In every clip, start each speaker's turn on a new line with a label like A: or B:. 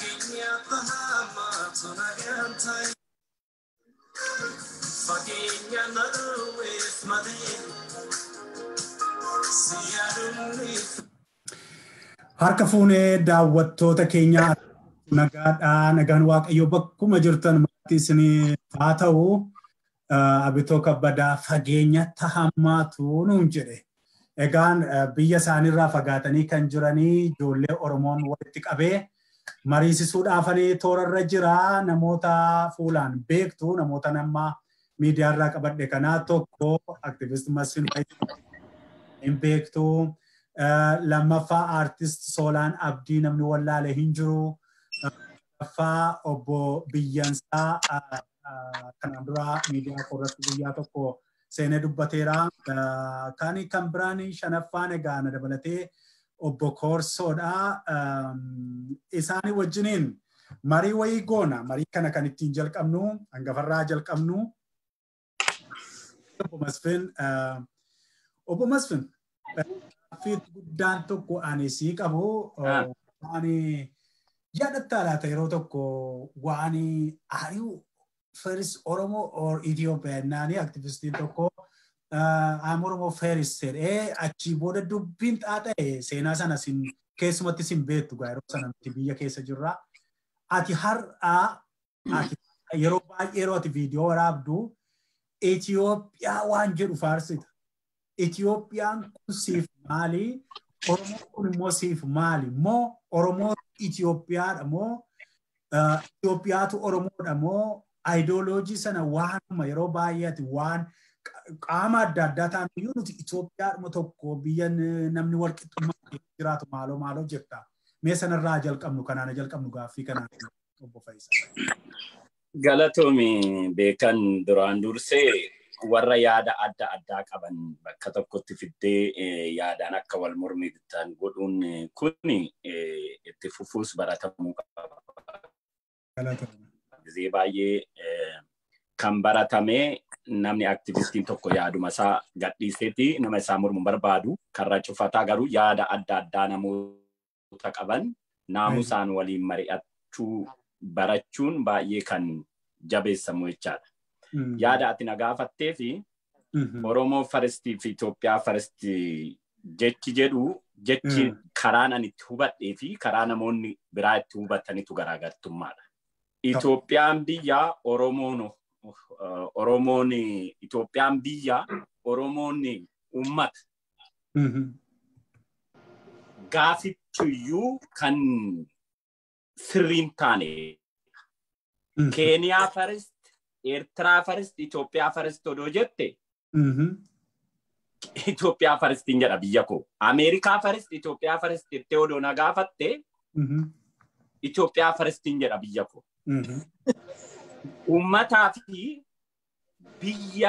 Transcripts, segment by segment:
A: Harka fuunee daawwattoota keenyaa nagaadhaa nagaan waaqayyoo bakkuma jirtan maatii isinii haa ta'u abitoo kabbadaa fageenya tahammaatu nuun jedhe. Egaan biyya isaaniirraa fagaatanii kan jiranii ijoollee Oromoon walitti qabee mariisisuudhaafanii toorarra jira namoota fuulaan beektu namoota nama miidiyaarraa qabadhe kanaa tokko aktiivist Masfin hin beektu. lammaffaa aartist Soolaan Abdii namni wallaale hin jiru. Lammaffaa obbo Biyyansaa kanaan dura miidiyaa irratti guyyaa tokko seenee dubbateera. Kan kan biraan shanaffaan egaa na dabalatee obbo Koorsoodha. Isaanii wajjiniin marii wayii goona. Marii kana kan ittiin jalqabnu hangafarraa jalqabnu. Obbo Masfin. Obbo Masfin. Gaaffii guddaan tokko ani sii qabu ani yaadatta laata yeroo tokko waan ari'u first Oromoo or Ethiopiyaa naani aktivistiin tokko I'm Oromoo first jedhee achii booda dubbiin xaaxa'e seenaa sana sin keessumatti sin beektu gaa yeroo sana nuti biyya keessa jirra. Ati har'aa yeroo baay'ee yeroo ati viidiyoo waraabdu Itoophiyaa waan jedhu faarsita. Itoophiyaan kun siif maali? Oromoon kun immoo siif maali? Moo Oromoo Itoophiyaadha moo Itoophiyaatu Oromoodha moo aayidooloojii sana waanuma yeroo baay'eeti waan qaama adda addaa ta'an iyyuu nuti Itoophiyaadhuma tokko biyya namni walqixxummaa jiraatu maaloo maaloo jetta. Mee sanarraa jalqabnu kanaan jalqabnu gaaffii kanaan obbo Fayyisa.
B: Galatoomi beekan duraan dursee warra yaada adda addaa qaban bakka tokkotti fiddee yaadaan akka wal mormitan godhuun kun itti fufuus baratamuu qaba. Gizee baay'ee kan baratame namni aktivistiin tokko yaaduma isaa gadhiiseeti nama isaa mormu barbaadu karra cufataa garuu yaada adda addaa namoota qaban naamusaan waliin mari'achuu barachuun baay'ee kan jabeessamu jechaadha. yaada ati na gaafattee fi Oromoo faristii fi Itoophiyaa faristii jechi jedhu jechi karaan ani itti hubadhee fi karaa namoonni biraa itti hubatanitu garaagartummaadha. Itoophiyaan biyya Oromoon Oromoon Itoophiyaan biyya Oromoon uummata. Gaafichiyyuu kan sirriin taane. Keeniyaa farist ኤርትራ ፈርስት ኢትዮጵያ ፈርስት ወዶ ጀቴ ኢትዮጵያ ፈርስት እንጀዳ ብየኮ አሜሪካ ፈርስት ኢትዮጵያ ፈርስት እቴ ወዶ ነጋፈቴ ኢትዮጵያ ፈርስት እንጀዳ ብየኮ ኡመታ ፊ ብያ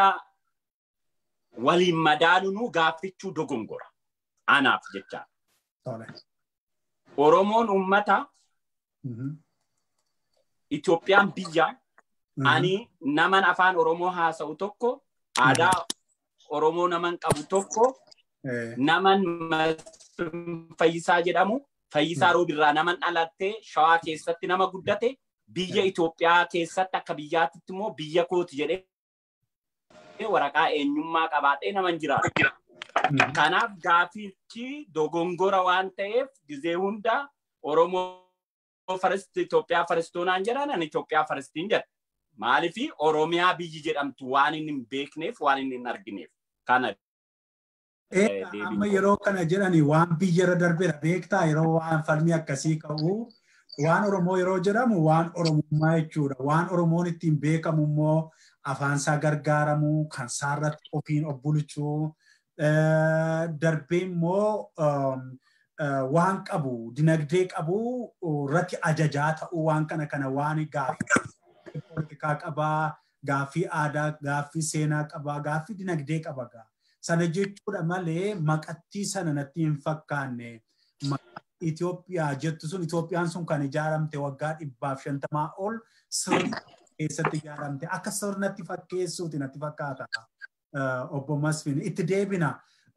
B: ወሊን መዳኑኑ ጋፍቹ ዶጎንጎራ አናፍ ጀቻ ኦሮሞን ኡመታ ኢትዮጵያን ብያ ani naman afaan oromoo haasa'u tokko aadaa oromoo naman qabu tokko naman fayyisaa jedhamu fayyisaa roobirraa naman dhalattee shawaa keessatti nama guddate biyya Itoophiyaa keessatti akka biyyaatitti immoo biyya kooti jedhee waraqaa eenyummaa qabaatee naman jiraatu. Kanaaf gaafichi dogongora waan ta'eef gizee hunda Oromoo faristi Itoophiyaa faristoonaan jedhan ani Itoophiyaa faristiin jedha. maalifi oromiyaa biyyi jedhamtu waan inni hin beekneef waan inni hin argineef kana.
A: Amma yeroo kana jedhani waan biyyarra darbeera beektaa yeroo waan falmii akkasii ka'u waan oromoo yeroo jedhamu waan oromummaa jechuudha waan oromoon ittiin beekamu immoo afaansaa gargaaramu kan saarratti ofiin obbulchuu darbee immoo waan qabu dinagdee qabu irratti ajajaa ta'uu waan kana kana waan gaafa poolitikaa qabaa, gaaffii aadaa, gaaffii seenaa qabaa, gaaffii dinagdee qaba gaa. Sana jechuudha malee maqattii sana natti hin fakkaanne. Itoophiyaa jettu sun Itoophiyaan sun kan ijaaramte waggaa dhibbaaf shantamaa ol sirna keessatti ijaaramte akka sirnatti fakkeessuuti natti fakkaata. Obbo Masfin itti deebina.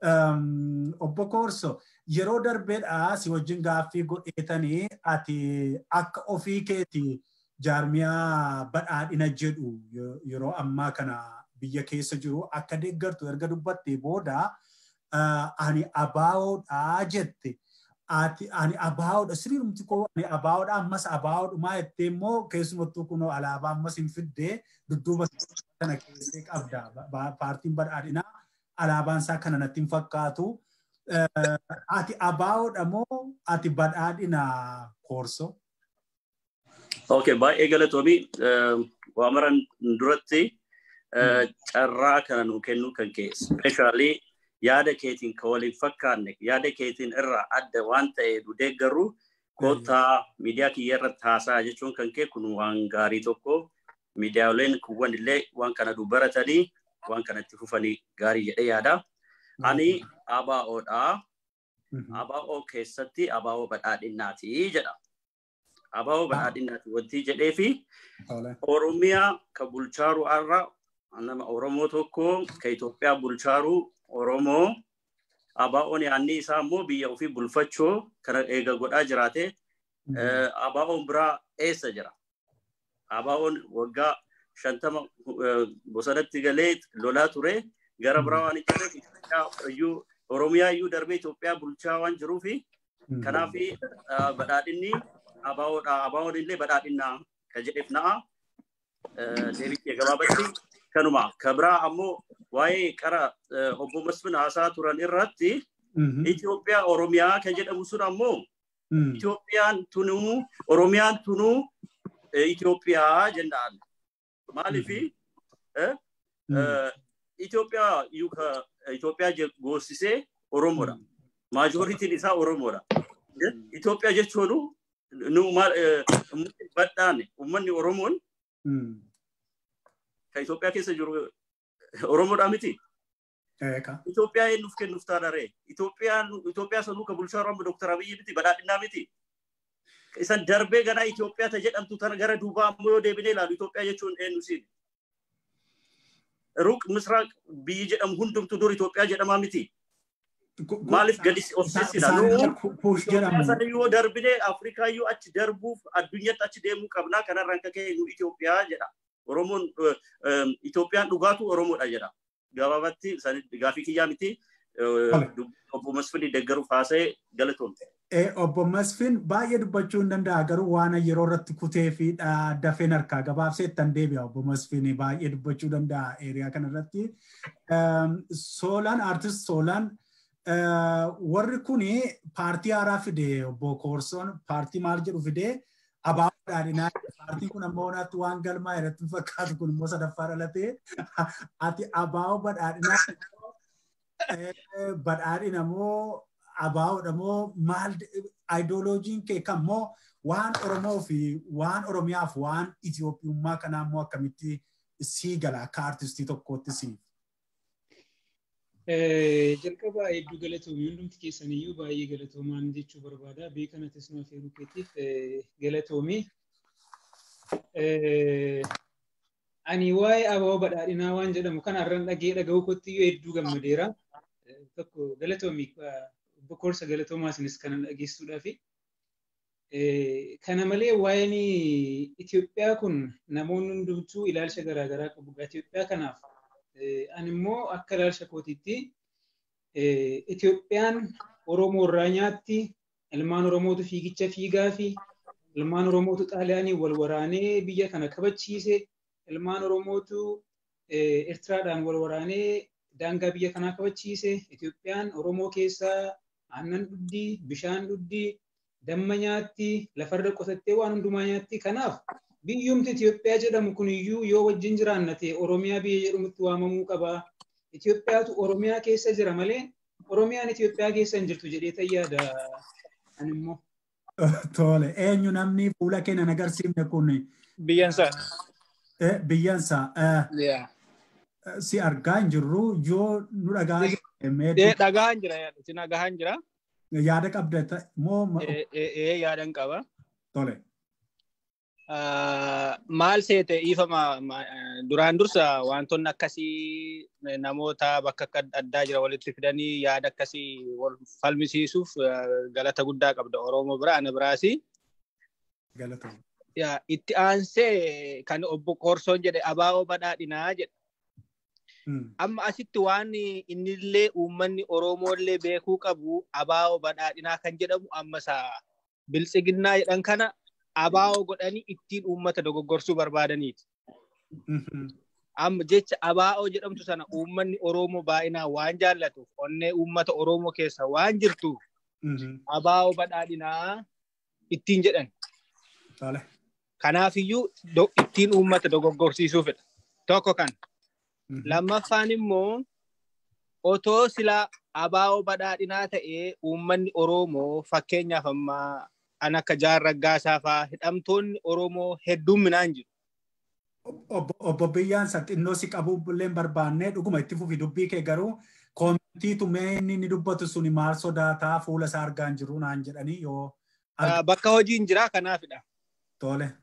A: obbo Koorso yeroo darbeedhaa si wajjin gaaffii godheetanii ati akka ofii keeti jaarmiyaa badhaadhina jedhu yeroo ammaa kana biyya keessa jiru akka deeggartu erga dubbattee booda ani abaawoodhaa jette. Ati ani abaawoodha sirriimti koo ani abaawoodha ammas abaawoodhumaa jettee immoo keessumattuu kunoo alaabaa ammas hin fiddee dudduuba kana keessee qabda. Paartiin badhaadhinaa alaabaan isaa kana natti hin fakkaatu. Ati abaawoodha moo ati badhaadhina koorso?
C: Okay, baay'ee galatoomii waamaran duratti carraa kana nu kennuu kan ka'e ispeeshaalii yaada keetiin ka waliin fakkaanne yaada keetiin irraa adda waan ta'e nu deeggarru koottaa miidiyaa kiyya irratti haasaa jechuun kan kee kun waan gaarii tokko miidiyaaleen kuwwan illee waan kana nu baratanii waan kanatti fufanii gaarii jedhee yaada. Ani ABO'dha. ABO keessatti ABO badhaadhinnaati jedha. ABO badhaadhinnaati wanti jedhee fi Oromiyaa ka bulchaaru har'a nama Oromoo tokko ka Itoophiyaa bulchaaru Oromoo ABO'n yaanni isaa immoo biyya ofii bulfachuu kana eega godhaa jiraate ABO'n biraa eessa jira? ABO'n waggaa shantama bosonatti galee lolaa ture gara biraa waan jirreef Oromiyaa iyyuu darbee Itoophiyaa bulchaa waan jiruufi kanaaf badhaadhinni ABO'dha. ABO'n illee badhaadhinnaa ka jedheef na'a. Deebi'ee gabaabatti kanuma ka biraa ammoo waa'ee qara obbo Masfin haasaa turan irratti Itoophiyaa Oromiyaa kan jedhamu sun ammoo Itoophiyaan tunuu Oromiyaan tunuu Itoophiyaa jennaan. Maaliifi Itoophiyaa Itoophiyaa goosisee Oromoodha. Maajoritiin isaa Oromoodha. Itoophiyaa jechuun nu badhaan uummanni Oromoon kan Itoophiyaa keessa jiru Oromoodhaa miti. Itoophiyaa eenyuuf kennuuf taanaree? Itoophiyaa sanuu kan bulchaa Oromoo Dooktar Abiyyi miti badhaadhinnaa miti. Isan darbee gara Itoophiyaa ta jedhamtu tana gara duubaa ammoo yoo deebinee ilaalu Itoophiyaa jechuun eenyu siin? Ruq Misraaq biyyi jedhamu hundumtu dur Itoophiyaa jedhamaa miti. Maaliif gadi of sissina? Sana yoo darbinee Afrikaa yoo achi darbuuf addunyaatti achi deemuu qabnaa kanarraan akka ka'e nu Itoophiyaa jedha. Oromoon Itoophiyaan dhugaatu Oromoodha jedha. Gabaabatti gaafii kiyyaa miti. Obbo Masfin deeggaruuf haasa'ee galatoomte.
A: Obbo Masfin baay'ee dubbachuu hin danda'a garuu waan yeroo irratti kutee fi dafeen harkaa gabaabsee ittan deebi'a obbo Masfin baay'ee dubbachuu danda'a eeriyaa kanarratti. Soolaan aartist Soolaan warri kuni paartii haaraa fide obbo Koorsoon paartii maal jedhu fide abaaboo badhaadhinaa paartiin kun ammoo naatti waan galmaa irratti fakkaatu kun immoo sadaffaa dhalatee ati abaaboo badhaadhinaa badhaadhina moo abaaboodha moo maal aayidoloojiin kee kan moo waan Oromoo fi waan Oromiyaaf waan Itoophiyummaa kanaa immoo akkamitti sii gala akka aartistii tokkootti siif.
D: jalqaba hedduu galatoomii hundumti keessaniyyuu baay'ee galatoomaan jechuu barbaada beekanatis nu afeeruu keetiif galatoomii. Ani waa'ee abaaboo badhaadhinaa waan jedhamu kana irraan dhagee dhaga'uu kottiyyuu hedduu gammadeera. Tokko galatoomii obbo Koorsa galatoomaa isinis kana dhageessuudhaafi. Kana malee waa'een Itoophiyaa kun namoonni hundumtuu ilaalcha garaagaraa qabu. Itoophiyaa kanaaf ani immoo akka ilaalcha kootiitti Itoophiyaan Oromoo irraa nyaatti ilmaan Oromootu fiigicha fiigaa fi ilmaan Oromootu Xaaliyaanii wal waraanee biyya kana kabachiise ilmaan Oromootu Eertiraadhaan wal waraanee daangaa biyya kanaa kabachiise Itoophiyaan Oromoo keessaa aannan dhuddii bishaan dhuddii damma nyaatti lafarra qotattee waan hundumaa nyaatti kanaaf biyyumti Itoophiyaa jedhamu kun iyyuu yoo wajjin jiraanna ta'e Oromiyaa biyya jedhamutti waamamuu qaba. Itoophiyaatu Oromiyaa keessa jira malee Oromiyaan Itoophiyaa keessa hin jirtu jedhee tayyaada animmoo.
A: Tole eenyu namni fuula keenya agarsiifne kun.
E: Biyyansa.
A: Biyyansa. Si argaa hin jirru yoo nu dhagaa
E: Dhagaa hin jira si dhagaa hin jira.
A: Yaada qabda moo.
E: Ee yaada hin qaba.
A: Tole.
E: maal seete dhiifama duraan dursa wantoonni akkasii namoota bakka addaa jira walitti fidanii yaada akkasii wal falmisiisuuf galata guddaa qabda Oromoo bira ana biraasi.
A: Galata.
E: Itti aansee kan obbo Qorsoon jedhe abaa'oo badhaadhinaa jedhe. Amma asitti waan innillee uummanni Oromoollee beekuu qabu abaa'oo badhaadhinaa kan jedhamu amma isaa biltsiginnaa jedhan kana abaa'oo godhanii ittiin uummata dogoggorsuu barbaadaniiti. Amma jecha abaa'oo jedhamtu sana uummanni Oromoo baay'inaan waan jaallatuuf onnee uummata Oromoo keessa waan jirtuuf abaa'oo badhaadhinaa ittiin jedhan. Kanaafiyyuu ittiin uummata dogoggorsiisuufidha. Tokko kan. Lammaffaan immoo otoo silaa abaa'oo badhaadhinaa ta'ee uummanni Oromoo fakkeenyaaf ammaa an akka jaarraggaasaa fa'aa hidhamtoonni Oromoo hedduminaan jiru.
A: Obbo Biyyaan xinnoo si qabuu illee barbaannee dhuguma itti fufi dubbii kee garuu koomitii mee inni inni dubbatu suni maal sodaataa fuula isaa argaa hin jiru naan jedhanii yoo.
E: Bakka hojiin jira kanaafidha.
A: Tole.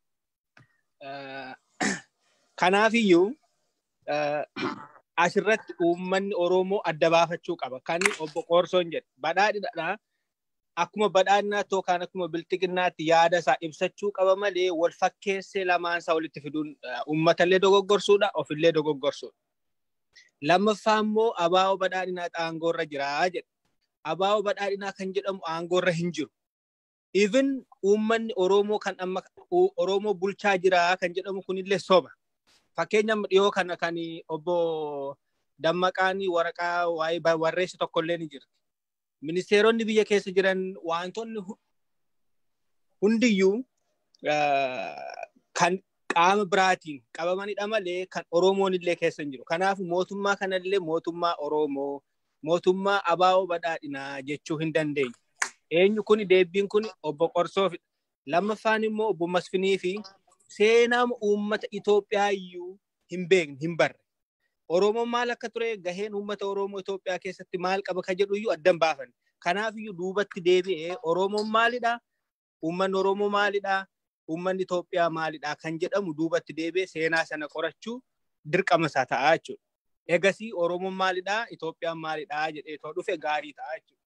E: Kanaafiyyuu asirratti uummanni Oromoo adda baafachuu qaba. Kan obbo Qoorsoon jedhe badhaadhinaa akkuma badhaadhinaa yookaan akkuma bilxiginnaatti yaada isaa ibsachuu qaba malee wal fakkeessee lamaan isaa walitti fiduun uummatallee dogoggorsuudha ofillee dogoggorsuudha. Lammaffaa immoo abaa'oo badhaadhinaa aangoorra jiraa jedha. Abaa'oo badhaadhinaa kan jedhamu aangoorra hin jiru. Even uummanni Oromoo kan amma Oromoo bulchaa jiraa kan jedhamu kunillee soba. Fakkeenya dhiyoo kana kan obbo Dammaqaan waraqaa waa'ee barreesse tokkollee ni jira. Ministeeronni biyya keessa jiran wantoonni hundiyyuu kan qaama biraatiin qabamanidha malee kan Oromoon illee keessa hin jiru. Kanaaf mootummaa kanallee mootummaa Oromoo mootummaa abaa'oo badhaadhinaa jechuu hin dandeenye. Eenyu kun deebiin kun obbo Qorsoofidha. Lammaffaan immoo obbo Masfinii fi seenaa uummata Itoophiyaa iyyuu hin beekne hin barre. Oromoon maal akka ture gaheen uummata Oromoo Itoophiyaa keessatti maal qaba ka jedhu iyyuu addan baafan. Kanaaf iyyuu duubatti deebi'ee Oromoon maalidha? Uummanni Oromoo maalidha? Uummanni Itoophiyaa maalidha? Kan jedhamu duubatti deebi'ee seenaa sana qorachuu dirqama isaa ta'a jechuudha. Egasii Oromoon maalidha? Itoophiyaan maalidha? jedhee too dhufe gaarii ta'a jechuudha.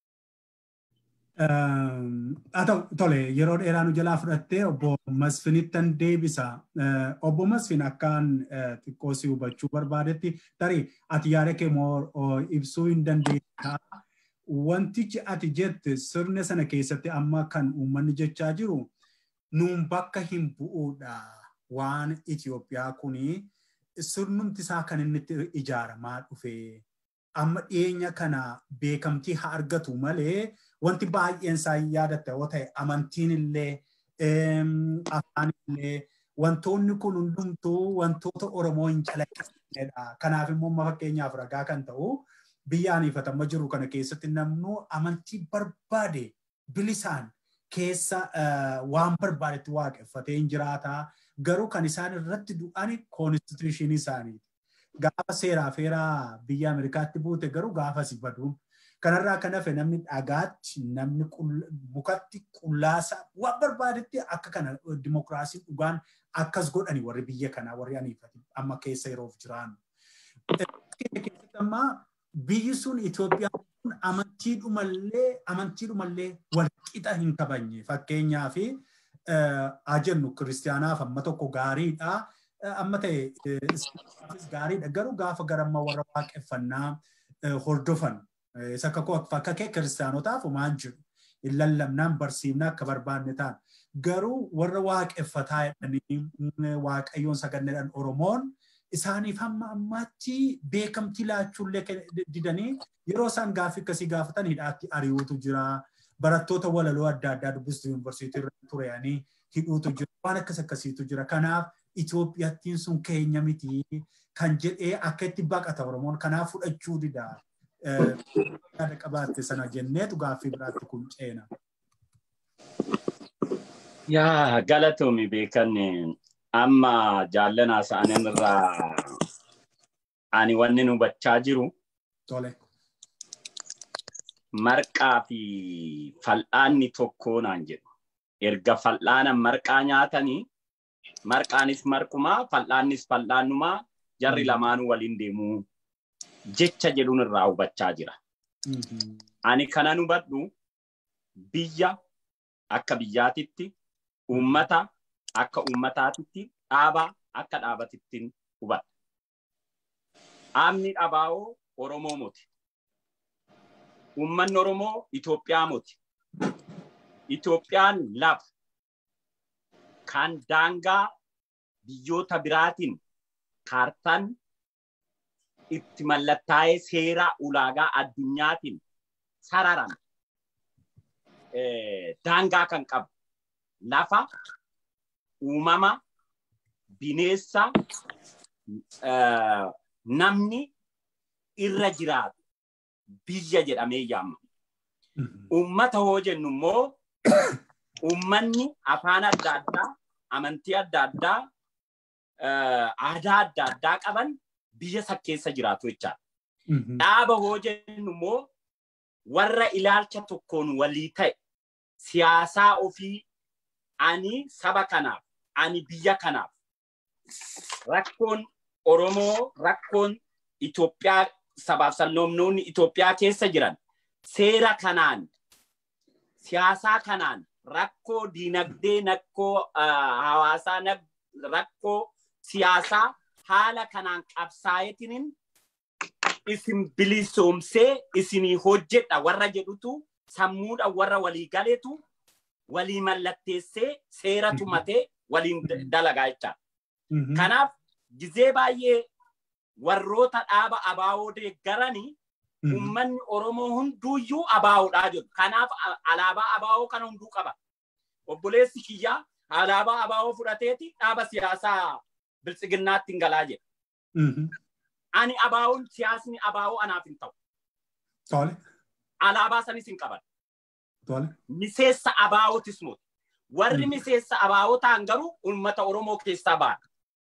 A: Haa ta'u tole yeroo dheeraa nu jalaa fudhattee obbo Masfinittan deebisa. Obbo Masfin akkaan xiqqoo si hubachuu barbaadetti tarii ati yaada kee ibsuu hin dandeenya. Wantichi ati jette sirna sana keessatti amma kan uummanni jechaa jiru nuun bakka hin bu'uudha waan Itoophiyaa kuni sirnumti isaa kan inni ijaaramaa dhufe. Amma dhiyeenya kana beekamtii haa argatu malee wanti baay'een isaa yaadatta yoo ta'e amantiin illee afaan illee wantoonni kun hundumtuu wantoota Oromoo hin calaqqisiisnedha. Kanaaf immoo fakkeenyaaf ragaa kan ta'u biyya aniifatamma jiru kana keessatti namnu amantii barbaade bilisaan keessa waan barbaadetti waaqeffatee hin jiraata. Garuu kan isaan irratti du'an koonstituushinii isaaniiti. Gaafa seeraa feeraa biyya Ameerikaatti buute garuu gaafa si baduun Kanarraa kan hafe namni dhagaatti, namni mukatti, qullaasa waan barbaadetti akka kana dimokiraasiin dhugaan akkas godhani warri biyya kanaa warri aniifati amma keessa yeroof jiraannu. Keessatti amma biyyi sun Itoophiyaan kun amantiidhumallee amantiidhumallee wal qixa hin kabanye fakkeenyaa fi haa jennu kiristaanaaf amma tokko gaariidha. Amma ta'e gaariidha garuu gaafa garamma warra waaqeffannaa hordofan isa akka kee kiristaanotaaf maan jiru hin lallabnaan barsiifnaa akka barbaanne ta'an garuu warra waaqeffataa jedhanii waaqayyoon saganneedhaan oromoon isaaniif hamma ammaatti beekamtii laachuullee didanii yeroo isaan gaaffii akkasii gaafatan hidhaatti ari'uutu jira barattoota walaloo adda addaa dubbistu yuunivarsiitii irra tureyanii hidhuutu jira waan akkas akkasiitu jira kanaaf Itoophiyaattiin sun keenya miti kan jedhee akka itti baqata oromoon kanaaf fudhachuu dida. yaada qabaatte sana jenneetu gaaffii biraatti kun ceena.
B: Yaa galatoomi beekan amma jaallanaa sa'anin irraa ani wanni nu hubachaa jiru.
A: Tole.
B: Marqaa fi fal'aanni tokko naan jedhu. Erga fal'aana marqaa nyaatanii marqaanis marqumaa fal'aannis fal'aannumaa jarri lamaanuu waliin deemuu jecha jedhuun irraa hubachaa jira. Ani kanan hubadhu biyya akka biyyaatitti uummata akka uummataatitti dhaaba akka dhaabatittiin hubadha. Dhaabni dhabaa'oo Oromoo moti. Uummanni Oromoo Itoophiyaa moti. Itoophiyaan lafa kan daangaa biyyoota biraatiin kaartaan itti mallattaa'ee seera ulaagaa addunyaatiin sararame daangaa kan qabu lafa uumama bineessa namni irra jiraatu biyya jedhamee yaamama. Uummata hoo jennu immoo uummanni afaan adda addaa, amantii adda addaa, aadaa adda addaa qaban biyya san keessa jiraatu jechaadha. Dhaaba hoo jennu immoo warra ilaalcha tokkoon walii ta'e siyaasaa ofii ani saba kanaaf, ani biyya kanaaf rakkoon Oromoo, rakkoon Itoophiyaa sabaaf sablammoonni Itoophiyaa keessa jiran seera kanaan siyaasaa kanaan rakkoo diinagdee rakkoo hawaasaa rakkoo siyaasaa haala kanaan qabsaa'eetiin isin bilisoomsee isinii hojjedha warra jedhutu sammuudha warra walii galeetu walii mallatteessee seera tumatee waliin dalagaa jecha. Kanaaf gizee baay'ee warroota dhaaba abaawoo deeggaranii Uummanni Oromoo hunduuyyuu abaawoodhaa jedhu. Kanaaf alaabaa abaawoo kana hunduu qaba. Obboleessi kiyyaa alaabaa abaawoo fudhateeti dhaaba siyaasaa biltsiginnaatti hin galaa jedha. Ani abaawoon siyaasni abaawoo anaaf hin ta'u.
A: Tole.
B: Alaabaa sanis hin qaban.
A: Tole.
B: Miseensa abaawootis moti. Warri miseensa abaawoo ta'an garuu uummata Oromoo keessaa ba'an.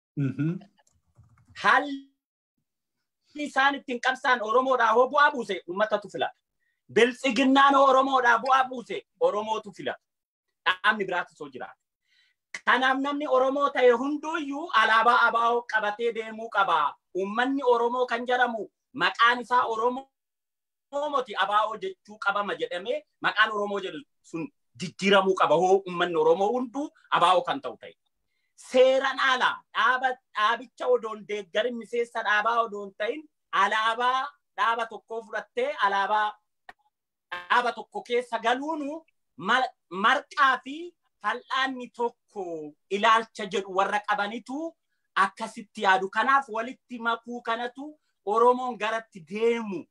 B: Haalli isaan ittiin qabsaan Oromoodhaa hoo bu'aa buuse uummatatu filata. Biltsiginnaan hoo Oromoodhaa bu'aa buuse Oromootu filata. Dhaabni biraatis hoo jiraata. Kanaaf namni Oromoo ta'e hunduuyyuu alaabaa abaa'oo qabatee deemuu qaba. Uummanni Oromoo kan jedhamu maqaan isaa Oromooti abaa'oo jechuu qabama jedhamee maqaan Oromoo jedhu sun jijjiiramuu qaba hoo uummanni Oromoo hunduu abaa'oo kan ta'u ta'e. seeran alaa dhaaba dhaabicha odoon deeggarin miseensa dhaabaa odoon ta'in alaabaa dhaaba tokkoo fudhattee alaabaa dhaaba tokko keessa galuunu marqaa fi fal'aanni tokko ilaalcha jedhu warra qabanitu akkasitti yaadu. Kanaaf walitti makuu kanatu Oromoon garatti deemu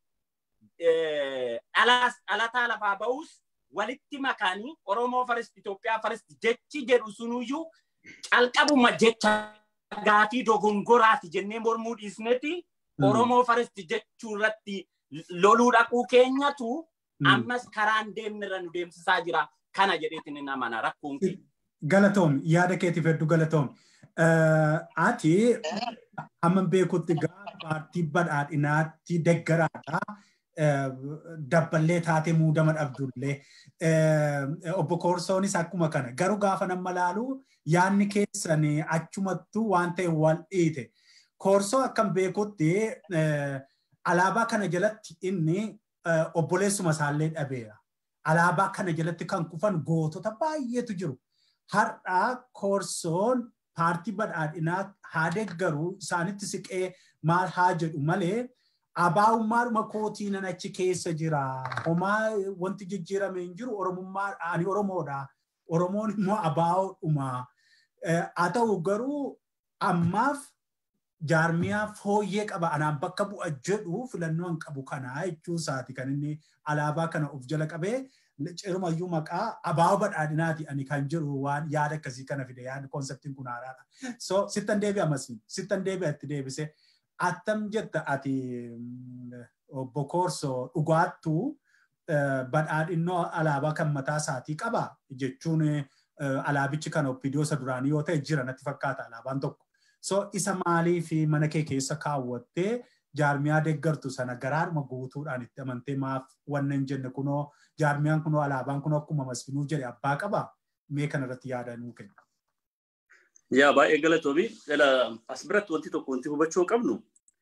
B: dhalataa lafaa ba'us walitti makanii Oromoo farist Itoophiyaa farist jechi jedhu sunuyyuu calqabuma jecha gaafii dogongoraati jennee mormuu dhiisneeti Oromoo faristi jechuu irratti loluu dhaquu keenyatu ammas karaan deemnirra nu deemsisaa jira kana jedheetin hin amana rakkoon kee.
A: Galatoom yaada keetiif hedduu galatoom. Ati hamma beekutti gaa paartii badhaadhinaatti deggaraadha. dabballee taatee muudama dhabdullee obbo Koorsoonis akkuma kana garuu gaafa nama laalu yaanni keessan achumattuu waan ta'e wal dhiite. Koorsoo akkam beekutti alaabaa kana jalatti inni obboleessuma isaallee dhabeera. Alaabaa kana jalatti kan kufan gootota baay'eetu jiru. Har'aa koorsoon paartii badhaadhinaa haa deeggaru isaanitti siqee maal haa jedhu malee abaa'ummaadhuma kootii nan achi keessa jira. Homaa wanti jijjiirame hin jiru Oromummaa ani Oromoodha. Oromoon immoo abaa'oodhuma. Haa ta'u garuu ammaaf jaarmiyaa fooyyee qaba anaan bakka bu'a jedhu filannoo hin qabu kanaa jechuu isaati kan inni alaabaa kana of jala qabee cirumayyuu maqaa abaa'oo badhaadhinaati ani kan jiru waan yaada akkasii kana fide yaadni koonseptiin kun haaraadha. So sittan deebi'a masi sittan deebi'a itti deebise attam jetta ati obbo Koorsoo dhugaattuu badhaadhinnoo alaabaa kan mataa isaatii qaba jechuun alaabichi kan oppidiyoosa duraanii yoo ta'e jira natti fakkaata alaabaan tokko. So isa maalii fi mana kee keessa kaawwattee jaarmiyaa deeggartu sana garaadhuma guutuudhaan itti amantee maaf wanna hin jenne kunoo jaarmiyaan kunoo alaabaan kunoo akkuma masfinuu jedhe abbaa qaba mee kana irratti yaada nuu kenna.
C: Yaa baay'ee galatoomi. As biratti wanti tokko wanti hubachuu qabnu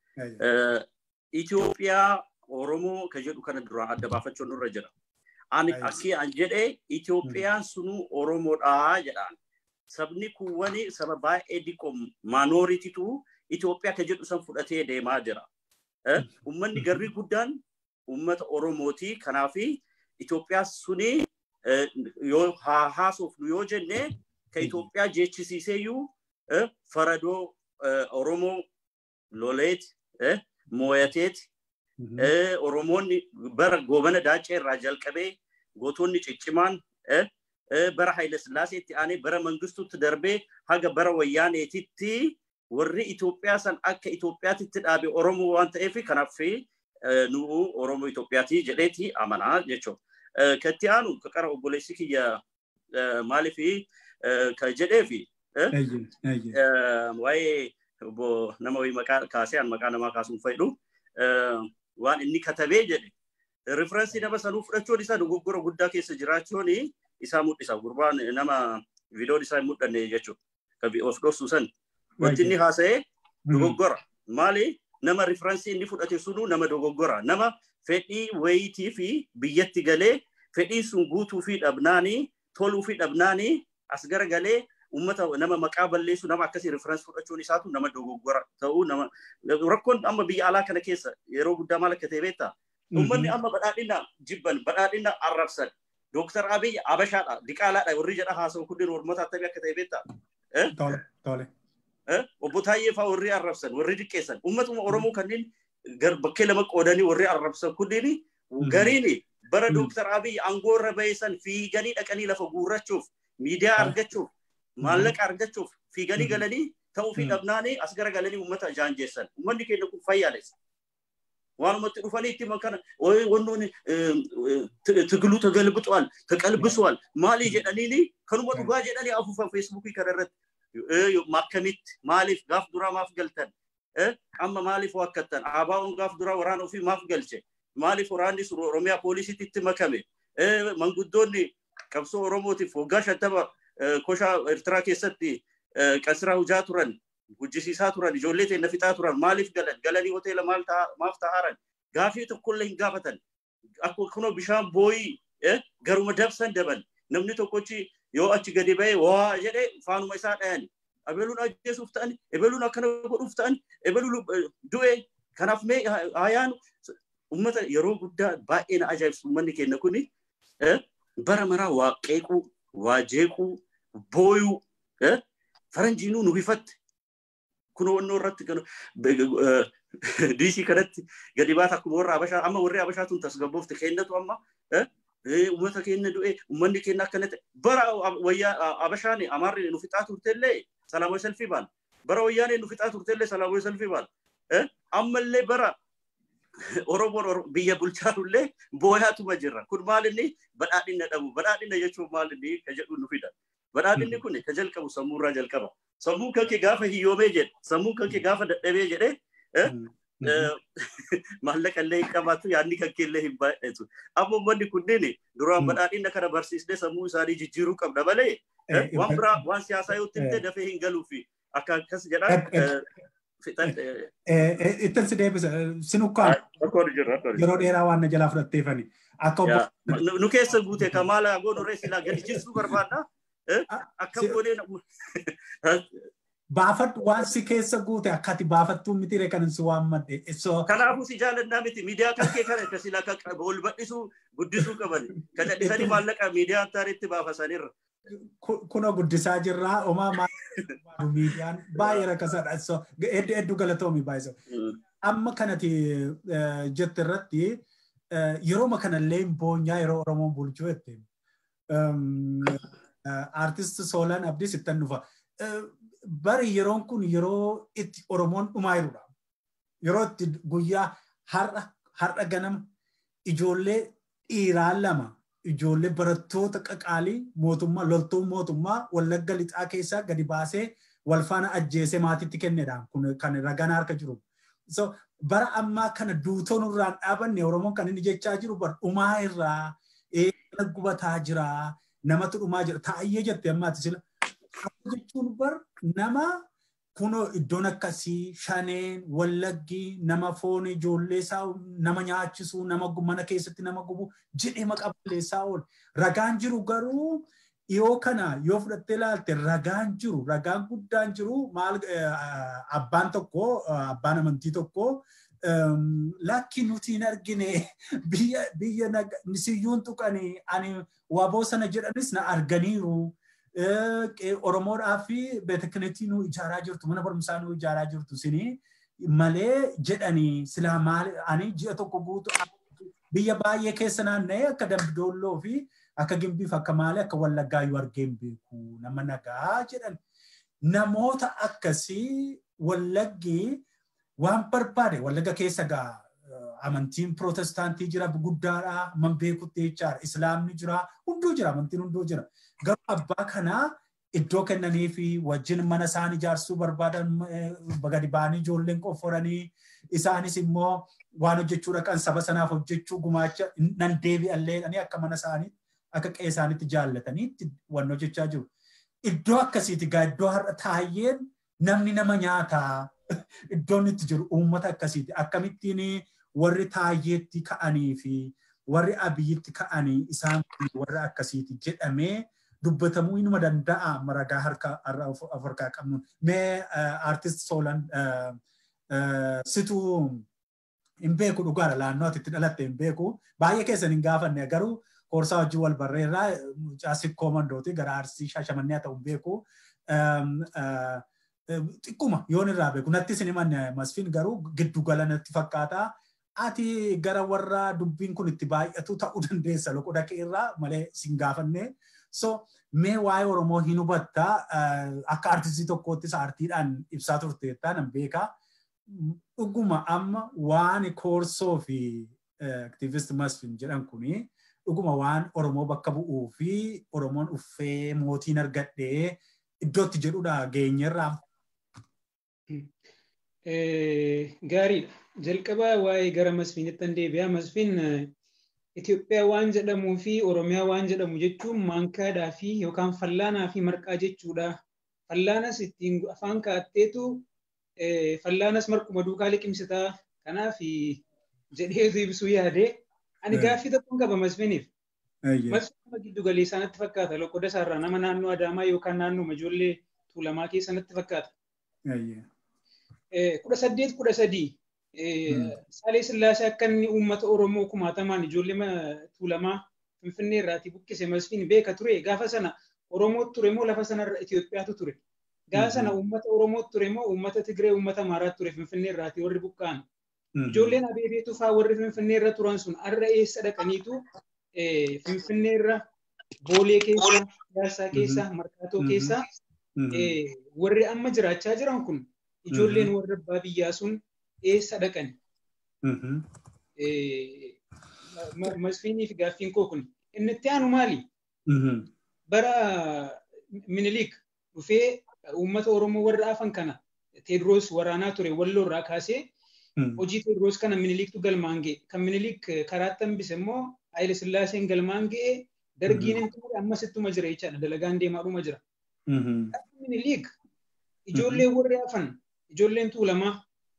C: Itoophiyaa Oromoo kan jedhu kana duraan adda baafachuun nurra jira. Ani akkii an jedhee Itoophiyaan sunuu Oromoodhaa jedhaan. Sabni kuwwani saba baay'ee diqqoo maanooritiitu Itoophiyaa kan jedhu san fudhatee deemaa jira. Uummanni garri guddaan uummata Oromooti. Kanaaf Itoophiyaa suni yoo haasofnu yoo jenne kan Itoophiyaa jeechisiiseeyyuu faradoo Oromoo loleeti mooyateeti Oromoonni bara goobana daacee irraa jalqabee gootonni ciccimaan bara Haayile Sillaaseetti aanee bara Mangistuutti darbee haga bara Wayyaaneetitti warri Itoophiyaa san akka Itoophiyaatitti dhaabe Oromoo waan ta'eef kanaaf nu Oromoo Itoophiyaati jedheeti amanaa jechuudha. Katti aanu qara obboleessi kiyya maaliif kan jedheefi waa'ee nama wayii maqaa kaasee an maqaa namaa kaasuun fayyadu waan inni katabee jedhe riferensii nama sanuu fudhachuun isaa dogoggora guddaa keessa jiraachuun isaa mul'isa gurbaan nama viidiyoon isaa hin mul'anne jechuudha kan of dhoksu san wanti inni haasa'ee dogoggora maali nama riferensii inni fudhate sunuu nama dogoggora nama fedhii wayitii fi biyyatti galee fedhiin sun guutuu fi dhabnaanii toluu fi dhabnaanii as garagalee ummata nama maqaa balleessu nama akkasii riferensi fudhachuun isaatu nama dogoggora ta'uu nama rakkoon amma biyya alaa kana keessa yeroo guddaa maal akka ta'e beektaa ummanni amma badhaadhina jibban badhaadhina arrabsan dooktar abiy abashaadha diqaalaadha warri jedha haasa'u kunneen ormoota attamii akka ta'e beektaa obbo Taayyee fa'aa warri arrabsan warri diqqeessan ummatuma oromoo kanneen bakkee lama qoodanii warri arrabsan kunneen gariin bara dooktar abiy aangoo irra baheessan fiiganii dhaqanii lafa guurrachuuf miidiyaa argachuuf maallaqa argachuuf fiiganii galanii ta'uu fi dhabnaanii as gara galanii uummata jaanjeessan. Uummanni keenya kun fayyaales. Waanumatti dhufanii itti makana wannoon tigiluu tagalbixuwal taqalbisuwal maalii jedhaniini kanuma dhugaa jedhanii afuufan feesbuukii kana irratti makkamitti maaliif gaaf duraa maaf galtan amma maaliif wakkattan abaa'uun gaaf duraa waraana ofii maaf galche maaliif waraanni sun oromiyaa poolisiitti itti makame manguddoonni qabsoo oromootiif waggaa shantama koshaa Eertiraa keessatti qasiraa hujaa turan, hojjisiisaa turan, ijoollee teenya fixaa turan, maaliif galan, galanii hoteela maaf ta'aaran, gaafii tokkollee hin gaafatan. Akkuma kunoo bishaan booyii garuma dabsan daban, namni tokkochi yoo achi gadi ba'ee waa jedhee faanuma isaa dhayan. Ebeluun ajjeesuuf ta'an, ebeluun akkana godhuuf ta'an, ebeluun du'e. Kanaaf mee haayaan uummata yeroo guddaa baay'ee na ajaa'ibsu uummanni keenya kuni bara maraa waa qeequu, waa jeequu, booyuu faranjiinuu nu hifatte kun wannoo irratti diisii kanatti gadi baata akkuma warra abashaa amma warri abashaa tun tasgabboofte kennatu amma uummata keenya du'e uummanni keenya akkana ta'e bara wayyaa abashaan amaarri nu fixaa turtellee salaamoo selfii baal bara wayyaanee nu fixaa turtellee salaamoo selfii baal ammallee bara Oromoon biyya bulchaanullee booyaatuma jirra. Kun maal inni badhaadhina dhabu. Badhaadhina jechuun maal inni ka jedhu nu fida. Badhaadhinni kun ka jalqabu sammuurraa jalqaba. Sammuun kankee gaafa hiyyoomee jedhe, sammuun kankee gaafa dadhabee jedhe, maallaqa illee hin qabaatu yaadni kankee illee hin baay'atu. Amma uummanni kunneen duraan badhaadhina kana barsiisnee sammuu isaanii jijjiiruu qabna malee waan biraa waan siyaasaa yoo tiltee dafee hin galuufi akka akkas jedhan
A: Ittiin si deebisa sinukkaan yeroo dheeraa waan na jalaa fudhatteefani. Akka
C: nu keessa guute kamaala goonurree silaa gadi jissuu barbaadna. Akka godhee
A: baafadhu waan si keessa guute akka ati baafattuu miti ree kan si waammadhe.
C: Kanaafuu si jaallannaa miti miidiyaa kan kee kana akka silaa ol bal'isuu guddisuu qaban. Kan dhisanii maallaqa miidiyaa taariitti baafasanirra.
A: Kunoo guddisaa jirraa homaa maal miidiyaan baay'ee rakkasaadha. So hedduu hedduu galatoomi baay'isa. Amma kanati jette irratti yeroo kanallee boonyaa yeroo Oromoon bulchuu jette. Artist Soolaan Abdiis ittan dhufa. Bari yeroon kun yeroo itti Oromoon dhumaa jirudha. Yeroo itti guyyaa har'a har'a ganama ijoollee dhiiraa lama ijoollee barattoota qaqaalii mootummaa loltuun mootummaa wallagga lixaa keessaa gadi baasee wal faana ajjeesee maatiitti kennedha kun kan ragaan harka jiru. So bara ammaa kana duutoon irraan dhaabanne Oromoon kan inni jechaa jiru bar dhumaa irraa eegala gubataa jira namatu dhumaa jira taayyee jette ammaati sila jechuun bar nama kunoo iddoon akkasii shaneen wallaggi nama foon ijoollee isaa nama nyaachisuu nama mana keessatti nama gubu jedhee maqaa balleessaa oolu. Ragaan jiru garuu dhiyoo kana yoo fudhattee ilaalte ragaan jiru ragaan guddaan jiru maal abbaan tokko abbaan amantii tokko lakki nuti hin argine biyya biyya siyyuun tuqanii ani waaboo sana jedhanis na arganiiru. Oromoodhaa fi beetekneetii nu ijaaraa jirtu mana barumsaa nu ijaaraa jirtu sini malee jedhanii silaa maal ani ji'a tokko guutu biyya baay'ee keessa naanna'ee akka dambidoolloo fi akka gimbiif akka maalee akka wallaggaa yoo argeen beeku nama nagaa jedhan namoota akkasii wallaggi waan barbaade wallagga keessa gaa amantiin pirootestaantii jira guddaadha man beekutti jechaadha islaamni jira hunduu jira amantiin hunduu jira garuu abbaa kanaa iddoo kennanii fi wajjin mana isaan ijaarsuu barbaadan gadi ba'anii ijoolleen qofforanii isaanis immoo waan hojjechuu dhaqan saba sanaaf hojjechuu gumaacha nan deebi'allee akka mana isaanii akka qe'ee isaaniitti jaallataniitti waan hojjechaa jiru. Iddoo akkasiiti gaa iddoo har'a taa'een namni nama nyaataa iddoon itti jiru uummata akkasiiti akkamittiin warri taayyeetti ka'anii fi warri abiyyitti ka'anii isaan warra akkasiiti jedhamee dubbatamuu inuma danda'a maragaa harka of harkaa qabnu. Mee aartist Soolan situu hin beeku dhugaadha naannoo ati itti dhalatte hin beeku baay'ee keessan hin gaafanne garuu koorsaa wajjin wal barreerraa caasif koomandooti gara arsii shaashamannee haa ta'u hin beeku. Xiqquma yoon irraa beeku natti isin himanne masfiin garuu giddu gala natti fakkaata. Ati gara warra dubbiin kun itti baay'atu ta'uu dandeessa loqoda irraa malee sin gaafanne. So mee waa'ee Oromoo hin hubatta akka artistii tokkoottis aartiidhaan ibsaa turteettaa nan beekaa. Dhuguma amma waan koorsoo fi aktiivist masfin jedhan kuni dhuguma waan Oromoo bakka bu'uu fi Oromoon uffee mootiin argadhee iddootti jedhudha geenyerraa.
D: Gaariidha. Jalqabaa waa'ee gara masfiinitti deebi'aa. Masfiin Itoophiyaa waan jedhamuu fi Oromiyaa waan jedhamu jechuun maankaadhaa fi yookaan fallaanaa fi marqaa jechuudha. Fallaanas ittiin afaan kaa'atteetu fallaanas marquma duukaa liqimsitaa. Kanaaf jedheetu ibsuu yaade. Ani gaaffii tokkoon qaba masfiiniif. Masfiin giddu galeessaa natti fakkaata. Loqoda isaarraa nama naannoo Adaamaa yookaan naannoo ijoollee Tuulamaa keessa natti fakkaata. Kudha saddeet kudha sadii Saalee Sillaasee akka inni uummata Oromoo kumaatamaan ijoollee Tuulamaa Finfinnee irraatii buqqise masfiin beeka ture. Gaafa sana Oromootu ture moo lafa sanarra Itoophiyaatu ture. Gaafa sana uummata Oromootu ture moo uummata Tigree uummata Amaaraatu ture Finfinnee irraatii warri buqqa'an. Ijoolleen abeebeetu fa'aa warri Finfinnee irra turan sun har'a eessa dhaqaniitu Finfinnee irra Boolee keessa, Piyaassaa keessa, Markaatoo keessa warri amma jiraachaa jiran kun ijoolleen warra abbaa biyyaa sun eessa dhaqan? Masfiiniif gaaffiin koo kun inni itti aanu maali? Bara Minilik dhufee uummata Oromoo warra afan kana Teediroos waraanaa ture walloo irraa kaasee hojii Teediroos kana Miniliktu galmaan ga'e. Kan Minilik karaatti hambise immoo Haayile Sillaaseen galmaan ga'e dargiin hin ture ammas ittuma jira jechaadha dalagaan deemaadhuma jira. Minilik ijoollee warri hafan ijoolleen tuulamaa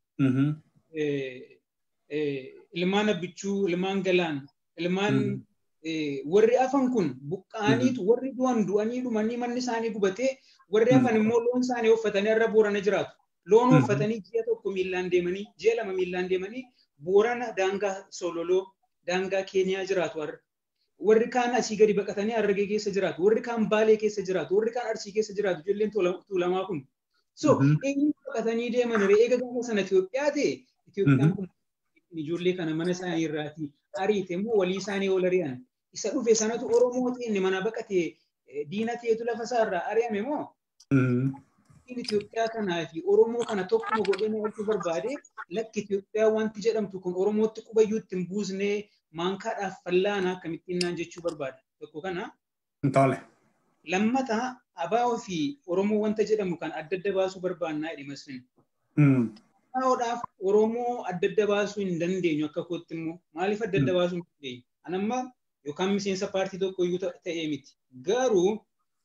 D: ilmaan abbichuu ilmaan galaan ilmaan warri hafan kun buqqaaniitu warri du'an du'anii dhumanii manni isaanii gubatee warri hafan immoo loon isaanii uffatanii har'a boorana jiraatu. Loon uffatanii ji'a tokko miillaan deemanii ji'a lama miillaan deemanii boorana daangaa sololoo daangaa keeniyaa jiraatu har'a. Warri kaan asii gadi baqatanii harargee keessa jiraatu. Warri kaan baalee keessa jiraatu. Warri kaan arsii keessa jiraatu. Ijoolleen tuulamaa kun. So eenyu baqatanii deeman eega gaafa sana Itoophiyaa ta'e Itoophiyaan kun ijoollee kana mana isaanii irraati ariite immoo walii isaanii ol ari'an. Isa dhufe sanatu Oromoo ta'e mana baqatee diina ta'etu lafa isaarraa ari'ame moo? Itoophiyaa kanaa fi Oromoo kana tokkuma godhee nyaachuu barbaade lakki Itoophiyaa wanti jedhamtu kun Oromootti qubayyuu ittiin buusnee maankaadhaaf fallaanaa akkamittiin naan jechuu barbaada. Tokko kana.
A: Tole.
D: Lammataa abaa'oo fi Oromoo wanta jedhamu kan adda adda baasuu barbaannaa jedhe masfin. Abaa'oodhaaf Oromoo adda adda baasuu hin dandeenyu akka kootti immoo maaliif adda adda baasuu hin dandeenyu? Anamma yookaan miseensa paartii tokko iyyuu ta'ee miti. Garuu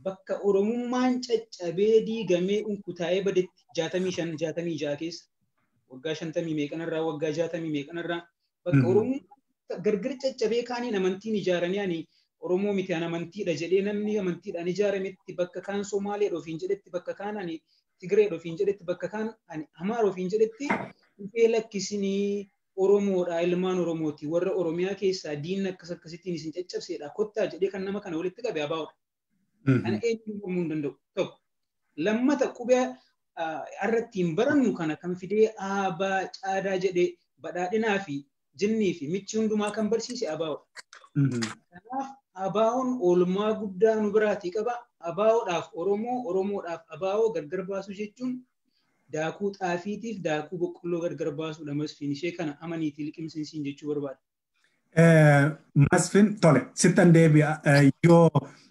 D: bakka Oromummaan caccabee diigamee unkutaa'ee badetti jaatamii shan jaatamii ja'a keessa waggaa shantamii meeqanarraa waggaa jaatamii meeqanarraa bakka Oromummaan gargar caccabee kaaniin amantiin ijaaranii ani Oromoo miti ani amantiidha jedhee namni amantiidhaan ijaarametti bakka kaan Somaaleedha ofiin jedhetti bakka kaan ani Tigireedha ofiin jedhetti bakka kaan ani Amaara ofiin jedhetti dhufee lakkisinii Oromoodha ilmaan Oromooti warra Oromiyaa keessaa diinni akkas akkasittiin isin caccabseedha kottaa jedhee kan nama kana walitti qabe abaa'udha. Kana eenyuun mormuu hin danda'u tokko. Lammata qubee irrattiin barannu kana kan fidee aabaa caadaa jedhee badhaadhinaa fi jinnii fi michi hundumaa kan barsiise abaa'udha. Kanaaf abaa'oon oolmaa guddaa nu biraatii qaba. Abaa'oodhaaf Oromoo, Oromoodhaaf abaa'oo gargar baasuu jechuun daakuu xaafiitiif daakuu boqqolloo gargar baasuudha masfiin ishee kana amaniitii liqimsiinsiin jechuu barbaada.
A: Masfin tole sittan deebi'a yoo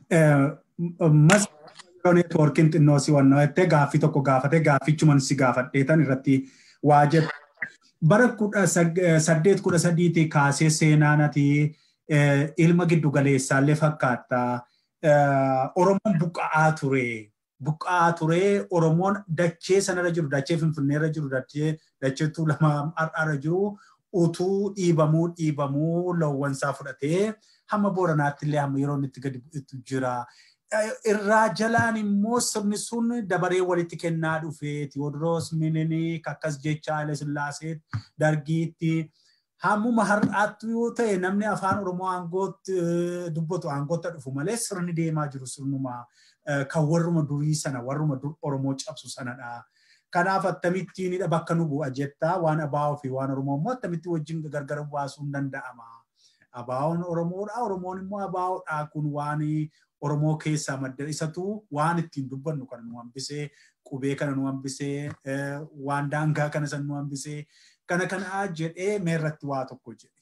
A: masfin neetwoorkiin xinnoo si wannoo jettee gaaffii tokko gaafate gaaffichuman si gaafadheetan irratti waa jettu. Bara kudha saddeet kudha sadiitii kaasee seenaanati ilma giddu galeessaallee fakkaata. Oromoon buqqa'aa ture. buqqa'aa ture Oromoon dachee sanarra jiru dachee Finfinneerra jiru dachee dachee Tuulamaa har'aarra jiru utuu dhiibamuu dhiibamuu loowwansaa fudhatee hamma Booranaatti illee hamma yeroo inni itti gadi bu'etu jira. Irraa jalaan immoo sirni sun dabaree walitti kennaa dhufe Tiyoodiroos Minilik akkas jecha Haile Sillaasee dargiitti hammuma har'aatti yoo ta'e namni afaan Oromoo aangootti dubbatu aangootti dhufu malee sirni deemaa jiru sirnuma kan warruma durii sana warruma dur Oromoo cabsu sanadha. Kanaaf akkamittiinidha bakka nu bu'a jettaa waan abaa'oo fi waan Oromoo immoo akkamitti wajjin gargar baasuun danda'ama. Abaa'oon Oromoodha Oromoon immoo abaa'oodha kun waan Oromoo keessaa madda isatu waan ittiin dubbannu kana nu hambisee qubee kana nu hambisee waan daangaa kana san nu hambisee kana kana jedhee meerratti waa tokko jedhe.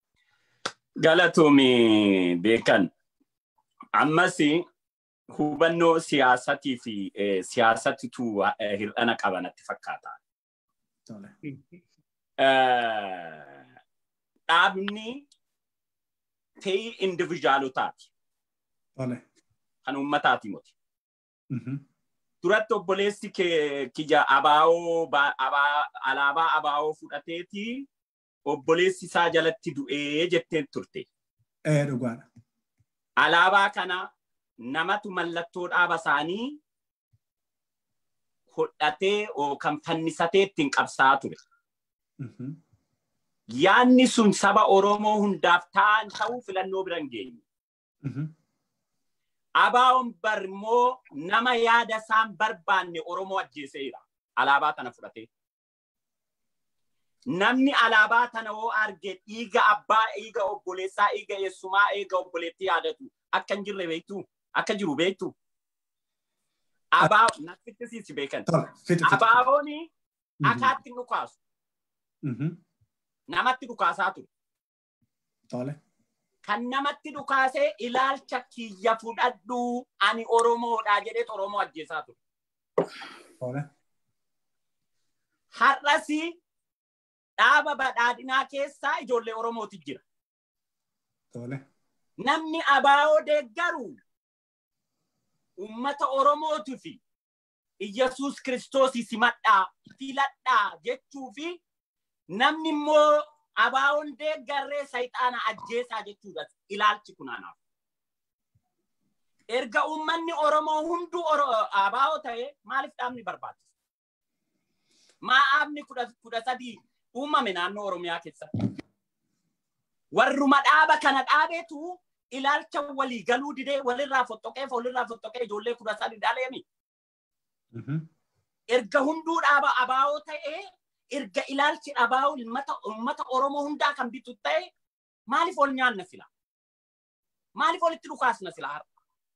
B: Galatoomii beekan ammas hubannoo siyaasatii fi siyaasatitu hir'ana qabanatti fakkaata. Dhaabni ta'ii individuaalotaati. Kan uummataati moti. Duratti obboleessi kija abaa'oo alaabaa abaa'oo fudhateeti obboleessi isaa jalatti du'ee jetteen turte.
A: Dhugaadha.
B: Alaabaa kana namatu mallattoo dhaaba isaanii hodhatee kan fannisatee ittiin qabsaa ture. Yaanni sun saba Oromoo hundaaf ta'an ta'uu filannoo bira hin geenye. Abaa'oon bar immoo nama yaada isaan barbaanne Oromoo ajjeeseera. Alaabaa kana fudhatee. Namni alaabaa tana hoo arge dhiiga abbaa, dhiiga obboleessaa, dhiiga eessumaa, dhiiga obboleettii yaadatu akka hin jirre beektu, akka jiru beektu. Abaa natti siisi beekan. Abaabooni akaatti dhukaasu. Namatti dhukaasaa ture. Kan namatti dhukaasee ilaalcha kiyya fudhadhu ani Oromoodha jedhee Oromoo ajjeesaa ture. Har'asi dhaaba badhaadhinaa keessaa ijoollee Oromooti jira. Namni abaa'oo deeggaru uummata Oromootii fi Iyyasuus Kiristoosii simadhaa filadhaa jechuu fi namni immoo abaa'oon deeggarree sayxaana ajjeesaa jechuudha ilaalchi kunaanaaf. Erga uummanni Oromoo hunduu abaa'oo ta'e maaliif dhaabni barbaachisa? Maa dhaabni kudha sadii uumame naannoo Oromiyaa keessatti. Warruma dhaaba kana dhaabeetu ilaalcha walii galuu didee walirraa fottoqee walirraa fottoqee ijoollee kudha sadi dhaleemi. Erga hunduu dhaaba abaa'oo ta'ee erga ilaalchi abaa'oo uummata Oromoo hundaa kan bitu ta'e maaliif ol nyaanna sila? Maaliif olitti dhukaasna sila har'a?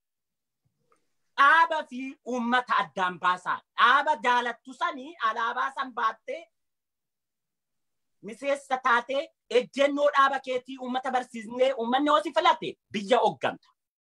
B: Dhaaba fi uummata addaan baasaa. Dhaaba jaalattu sanii alaabaa san baattee miseensa taatee ejjennoo dhaaba keetii uummata barsiisnee uummanni hosi filate biyya hogganta.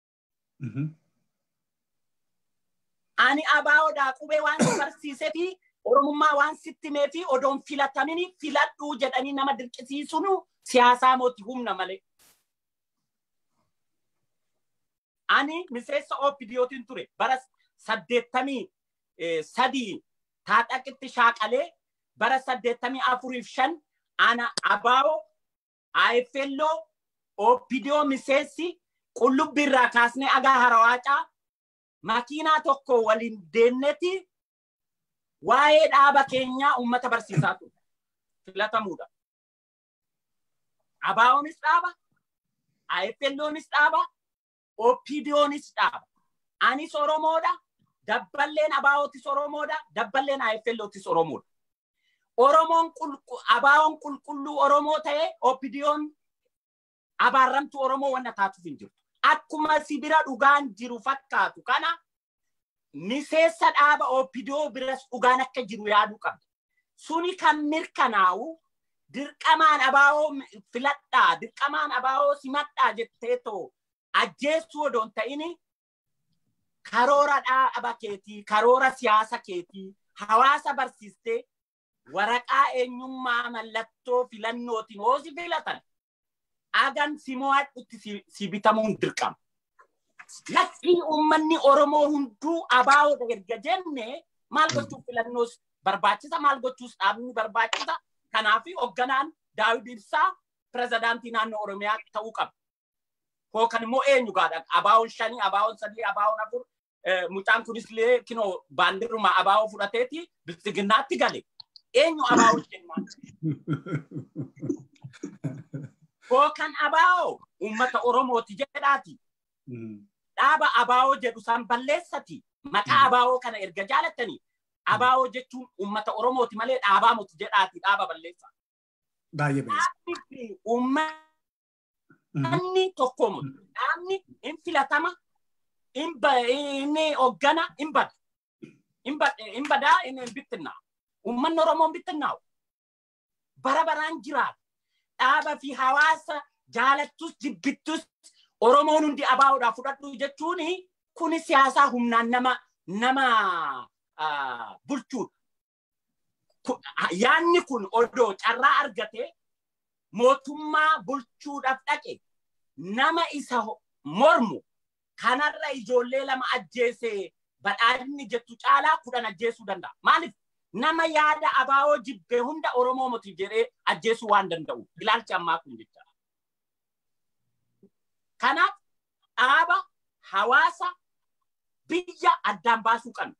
B: Ani abaa'oodhaa qubee waan si barsiisee fi oromummaa waan sitti himee fi odoon filatamini filadhuu jedhanii nama dirqisiisuun siyaasaa mooti humna malee. Ani miseensa OPDOtiin ture bara saddeettamii sadii taadhaqitti shaaqalee bara saddeettamii afuriif shan ana abaa'oo AFLO OPDO miseensi qullubbii irraa kaasnee agaa harawaacaa makiinaa tokko waliin deemneti waa'ee dhaaba keenyaa uummata barsiisaa ture. Filatamuudha. Abaa'oonis dhaaba, AFLOnis dhaaba, OPDOnis dhaaba. Anis Oromoodha, dabballeen Abaa'ootis Oromoodha, dabballeen AFLOtis Oromoodha. Oromoon Abaa'oon qulqulluu Oromoo ta'ee OPDOon abaarramtu Oromoo wanna taatuuf hin jirtu. Akkuma sibira dhugaan jiru fakkaatu kana miseensa dhaaba OPDO biras dhugaan akka jiru yaaduu qabda. Suni kan mirkanaa'u dirqamaan abaa'oo filadhaa, dirqamaan abaa'oo simadhaa jettee too ajjeessuu odoon ta'ini karoora dhaaba keetii, karoora siyaasa keetii, hawaasa barsiistee waraqaa eenyummaa mallattoo filannootiin hoosi filatan agan si mo'adhutti si bitamuun dirqama. Lakkii uummanni Oromoo hunduu abaa'oo erga jenne maal gochuuf filannoos barbaachisa maal gochuus dhaabni barbaachisa kanaaf hoogganaan Daawid Ibsaa pirezidaantii naannoo Oromiyaa ta'uu qaba. Kookan immoo eenyu gaadha abaa'oon shanii abaa'oon sadii abaa'oon afur mucaan kunis illee kinoo baandiruma abaa'oo fudhateeti bilchiginnaatti gale. Eenyu abaa'oo jennaan? Kookan abaa'oo uummata Oromooti jedhaati. Dhaaba abaa'oo jedhu san balleessati. Maqaa abaa'oo kana erga jaalattanii abaa'oo jechuun uummata Oromooti malee dhaabaa miti jedhaati dhaaba balleessa.
A: Baay'ee
B: Dhaabni fi uummanni tokko mutu. Dhaabni hin filatama, inni hoggana, hin bada. Hin badaa, hin bittinnaa. Uummanni Oromoo hin bittinnaa'u. Bara baraan jiraata. Dhaaba fi hawaasa jaalattus jibbittus Oromoon hundi abaa'oodhaa fudhadhu jechuun kuni siyaasaa humnaan nama nama bulchuudha. Yaanni kun odoo carraa argate mootummaa bulchuudhaaf dhaqe nama isa mormu kanarra ijoollee lama ajjeese badhaadhinni jettu caalaa kudhan ajjeesuu danda'a. Maaliif nama yaada abaa'oo jibbe hunda Oromoo miti jedhee ajjeesuu waan danda'u. Ilaalchi ammaa kun jecha. Kanaaf dhaaba hawaasa biyya addaan baasuu qabna.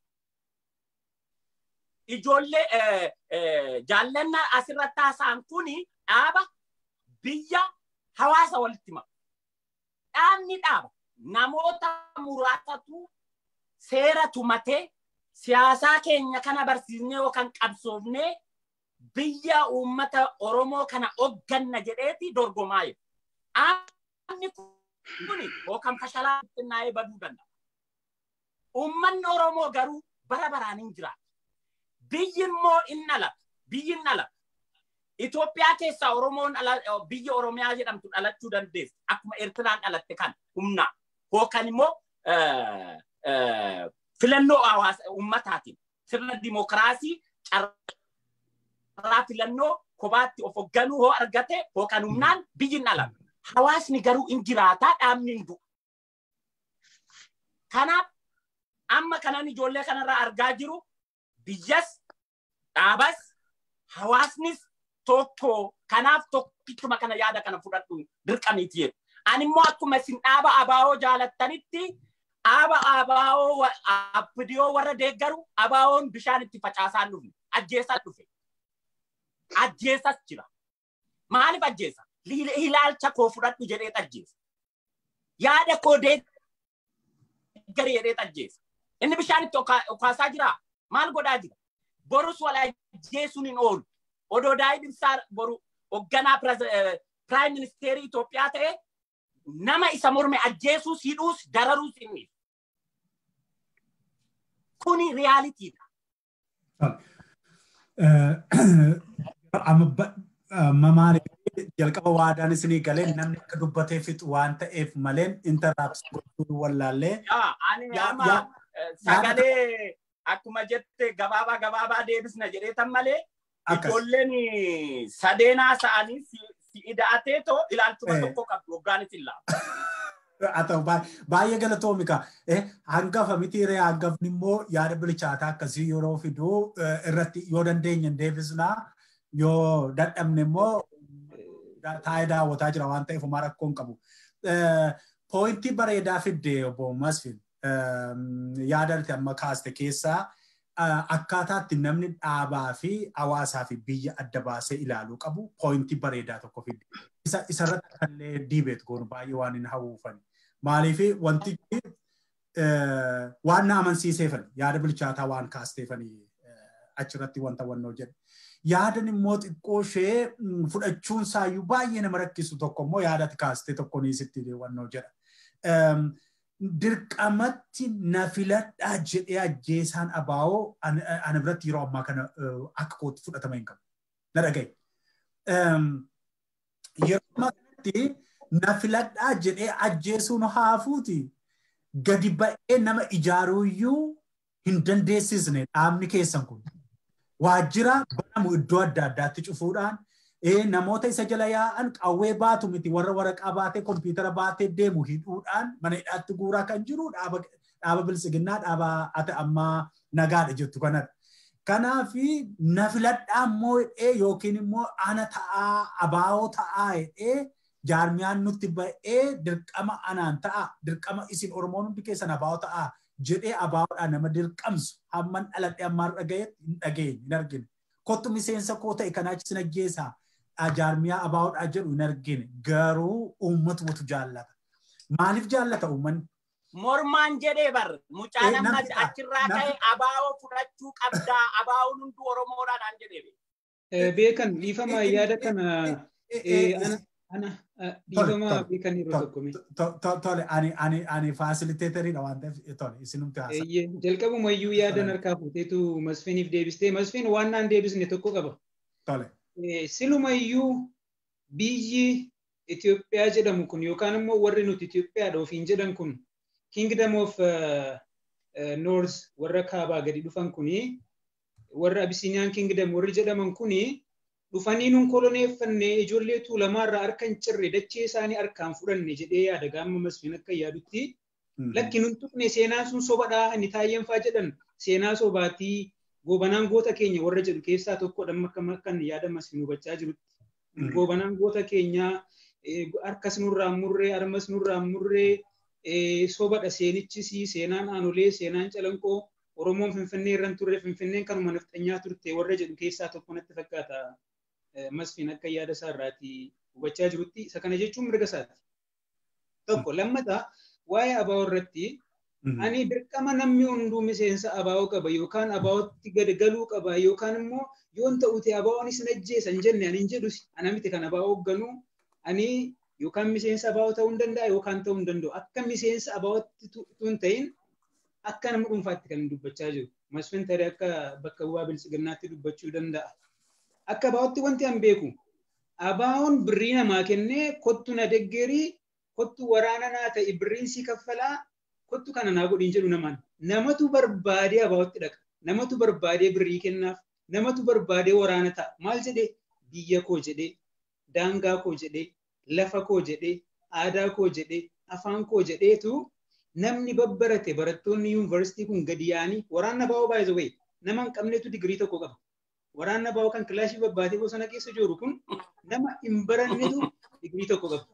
B: Ijoollee jaallannaa asirratti haasa'an kuni dhaaba biyya hawaasa walitti hima. Dhaabni dhaaba namoota muraasatu seera tumatee siyaasaa keenya kana barsiisnee yookaan qabsoofnee biyya uummata Oromoo kana hogganna jedheeti dorgomaa jiru. Dhaabni kuni yookaan fashalaa xinnaa'ee baduu danda'a. Uummanni Oromoo garuu bara baraan hin jiraatu. Biyyi immoo in dhalata. Biyyi in dhalata. Itoophiyaa keessaa Oromoon biyya Oromiyaa jedhamtu dhalachuu dandeessi. Akkuma Eertiraan dhalatte kan humnaa. Yookaan immoo filannoo hawaasa uummataatiin sirna dimokiraasii carraa filannoo kophaatti of hoogganuu hoo argate yookaan humnaan biyyi in dhalata. Hawaasni garuu in jiraataa dhaabni hin du'u. Kanaaf amma kanan ijoollee kanarraa argaa jiru biyyas dhaabas hawaasnis tokko kanaaf tokkichuma kana yaada kana fudhadhu dirqamiiti jedhu. Ani immoo akkuma isin dhaaba abaa'oo jaalattanitti dhaaba abaa'oo abdiyoo warra deeggaru abaa'oon bishaan itti facaasaan dhufne ajjeesaan dhufe. Ajjeesas jira. Maaliif ajjeesa? Ilaalcha koo fudhadhu jedhee ajjeesa. Yaada koo deeggari jedhee ajjeesa. Inni bishaan itti okaasaa jira. Maal godhaa jira? Borus wal ajjeesuun hin oolu. Odoo Daawid Ibsaa boru hoogganaa piraayim ministeerii Itoophiyaa ta'e nama isa morme ajjeesuus hidhuus dararuus inni. Kuni riyaaliitiidha.
A: Amma maaliif jalqaba waadaan isinii galee namni akka dubbatee fixu waan ta'eef maleen intaraapsii gochuu wallaallee.
B: Ani amma sagalee akkuma jette gabaabaa gabaabaa deebisna jedheetan malee ijoolleen sadeenaa sa'anii si ida'atee too ilaalchuma tokko qabdu hoggaanis hin laabu.
A: haa ta'u baay'ee galatoomika. Hangafa miti ree hangafni immoo yaada bilchaataa akkasii yeroo fiduu irratti yoo dandeenye deebisnaa yoo dadhabne immoo taa'ee daawwataa jira waan ta'eef homaa rakkoo hin qabu. Poointii bareedaa fidde obbo Masfin yaada ati amma kaaste keessaa akkaataatti namni dhaabaa fi hawaasaa fi biyya adda baasee ilaaluu qabu poointii bareedaa tokko fidde. Isarratti illee diibeet goonu baay'ee waan hin hawwuufani. Maaliif wanti waan na amansiiseefani yaada bilchaataa waan kaasteefani achirratti wanta wannoo jedhe. Yaadan immoo xiqqoo ishee fudhachuun saayyuu baay'ee nama rakkisu tokko immoo yaada ati kaastee tokko ni sitti wannoo jedha. Dirqamatti na filadhaa jedhee ajjeesaan abaa'oo ana biratti yeroo ammaa kana akka kootti fudhatama hin qabu. Na dhagaye. Yeroo ammaa kanatti na filadhaa jedhee ajjeesuun haafuuti gadi ba'ee nama ijaaruuyyuu hin dandeessisne dhaabni keessan kun. Waajjira banamu iddoo adda addaatti cufuudhaan namoota isa jala yaa'an qawwee baatu miti warra waraqaa baatee kompiitara baatee deemu hidhuudhaan mana hidhaatti guuraa kan jiru dhaaba bilisiginnaa dhaaba ati ammaa nagaadha jettu kanadha. Kanaaf na filadhaa immoo hidhee yookiin immoo ana ta'aa abaa'oo ta'aa hidhee jaarmiyaan nutti ba'ee dirqama anaan ta'a dirqama isin oromoon hundi keessan abaa'oo ta'aa jedhee abaa'oodhaan nama dirqamsu hamman dhaladhee ammaan dhagayetti hin dhageenye hin argine. Kottu miseensa koo ta'e kanaa sin ajjeesaa jaarmiyaa abaa'oodhaa jedhu hin argine garuu uummatumatu jaallata. Maaliif jaallata uummanni?
B: Mormaan jedhee bar mucaan ammas achirraa ka'e abaa'oo fudhachuu qabdaa abaa'oon hunduu oromoodhaan jedhee.
D: Beekan dhiifama yaada kana ana dhiifama beekan yeroo tokko
A: Tole ani ani ani faasiliteeteriidha waan ta'eef tole isinumti haasa.
D: Jalqabuma iyyuu yaadan harkaa fuuteetu Masfiiniif deebistee Masfiin waan naan deebisne tokko qaba.
A: Tole.
D: Siluma iyyuu biyyi Itoophiyaa jedhamu kun yookaan immoo warri nuti Itoophiyaadha ofiin jedhan kun Kingdom of North warra kaabaa gadi dhufan kuni warra Abisiniyaan Kingdom warri jedhaman kuni dhufanii nun koloneeffanne ijoollee tuulamaarraa harka hin cirre dachee isaanii harkaan fudhanne jedhee yaada gaama masfiin akka yaadutti lakki nun tuqne seenaan sun sobadhaa inni taayyeenfaa jedhan seenaa sobaatii goobanaan goota keenya warra jedhu keessaa tokko dhamma akka yaada masfiin hubachaa jirutti goobanaan goota keenyaa harkas nurraan murree armas nurraan murree sobadha seenichis seenaan aanolee seenaan calanqoo oromoon finfinnee irran turre finfinneen kanuma nafxanyaa turte warra jedhu keessaa tokko natti fakkaata masfiin akka yaada isaa irraati hubachaa jirutti isa kana jechuun mirga isaati. Tokko lammataa waa'ee abaa'oo irratti ani dirqama namni hunduu miseensa abaa'oo qaba yookaan abaa'ootti gad galuu qaba yookaan immoo yoon ta'ute abaa'oon isin ajjeesan jenne ani hin jedhus ana miti kan abaa'oo hoogganuu ani yookaan miseensa abaa'oo ta'uu hin danda'a yookaan ta'uu hin danda'u akka miseensa abaa'ootti tun ta'in akka nama dhuunfaatti kan dubbachaa jiru. Masfiin tarii akka bakka bu'aa bilchiginnaatti dubbachuu danda'a. Akka abaa'ootti wanti an beeku abaa'oon birrii namaa kennee kottu na deggerii kottu waraana naa ta'e birriin si kaffalaa kottu kana naa godhin jedhu namaan. Namatu barbaadee abaa'ootti dhaqa. Namatu barbaadee birrii kennaaf. Namatu barbaadee waraana ta'a. Maal jedhee biyya koo jedhee daangaa koo jedhee lafa koo jedhee aadaa koo jedhee afaan koo jedheetu namni babbarate barattoonni yuunivarsiitii kun gadi yaa'anii waraanna baa'oo baay'ee wayi nama hin qabnetu digirii tokko qaba. Waraanna baa'oo kan kilaashii babbaatee bosona keessa jiru kun nama hin barannetu digirii tokko qaba.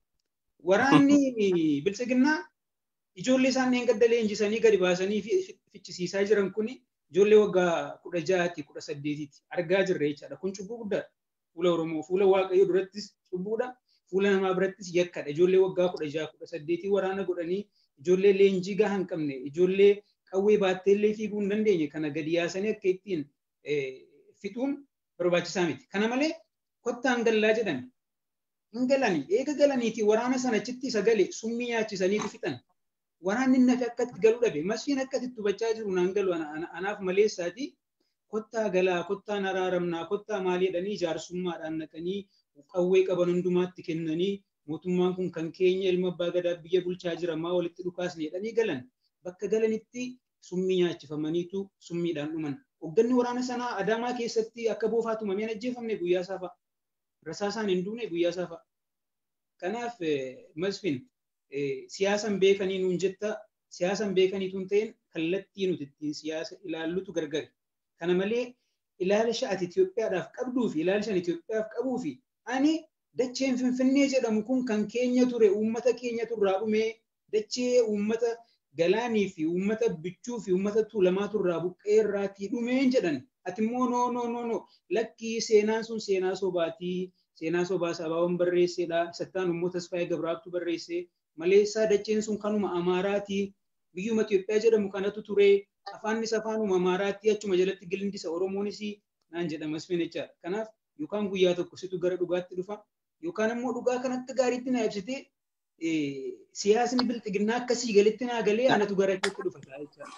D: Waraanni bilchiginnaa ijoollee isaan gadda leenjisanii gadi baasanii fichisiisaa jiran kun ijoollee waggaa kudha ja'aati kudha saddeetiiti argaa jirra jechaadha. Kun cubbuu guddaadha. Fuula Oromoo fuula Waaqayyoo durattis cubbuudha. Fuula namaa birattis yakkadha. Ijoollee waggaa kudha ja'a kudha saddeetii waraana godhanii ijoollee leenjii gahaa hin qabne ijoollee qawwee baattee illee fiiguu hin dandeenye kana gadi yaasanii akka ittiin fixuun barbaachisaa miti. Kana malee kottaan gallaa jedhame. Hin galanii eega galaniiti waraana sana achitti sagalee summii nyaachisaniiti fixan. Waraanni nafi akka itti galuu dhabe. Masfiin akka itti hubachaa jiru naan galu anaaf maleessaati. Kottaa galaa kottaan araaramnaa kottaa maalii jedhanii jaarsummaadhaan naqanii qawwee qaban hundumaatti kennanii mootummaan kun kan keenya ilma abbaa gadaa biyya bulchaa jira maa walitti dhukaasne jedhanii galan bakka galanitti summii nyaachifamaniitu summiidhaan dhuman. Hoogganni waraana sanaa Adaamaa keessatti akka boofaa tumameen ajjeefamne guyyaa saafa. Rasaasaan hin duune guyyaa saafa. Kanaaf Masfin siyaasan beekanii nuun jetta siyaasan beekanii tun ta'een kallattii nuti ittiin siyaasa ilaallutu gargari. Kana malee ilaalcha ati Itoophiyaadhaaf qabduu fi ilaalcha Itoophiyaaf qabuu fi ani dacheen Finfinnee jedhamu kun kan keenya ture uummata keenya turraa dhumee dachee uummata galaanii fi uummata bichuu fi uummata tuulamaa turraa buqqee irraatii dhumeen jedhan ati immoo noo noo noo noo lakkii seenaan sun seenaa sobaatii seenaa sobaa sabaawwan barreesseedha sattaan immoo tasfaayee gabraabtu barreesse maleessaa dacheen sun kanuma amaaraatii biyyuma Itoophiyaa jedhamu kanatu ture afaannis afaanuma amaaraatti achuma jalatti gilindisa oromoonis naan jedhamas jechaadha kanaaf yookaan guyyaa tokko situ gara dhugaatti dhufa yookaan immoo dhugaa kan akka gaariitti na ibsitee siyaasni bilxiginnaa akkasii galitti naa galee anatu gara keetti dhufa jechaadha.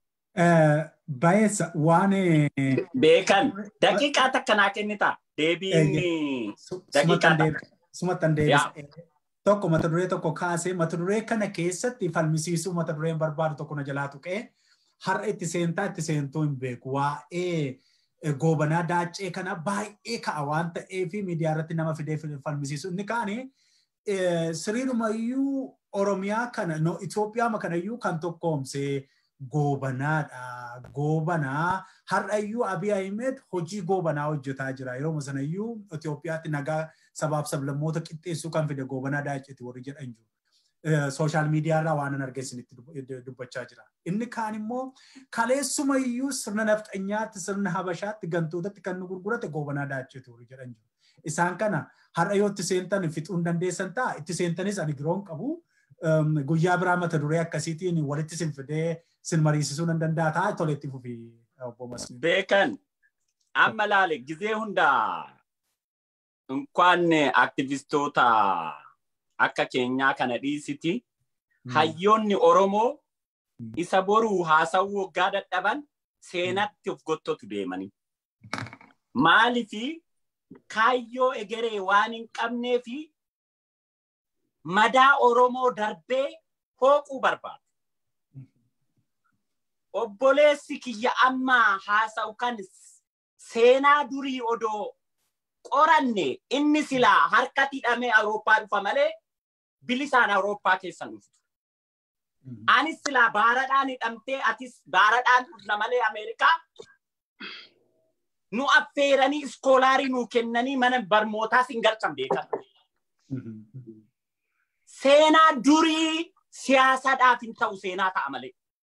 A: Baay'eessa waan
B: beekan daqiiqaa takka naa kennita deebiin daqiiqaa
A: sumattan deebisa. Tokko mata duree tokko kaasee mata duree kana keessatti falmisiisuu mata dureen barbaadu tokko na jalaa tuqee har'a itti seentaa itti seentuu hin beeku waa'ee goobanaa daacee kana baay'ee ka'a waan ta'eef miidiyaa irratti nama fidee falmisiisu inni kaani siriirumayyuu Oromiyaa kana no Itoophiyaa kanayyuu kan tokkoomsee goobanaadha. Goobanaa har'ayyuu Abiy Ahmed hojii goobanaa hojjetaa jira. Yeroo sanayyuu Itoophiyaatti nagaa sabaaf sablammoota qixxeessuu kan fide goobanaa daaceeti warri jedhan jiru. Sooshaal miidiyaa irraa waan arge isinitti dubbachaa jira. Inni kaan immoo kaleessumayyuu sirna nafxanyaatti sirna habashaatti gantootatti kan nu gurgurate goobanaa daaceeti warri jedhan jiru. Isaan kana har'a yoo itti seentan fixuun dandeessan ta'a itti seentanis ani giroon qabu. Guyyaa biraa mata duree akkasiitiin walitti sin fidee sin mariisisuu nan danda'a ta'a toletti fufi obbo Masmi.
B: Beekan amma laale gizee hundaa እንኳን አክቲቪስቶታ akka keenyaa kana dhiisiti hayyoonni Oromoo isa boruu haasawuu waggaa dadhaban seenatti of gottotu deemanii. Maalifi kaayyoo egeree waan hin qabnee fi madaa Oromoo darbee hooquu barbaadu. Obboleessi kiyya ammaa haasa'u kan seenaa durii odoo qoranne inni silaa harkatti hidhamee Awurooppaa dhufa malee bilisaan Awurooppaa keessan dhuftu. Anis silaa baaradhaan hidhamtee atis baaradhaan dhufna malee Ameerikaa nu affeeranii iskoolaarii nu kennanii mana barnootaa sin galchan beekan. Seenaa durii siyaasaadhaaf hin ta'u seenaa ta'a malee.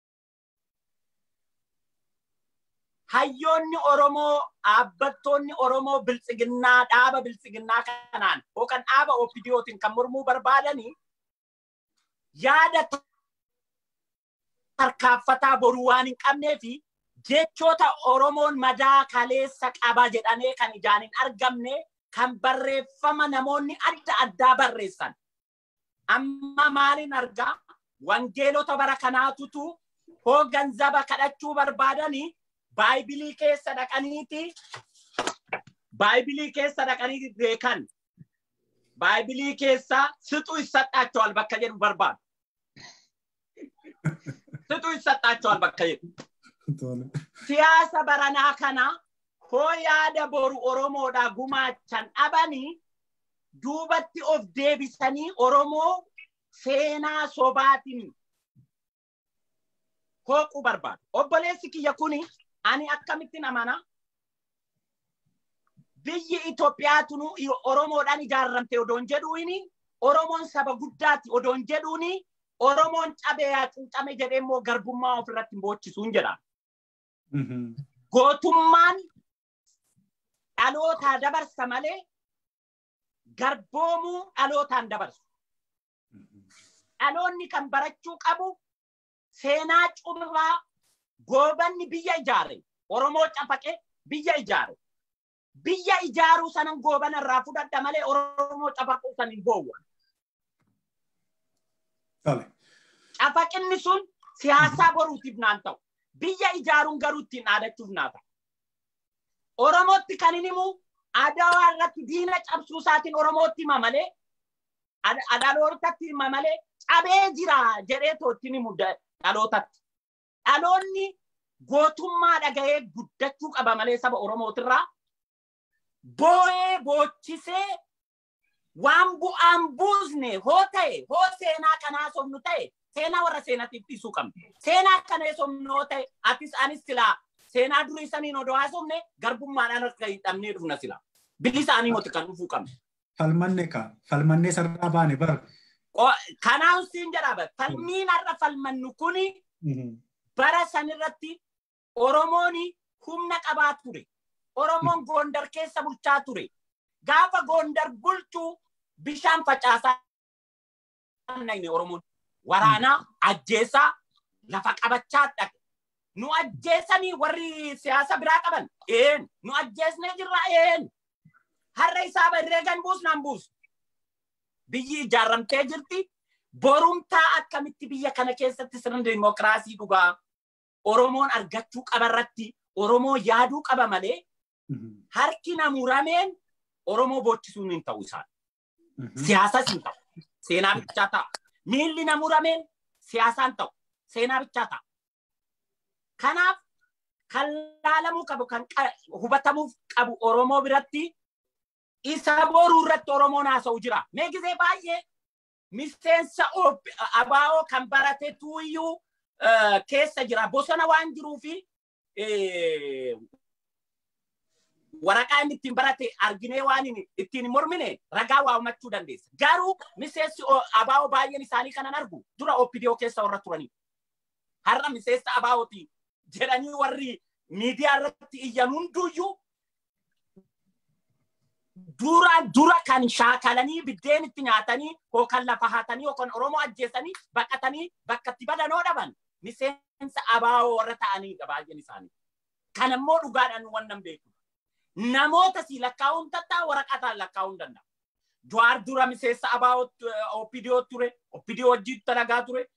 B: hayyoonni Oromoo dhaabbattoonni Oromoo biltsiginnaa dhaaba biltsiginnaa kanaan yookaan dhaaba OPDOtiin kan mormuu barbaadanii yaada tarkaanfataa boruu waan hin qabnee fi jechoota Oromoon madaa kaleessa qaba jedhanii kan ijaan hin argamne kan barreeffama namoonni adda addaa barreessan. Amma maalin argaa wangeelota bara kanaatutu hoo ganzaba kadhachuu barbaadanii baayibilii keessa dhaqaniiti baayibilii keessa dhaqaniiti beekan baayibilii keessa sixu issadhaachawal bakka jedhu barbaadu. Sixu issadhaachawal bakka jedhu. Siyaasa baranaa kana hoo yaada boru Oromoodhaa gumaachan dhabanii duubatti of deebisanii Oromoo seenaa sobaatiin hooquu barbaadu. Obboleessi kiyya kuni ani akkamittiin amana biyyi Itoophiyaatunu Oromoodhaan ijaarramte odoon jedhuuni Oromoon saba guddaati odoon jedhuuni Oromoon cabee yaa cuucame jedhee immoo garbummaa ofirratti boochisuun jedha. Gootummaan dhalootaa dabarsa malee garboomuu dhalootaan dabarsu. Dhaloonni kan barachuu qabu seenaa cumraa goobanni biyya ijaare Oromoo cafaqe biyya ijaare. Biyya ijaaruu sanan goobana irraa fudhadha malee Oromoo cafaquu san hin boowwan. Cafaqinni sun siyaasaa boruutiif naan ta'u. Biyya ijaaruun garuu ittiin dhaadachuuf naa ta'a. Oromootti kan hin himu adawaa irratti diina cabsuu isaatiin Oromootti hima malee dhalootatti hima malee cabee jira jedhee tootti himu dhalootatti. Dhaloonni gootummaa dhagahee guddachuu qaba malee saba Oromootirraa boo'ee boochisee waan bu'aan buusne hoo ta'e hoo seenaa kanaa somnu ta'e seenaa warra seenaatiif dhiisuu qabna. Seenaa kana somnu hoo ta'e atis anis silaa seenaa durii saniin odoo haasofne garbummaadhaan harka hin dhabnee dhufna silaa. Bilisaanii moti kan dhufuu qabna.
A: Falmanne ka falmannee sarara baane bar.
B: Kanaaf siin jedhaa falmiin har'a falmannu kuni bara sanirratti Oromoon humna qabaa ture. Oromoon Gondar keessa bulchaa ture. Gaafa Gondar bulchuu bishaan facaasaa nayne Oromoon. Waraanaa ajjeesaa lafa qabachaa dhaqe. Nu ajjeesanii warri siyaasa biraa qaban. Een nu ajjeesnee jirra een. Har'a isaa barree gan buusnaan buusu. Biyyi ijaarramtee jirti. Borumtaa akkamitti biyya kana keessatti sirna dimokiraasii dhugaa Oromoon argachuu qabarratti Oromoo yaaduu qaba malee harki namurameen Oromoo boochisuun hin ta'u isaan. Siyaasas hin ta'u. Seenaa bichaa ta'a. Miilli namurameen siyaasaan ta'u. Seenaa bichaa ta'a. Kanaaf kan laalamuu qabu kan hubatamuuf qabu Oromoo biratti isa boruu irratti Oromoon haasa'u jira. Mee gisee baay'ee miseensa abaa'oo kan barate tuuyyuu keessa jira. Bosona waan jiruu fi waraqaa inni ittiin barate arginee waan ittiin mormine ragaa waamachuu dandeessa. Garuu miseensi abaa'oo baay'een isaanii kanan argu dura OPDO keessa warra turanii. Har'a miseensa abaa'ooti jedhanii warri miidiyaa irratti iyyan hunduyyuu dura dura kan shaakalanii biddeen itti nyaatanii yookaan lafa haatanii yookaan Oromoo ajjeesanii baqatanii bakka itti badanoo dhaban miseensa abaa'oo warra ta'aniidha baay'een isaanii. Kan immoo dhugaadhaan wannan beeku. Namoota si lakkaa'uun tattaa waraqataan lakkaa'uun danda'a. Jawaar dura miseensa abaa'oo OPDO ture, OPDO wajjin dalagaa ture,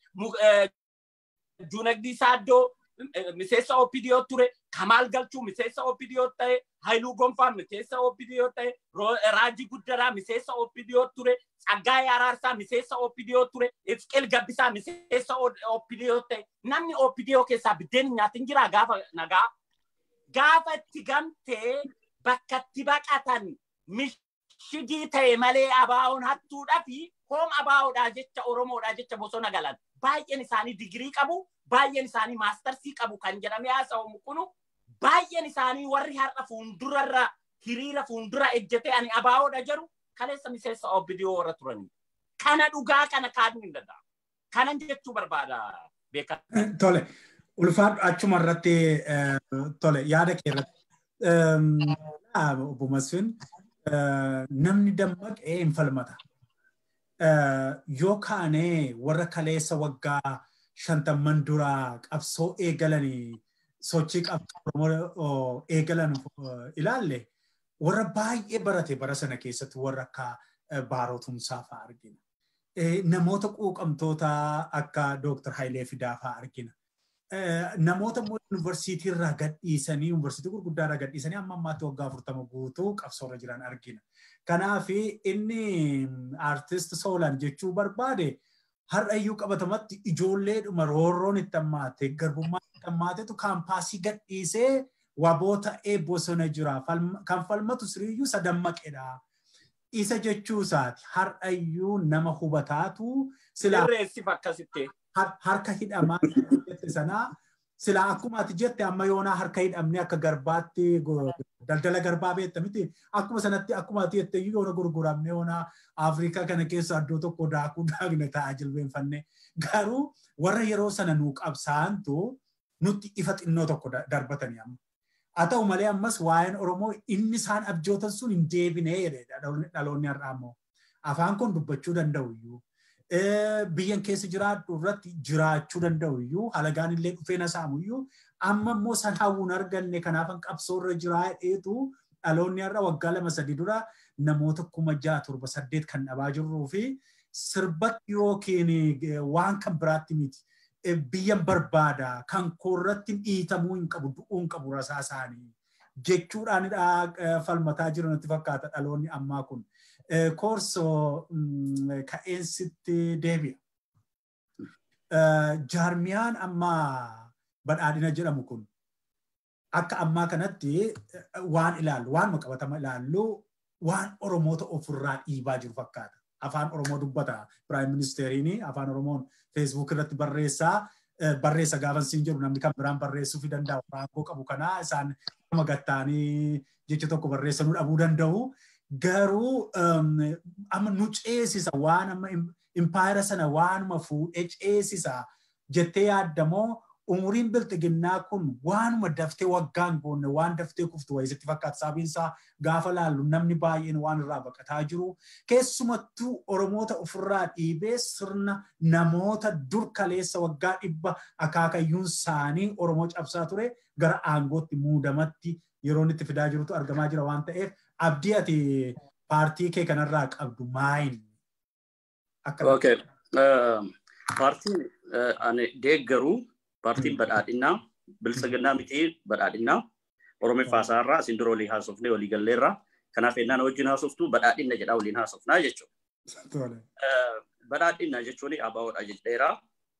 B: Junagdii Saaddoo miseensa OPDO ture, Kamaal Galchuu miseensa OPDO ta'e, Hailuu Gonfaa miseensa OPDO ta'e, Raajii Guddaraa miseensa OPDO ture, Tsaggaayee Araarsaa miseensa OPDO ture, Ifqeel Gabbisaa miseensa OPDO ta'e. Namni OPDO keessaa biddeen nyaatin jira gaafa nagaa. Gaafa itti gamtee bakka itti baqatan mishigii ta'e malee abaa'oon hattuudhaa fi hoom abaa'oodhaa jecha Oromoodhaa jecha bosona galan. Baay'een isaanii digirii qabu, baay'een isaanii maastarsii qabu kan jedhamee haasa'amu kunu baay'een isaanii warri har'a fuuldurarra hiriira fuuldura ejjetee ani abaa'oodha jedhu kaleessa miseensa OPDO warra turanii. Kana dhugaa kana kaaduu hin danda'amu. Kanan jechuu barbaada beekan.
A: Tole. Ulfaadhu achuma irratti tole yaada kee irratti obbo Masfin namni dammaqee hin falmata. Yoo kaanee warra kaleessa waggaa shantamman duraa qabsoo eegalanii sochii qabsoo eegalan ilaalle warra baay'ee barate bara sana keessatti warra akka baarotumsaa fa'aa argina. Namoota quuqamtoota akka Dooktar Hayilee Fidaa fa'aa argina. namoota immoo yuunivarsiitii irraa gadhiisanii yuunivarsiitii gurguddaa irraa gadhiisanii amma ammaatti waggaa afurtama guutuu qabsoorra jiran argina. Kanaaf inni aartist Soolan jechuu barbaade har'ayyuu qabatamatti ijoolleedhuma roorroon itti hammaate garbummaan itti hammaatetu kaampaasii gadhiisee waboota bosona jira. Kan falmatu siriyyuu sadammaqedha. Isa jechuu isaati har'ayyuu nama hubataatu
B: silaa. Sirreessiif akkasitti.
A: harka hidhamaa jette sanaa sila akkuma ati jette amma yoonaa harka hidhamne akka garbaatti daldala garbaa beekta miti akkuma sanatti akkuma ati jette yoona gurguramne yoonaa Afrikaa kana keessa iddoo tokko daakuu daakne taa'aa jilbeenfanne garuu warra yeroo sana nuu qabsaantu nutti ifa xinnoo tokko darbatanii amma. Haa ta'u malee ammas waa'een Oromoo inni isaan abjootan sun hin deebinee jedhedha dhaloonni har'aa immoo. Afaan kun dubbachuu danda'u iyyuu. biyyan keessa jiraadhu irratti jiraachuu danda'u iyyuu halagaan illee dhufee na saamu iyyuu amma immoo san hawwuun arganne kanaafan qabsoorra jiraa dheetu dhaloonni har'a waggaa lama sadii dura namoota kuma ja'a torba saddeet kan dhabaa jirruu fi sirbatti yookiin waan kan biraatti miti. Biyyan barbaada kan koorratti dhiitamuu hin qabu du'uu hin qabu rasaa isaanii jechuudhaan falmataa jiru natti fakkaata dhaloonni ammaa kun. korso ka'eensitti deebi'a. Jaarmiyaan amma badhaadhina jedhamu kun akka ammaa kanatti waan ilaallu waan qabatama ilaallu waan Oromoota ofirraa dhiibaa jiru fakkaata. Afaan Oromoo dubbata. Piraayim Ministeeriin afaan Oromoon feesbuuk irratti barreessaa. Barreessa gaafa siin jedhu namni kan biraan barreessuu fi danda'u. Raangoo qabu kanaa isaan nama gattaanii jecha tokko barreessanuu dhabuu danda'u. Garuu amma nu ceesisa waan amma impaayera sana waanuma fuudhee ceesisa jettee yaaddamoo umuriin bilxiginnaa kun waanuma daftee waggaan goonne waan daftee kuftu wayisitti fakkaata sababiinsaa gaafa laallu namni baay'een waan irraa baqataa jiru keessumattuu oromoota ofirraa dhiibee sirna namoota dur kaleessa waggaa dhibba akaakayyuun isaanii oromoo cabsaa ture gara aangootti muudamatti yeroo itti fidaa jirutu argamaa jira waan ta'eef abdii ati paartii kee kanarraa qabdu maayin?
C: Okay. Paartiin ani deeggaru paartiin badhaadhinaa bilisiginnaa miti badhaadhinaa oromiffaa isaarraa isin dura waliin haasofnee walii galleerraa kanaaf ennaan wajjin haasoftu badhaadhina jedhaa waliin haasofnaa jechuudha. Badhaadhina jechuun abaawoodha jedheeraa.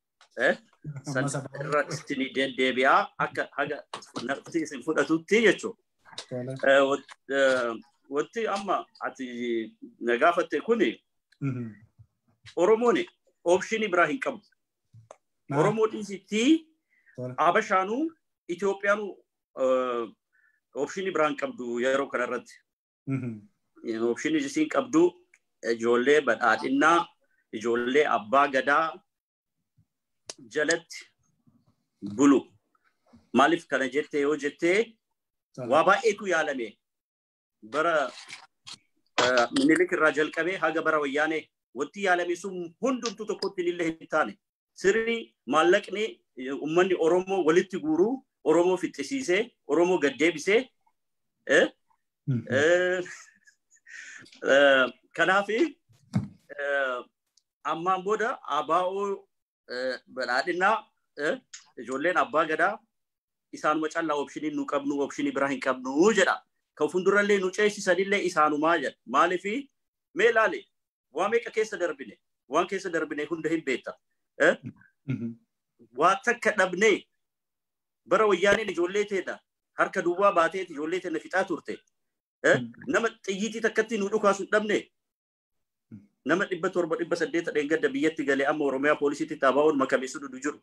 C: irratti ni deddeebi'aa akka haga nafti isin fudhatutti jechuudha. Wanti amma ati na gaafatte kuni Oromoon oopshinii biraa hin qabu. Oromoo dhiisitti Abashaanuu Itoophiyaanuu oopshinii biraa hin qabdu yeroo kanarratti. Oopshinii isiin qabdu ijoollee badhaadhinnaa, ijoollee abbaa gadaa jalatti bulu. Maaliif kana jettee yoo jettee waa baay'eetu yaalame. Bara minilik irraa jalqabee haga bara wayyaanee wanti yaalame sun hundumtu tokkotti illee hin taane. Sirni maallaqni uummanni Oromoo walitti guuruu Oromoo fixxisiisee Oromoo gaddeebisee kanaaf ammaan booda abaa'oo badhaadhinaa ijoolleen abbaa gadaa isaanuma callaa oopshinii nu qabnu oopshinii biraa hin qabnu jedha. Kan fuuldurallee nu ceesisanillee isaanumaa jedha. Maaliif mee ilaali waa meeqa keessa darbine waan keessa darbine hunda hin beekta. Waa takka dhabnee bara wayyaaniin ijoollee teedha harka duwwaa baateeti ijoollee teena fixaa turte. Nama xiyyiitii takkatti nu dhukaasu dhabne nama dhibba torba dhibba saddeeta dheengadda biyyatti galee amma Oromiyaa poolisiitti xaabaa'oon makamee sududu jiru.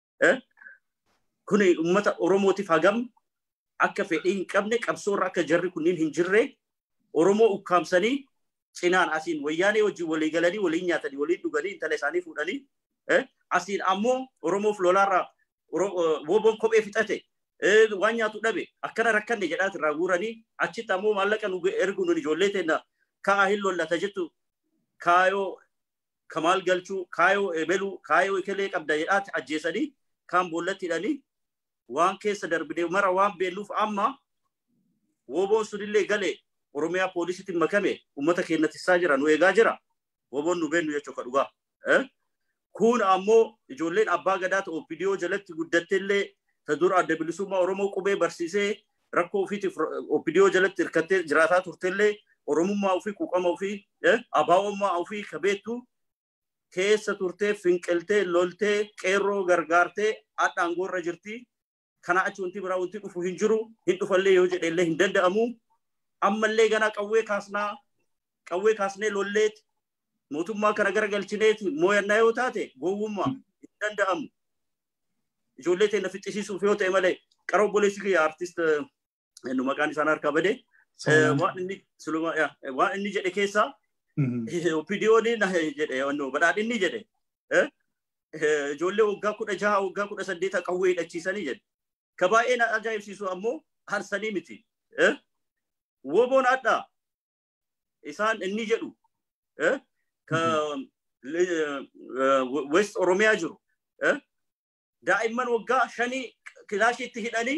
C: Kuni uummata Oromootiif hagam akka fedhii hin qabne qabsoorra akka jarri kunniin hin jirre Oromoo ukkaamsanii cinaan asiin wayyaanee wajjin walii galanii waliin nyaatanii waliin dhuganii intala isaanii fuudhanii asiin ammoo Oromoof lolaarraa woboon kophee fixate waan nyaatu dhabe akkana rakkanne jedhaati irraa guuranii achitti ammoo maallaqa nu ergu nun ijoollee teenna ka'a hin lollata jettu kaayoo kamaal galchuu kaayoo ebeluu kaayoo ekelee qabda jedhaati ajjeesanii kaan boollatti hidhanii waan keessa darbine mara waan beennuuf amma woboon sunillee galee Oromiyaa poolisiitiin makame uummata keenyatissaa jira nu eegaa jira woboon nu beennu jechuudha dhugaa. Kun ammoo ijoolleen abbaa gadaa ta'u OPDO jalatti guddatteellee ta dura adda bilisummaa Oromoo qubee barsiisee rakkoo ofiitiif OPDO jalatti hirkattee jiraataa turtellee Oromummaa ofii quuqama ofii abaa'ummaa ofii kabeettu keessa turtee finqiltee loltee qeerroo gargaartee adhaangoorra jirti. Kana achi wanti biraa wanti dhufu hin jiru hin dhufallee yoo jedhellee hin danda'amu. Ammallee ganaa qawwee kaasnaa qawwee kaasnee lolleeti mootummaa kana garagalchineeti mooyannaa yoo taate gowwummaa hin danda'amu. Ijoollee teenya fixxisiisuuf yoo ta'e malee qara obboleessi kiyya aartist nu maqaan isaan harkaa badee waan inni jedhe keessaa OPDO'n jedhe badhaadhinni jedhe ijoollee waggaa kudha jaha waggaa kudha saddeeta qawwee hidhachiisanii jedhe. Ka baay'ee na ajaa'ibsiisu ammoo harsanii miti. Woboon addaa isaan inni jedhu ka West Oromiyaa jiru daa'imman waggaa shanii kilaashiitti hidhanii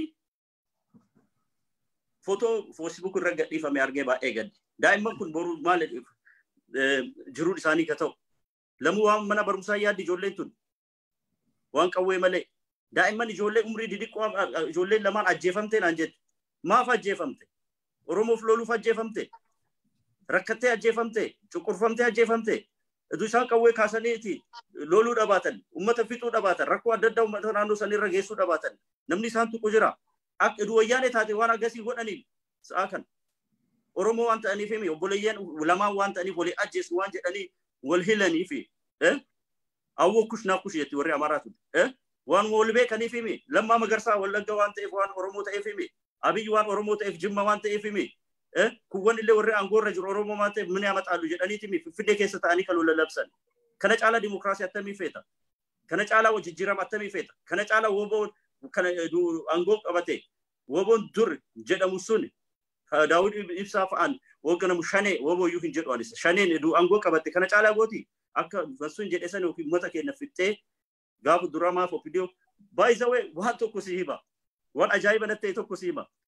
C: footoo feesbuuk irra gadhiifame argee baay'ee gaddi. Daa'imman kun boru maal jiruun isaanii ka ta'u. Lamuu waan mana barumsaa yaaddi ijoolleen tun. Waan qawwee malee. Daa'imman ijoollee umrii didiqqoo ijoolleen lamaan ajjeefamte naan jette. Maaf ajjeefamte? Oromoof loluuf ajjeefamte? Rakkattee ajjeefamte? Cuqqurfamtee ajjeefamte? Idu isaan qawwee kaasaniiti loluu dhabaatan, uummata fixuu dhabaatan, rakkoo adda addaa uummata naannoo sanirra geessuu dhabaatan. Namni isaan tuqu jira. Akka idu wayyaanee taate waan aggasii godhaniin sa'a kan. Oromoo waan ta'aniif himi obboleeyyan lamaan waan ta'aniif walii ajjeesu waan jedhanii wal hilanii fi awwoo kush naa kush jetti warri Amaaraatu. Waan wal beekaniif himi lammaa magarsaa wallagga waan ta'eef waan Oromoo ta'eef himi abiyyi waan Oromoo ta'eef jimma waan ta'eef himi kuwwan illee warri aangoorra jiru Oromoo waan ta'eef mini amaxaalu jedhaniiti himi finfinnee keessa ta'anii kan lola labsan. Kana caalaa dimokiraasii attamii feeta. Kana caalaa jijjiirama attamii feeta. Kana caalaa woboo kana aangoo qabate woboon dur jedhamu sun daawud ibsaa fa'aan hoogganamu shanee wobooyyuu hin jedhu anis shaneen aangoo qabatte kana caalaa gooti akka sun jedhe sana yookiin uummata keenya fixxee gaafa duramaaf ofiidiyoo baay'isawee waan tokko si hima waan ajaa'iba natti ta'e tokko si hima.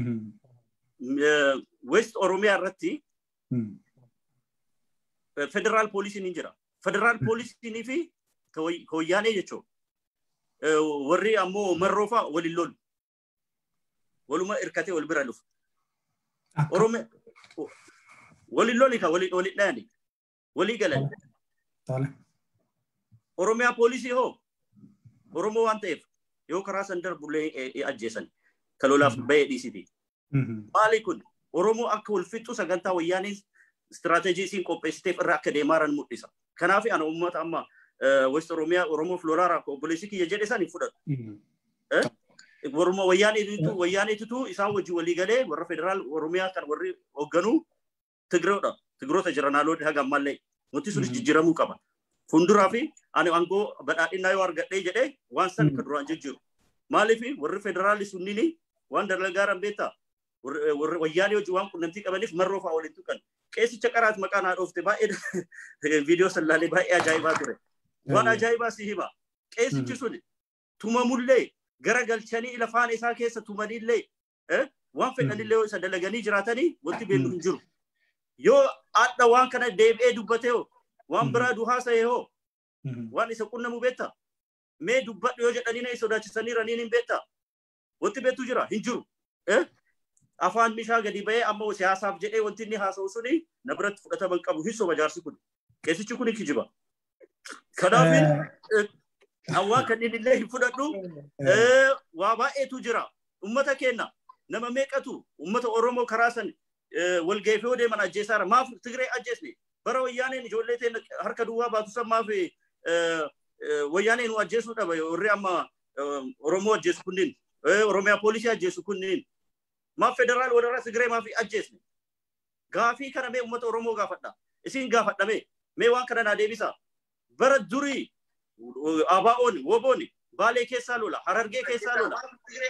C: West Oromiyaa irratti federaal poolisiin hin jira. Federaal poolisiinii fi wayyaanee jechuun warri ammoo marroofaa waliin lolu. Waluma hirkatee wal bira dhufu. Oromiyaa waliin loli ka waliin dhayani walii galan. Oromiyaa poolisii hoo Oromoo waan ta'eef yoo karaa san darbullee ajjeesan kalolaaf bahee dhiisiti. Maali kun Oromoo akka wal fixxu sagantaa wayyaanii istiraateejii isiin qopheessiteef irra akka deemaaran mul'isa. Kanaaf ana uummata amma West Oromiyaa Oromoof lolaaraa obboleessi kiyya jedhe san hin fudhatu. Oromoo wayyaaniitu wayyaaniitu isaan wajjin walii galee warra federaal Oromiyaa kan warri hoogganuu Tigiroodha. Tigiroota jiran haalonni haga ammallee wanti sunis jijjiiramuu qaba. Funduraa fi ani aangoo badhaadhinaa yoo argadhee jedhee waan san kan duraan jijjiiru. Maaliif warri federaalli sunniin waan dalagaaran beektaa warri wayyaanii hojii waan qunnamtii qabaniif marroo fa'aa waliin tuqan. Qeessicha qaraat maqaan haa dhoofte baay'ee viidiyoo sallaalee baay'ee ajaa'ibaa ture. Waan ajaa'ibaa si hima. Qeessichi sun tumamullee gara galchanii lafaan isaa keessa tumanillee waan fedhanillee isa dalaganii jiraatanii wanti beeku hin jiru. Yoo adda waan kana deebi'ee dubbatee waan biraa duhaasa'ee hoo waan isa qunnamu beektaa? Mee dubbadhu yoo jedhanii na sodaachisanii raniin hin beektaa? Wanti beektu jira hin jiru. Afaan bishaa gadi ba'ee amma siyaasaaf jedhee wanti inni haasa'u suni na biratti fudhatama hin qabu hin soba jaarsi kun. Qeessichi kun kijiba. Kanaaf waan kanneen illee hin fudhadhu waa baay'eetu jira. Uummata keenya nama meeqatu uummata Oromoo karaa san walga'eef yoo deeman ajjeesaara. Maaf Tigree ajjeesne bara wayyaaneen ijoollee teenya harka duwwaa baatu san maaf wayyaaneen nu ajjeesuu dhaba warri amma Oromoo ajjeesu kunniin Oromiyaa poolisii ajjeesu kunniin maaf federaal warra Tigree maaf ajjeesne. Gaafii kana mee uummata Oromoo gaafadha. Isin gaafadhame mee waan kana naa deebisa. Bara durii ABO'n WBO'n Baalee keessaa lola, Harargee keessaa lola,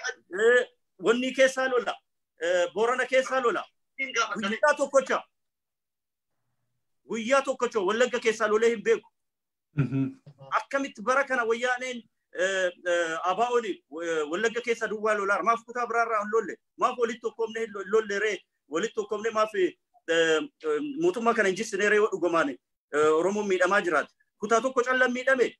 C: Wannii keessaa lola, Boorana keessaa lola. Guyyaa tokkocha. Guyyaa tokkocha Wallagga keessaa lolee hin beeku. Akkamitti bara kana wayyaaneen ABO'n Wallagga keessaa duwwaa lolaa maaf kutaa biraarraa hin lolle maaf walitti tokkomne hin lolle ree walitti tokkomne maaf mootummaa kana hin jissine ree yoo dhugumaan Oromoon miidhamaa jiraate. Kutaa tokko callaan miidhame.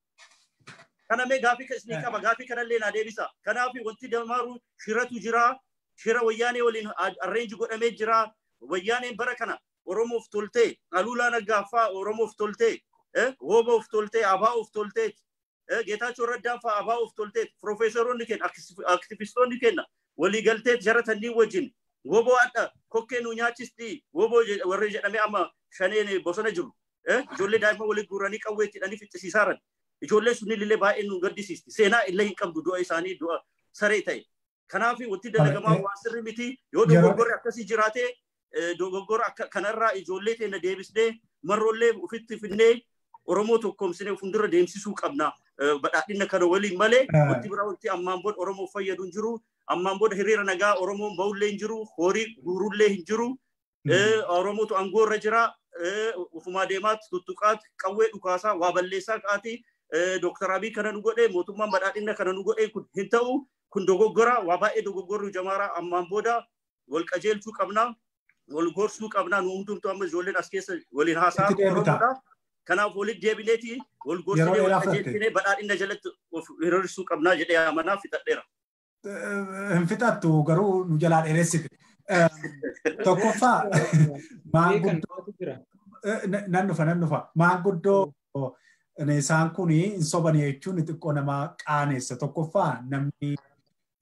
C: kana mee gaafii isinii qaba gaafii kanallee naa deebisa kanaaf wanti damaaru shiratu jira shira wayyaanee waliin arreenji godhamee jira wayyaaneen bara kana oromoof toltee aluulaa naggaaffaa oromoof toltee wooboof toltee abaa'oof toltee geetaachoo raddaan fa'aa abaa'oof toltee piroofeesaroonni keenya aktivistoonni keenya walii galtee jara tanniin wajjin woboo adda kokkee nu nyaachisti woboo warri jedhamee amma shaneen bosona jiru ijoollee daa'imman walii guuranii qawwee itti fixxisiisaaran ijoolleen sun illee baay'ee nu gaddisiisti. Seenaa illee hin qabdu du'a isaanii du'a saree ta'e. Kanaaf wanti dalagamaa waan sirri miti yoo dogoggorri akkasii jiraate dogoggora kanarraa ijoollee teenya deebisnee marroollee ofitti finnee Oromoo tokkoomsinee fuuldura deemsisuu qabna. Badhaadhina kana waliin malee wanti biraa wanti ammaan booda Oromoo fayyadu hin jiru. Ammaan booda hiriira nagaa Oromoon bahullee hin jiru. Horii guurullee hin jiru. Oromootu aangoorra jira. Ufumaa deemaatti tuttuqaatti qawwee dhukaasaa waa balleessaa qaatii. Dooktar Abiy kana nu godhe mootummaan badhaadhina kana nu godhe kun hin ta'u kun dogoggora waa baay'ee dogoggorri jamaaraa ammaan booda wal qajeelchuu qabna wal gorsuu qabna nu hundumtu amma ijoolleen as keessa waliin haasaa oromoodha. Kanaaf walitti deebineeti wal gorsinee wal qajeelchinee badhaadhina jalatti of hiriirsuu qabnaa jedhee amanaa fixadheera.
A: Hin fixattu garuu nu jalaa dheeressite. Tokkoffaa maanguddoo nan dhufa nan dhufa maanguddoo isaan kun hin soban jechuun xiqqoo nama qaaneessa tokkoffaa namni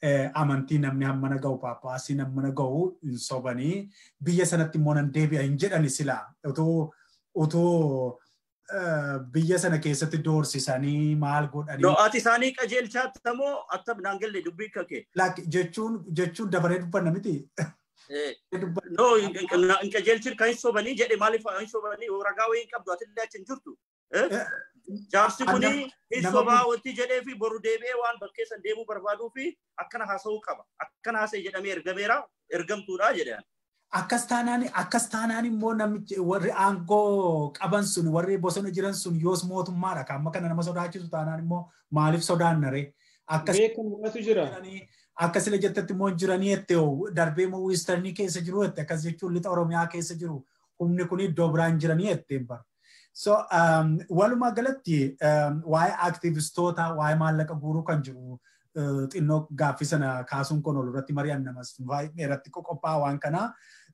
A: amantii namni hammana ga'u paappaasii hammana ga'u hin sobanii biyya sanatti immoo nan deebi'a hin jedhani silaa otoo otoo biyya sana keessatti doorsisanii maal godhanii.
C: No, ati isaanii qajeelchaatti moo attam naan galle dubbii kake.
A: Jechuun jechuun dabaree dubbanna miti.
C: No, hin qajeelchin kan hin sobanii jedhe maaliif hin sobanii ragaa wayii hin qabdu atillee achi hin jirtu. Jaarsi kuni hin sobaa wanti jedhee fi boru deebi'ee waan bakkeessan deemuu barbaaduu fi akkana haasa'uu qaba. Akkana haasa'e jedhamee ergameera ergamtuudha jedhan.
A: akkas taanaan akkas taanaan immoo namichi warri aangoo qaban sun warri bosona jiran sun yoos mootummaadha kan amma kana nama sodaachisu taanaan immoo maaliif sodaanna ree akkas
D: jira
A: akka sila jettatti immoo jiranii jette darbee immoo wiistarnii keessa jiru jette akkas jechuun lixa oromiyaa keessa jiru humni kun iddoo biraan jiranii jette bara. So walumaa galatti waa'ee aktivistoota waa'ee maallaqa guuruu kan jiru xinnoo gaaffii sana kaasuun kun ol irratti mari'an namas irratti qophaa'aa waan kanaa.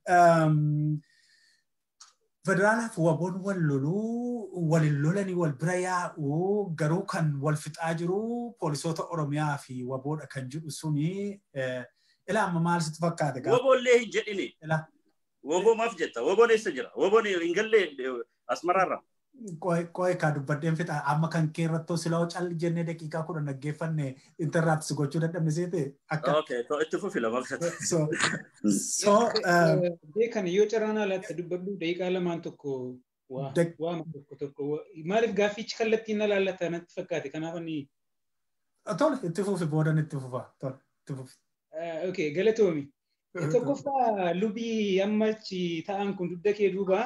A: Federaalaaf waboon wal loluu walin lolanii wal bira yaa'u garuu kan wal fixaa jiru poolisoota Oromiyaa fi waboodha kan jedhu suni ilaa amma maal sitti fakkaate
C: gaafa? Woboollee hin jedhini. Woboo maaf jetta? Woboon eessa jira? Woboon hin galle asmaraarra.
A: qoe kaa dubbadheen fixa amma kan kee irrattoo silaa cal jennee daqiiqaa kudha naggeeffanne intarraapsi gochuu dadhabne seete
C: akka. Itti fufi lama
A: So so
D: kan yoo carraan alaatti dubbadhu daqiiqaa lamaan tokko waama tokko tokko maaliif gaaffichi kallattiin na laallata natti fakkaate kanaaf ani.
A: Tole itti fufi boodan itti fufa tole itti fufi.
D: Okay galatoomi. Tokkoffaa lubii ammachi ta'an kun dugda kee duuba.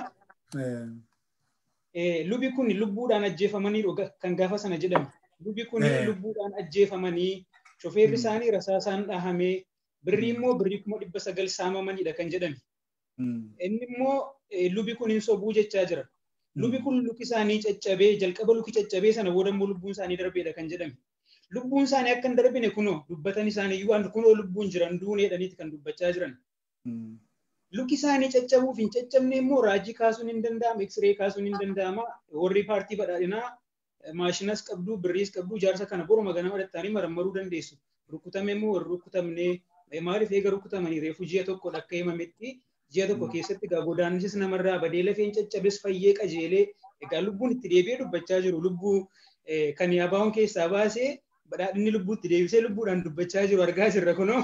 D: lubi kun lubbuudhaan ajjeefamanii kan gaafa sana jedhame. Lubi kun lubbuudhaan ajjeefamanii shofeerri isaanii rasaasaan dhahamee birrii immoo birrii kuma dhibba sagal saamamanidha kan jedhame. Inni immoo lubi kun hin sobuu jechaa jira. Lubi kun luki isaanii caccabee jalqaba luki caccabee sana booda immoo lubbuun isaanii darbeedha kan jedhame. Lubbuun isaanii akka hin darbine kunoo dubbatan isaanii iyyuu kunoo lubbuun jiran duuneedhaniiti kan dubbachaa jiran. luki isaanii caccabuuf hin caccabne immoo raajii kaasuun hin danda'ama, eksiree kaasuun hin danda'ama. Warri paartii badhaadhinaa maashinas qabdu, birriis qabdu, jaarsa kana boruma ganama dhattanii marammaruu dandeessu. Rukkutame immoo warri rukkutamne maaliif eega rukkutamanii reefu ji'a tokko akka himametti ji'a tokko keessatti egaa godaannisis namarraa badee lafeen caccabes fayyee qajeelee egaa lubbuun itti deebi'ee dubbachaa jiru. Lubbuu kan yaabaa'uun keessaa baasee badhaadhinni lubbuutti deebisee lubbuudhaan dubbachaa jiru argaa jirra kunoo.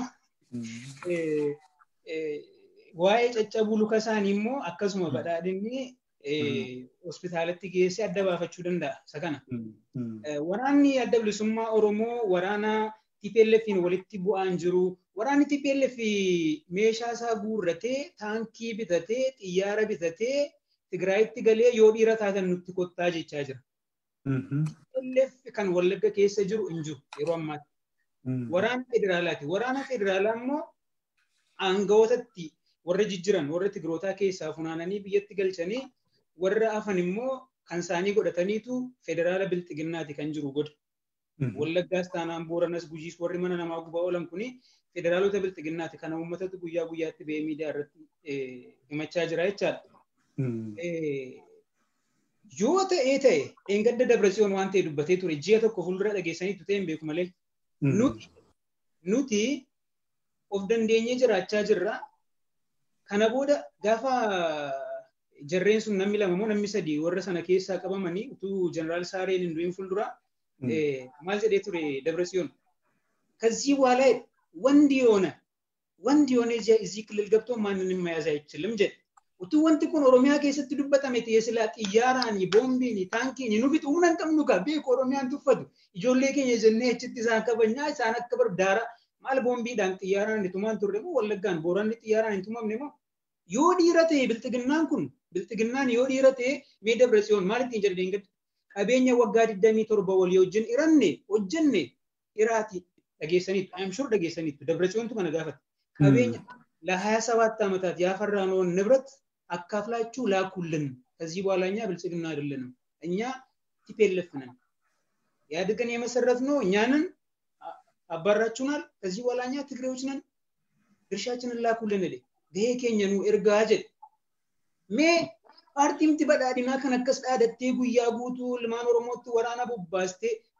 D: waa'ee caccabuu luka isaanii immoo akkasuma badhaadhinni hospitaalatti geessee adda baafachuu danda'a isa kana. Waraanni adda bilisummaa Oromoo waraana TPLFiin walitti bu'aan jiru. Waraanni TPLF meeshaa isaa guurratee taankii bitatee xiyyaara bitatee Tigraayitti galee yoo dhiira taatan nutti kottaa jechaa jira. TPLF kan Wallagga keessa jiru hin jiru yeroo ammaatti. Waraana federaalaati. Waraana federaalaa immoo aangawootatti warra jijjiran warra Tigrootaa keessaa funaananii biyyatti galchanii warra hafan immoo kan isaanii godhataniitu federaala bilxiginnaati kan jiru godha. Wallaggaas taanaan Booranas Gujiis warri mana namaa gubaa oolan kuni federaalota bilxiginnaati kana uummatatu guyyaa guyyaatti ba'ee miidiyaa irratti himachaa jira jechaadha. Yoo ta'ee ta'e eengadda Dabratsiyoon waan ta'e dubbatee ture ji'a tokko fuuldura dhageessaniitu ta'e hin beeku malee. Nuti of dandeenyee jiraachaa jirra. Kana booda gaafa jarreen sun namni lama moo namni sadii warra sana keessaa qabamanii utuu jeneraal Saareen hin du'in fuuldura maal jedhee ture Dabratsiyoon. ከዚህ በኋላ ወንድ የሆነ ወንድ የሆነ እዚህ ክልል ገብቶ ማንንም መያዝ አይችልም ጀ utu wanti kun oromiyaa keessatti dubbatame ta'ee silaa xiyyaaraan boombiin taankiin nu bitu humna hin qabnu kaa beeku oromiyaan tuffatu ijoollee keenya jennee achitti isaan kabajnaa isaan akka bardaara maal boombiidhaan xiyyaaraan itumaan turre moo wallaggaan booranni xiyyaaraan hin tumamne moo yoo dhiira ta'e bilxiginnaan kun bilxiginnaan yoo dhiira ta'e mee dabratsiyoon maal ittiin jedhe deengad qabeenya waggaa 27 walii wajjin hiranne hojjenne hiraati dhageessaniitu ayam shur dhageessaniitu dabratsiyoontu kana gaafate qabeenya ለ27 ዓመታት ያፈራነውን ንብረት አካፍላችሁ ላኩልን። ከዚህ በኋላ እኛ ብልጽግና አይደለንም፣ እኛ ቲፔልፍ ነን። ኢህአዴግን የመሰረት ነው እኛንን አባራችሁናል። ከዚህ በኋላ እኛ ትግሬዎች ነን፣ ድርሻችንን ላኩልን ል ገሄ ኬኘኑ ኤርጋ ጀድ ሜ ፓርቲምቲ በዳዲና ከነከስ ዳደቴ ጉያ ጉቱ ልማን ኦሮሞtti waraana bobbaastee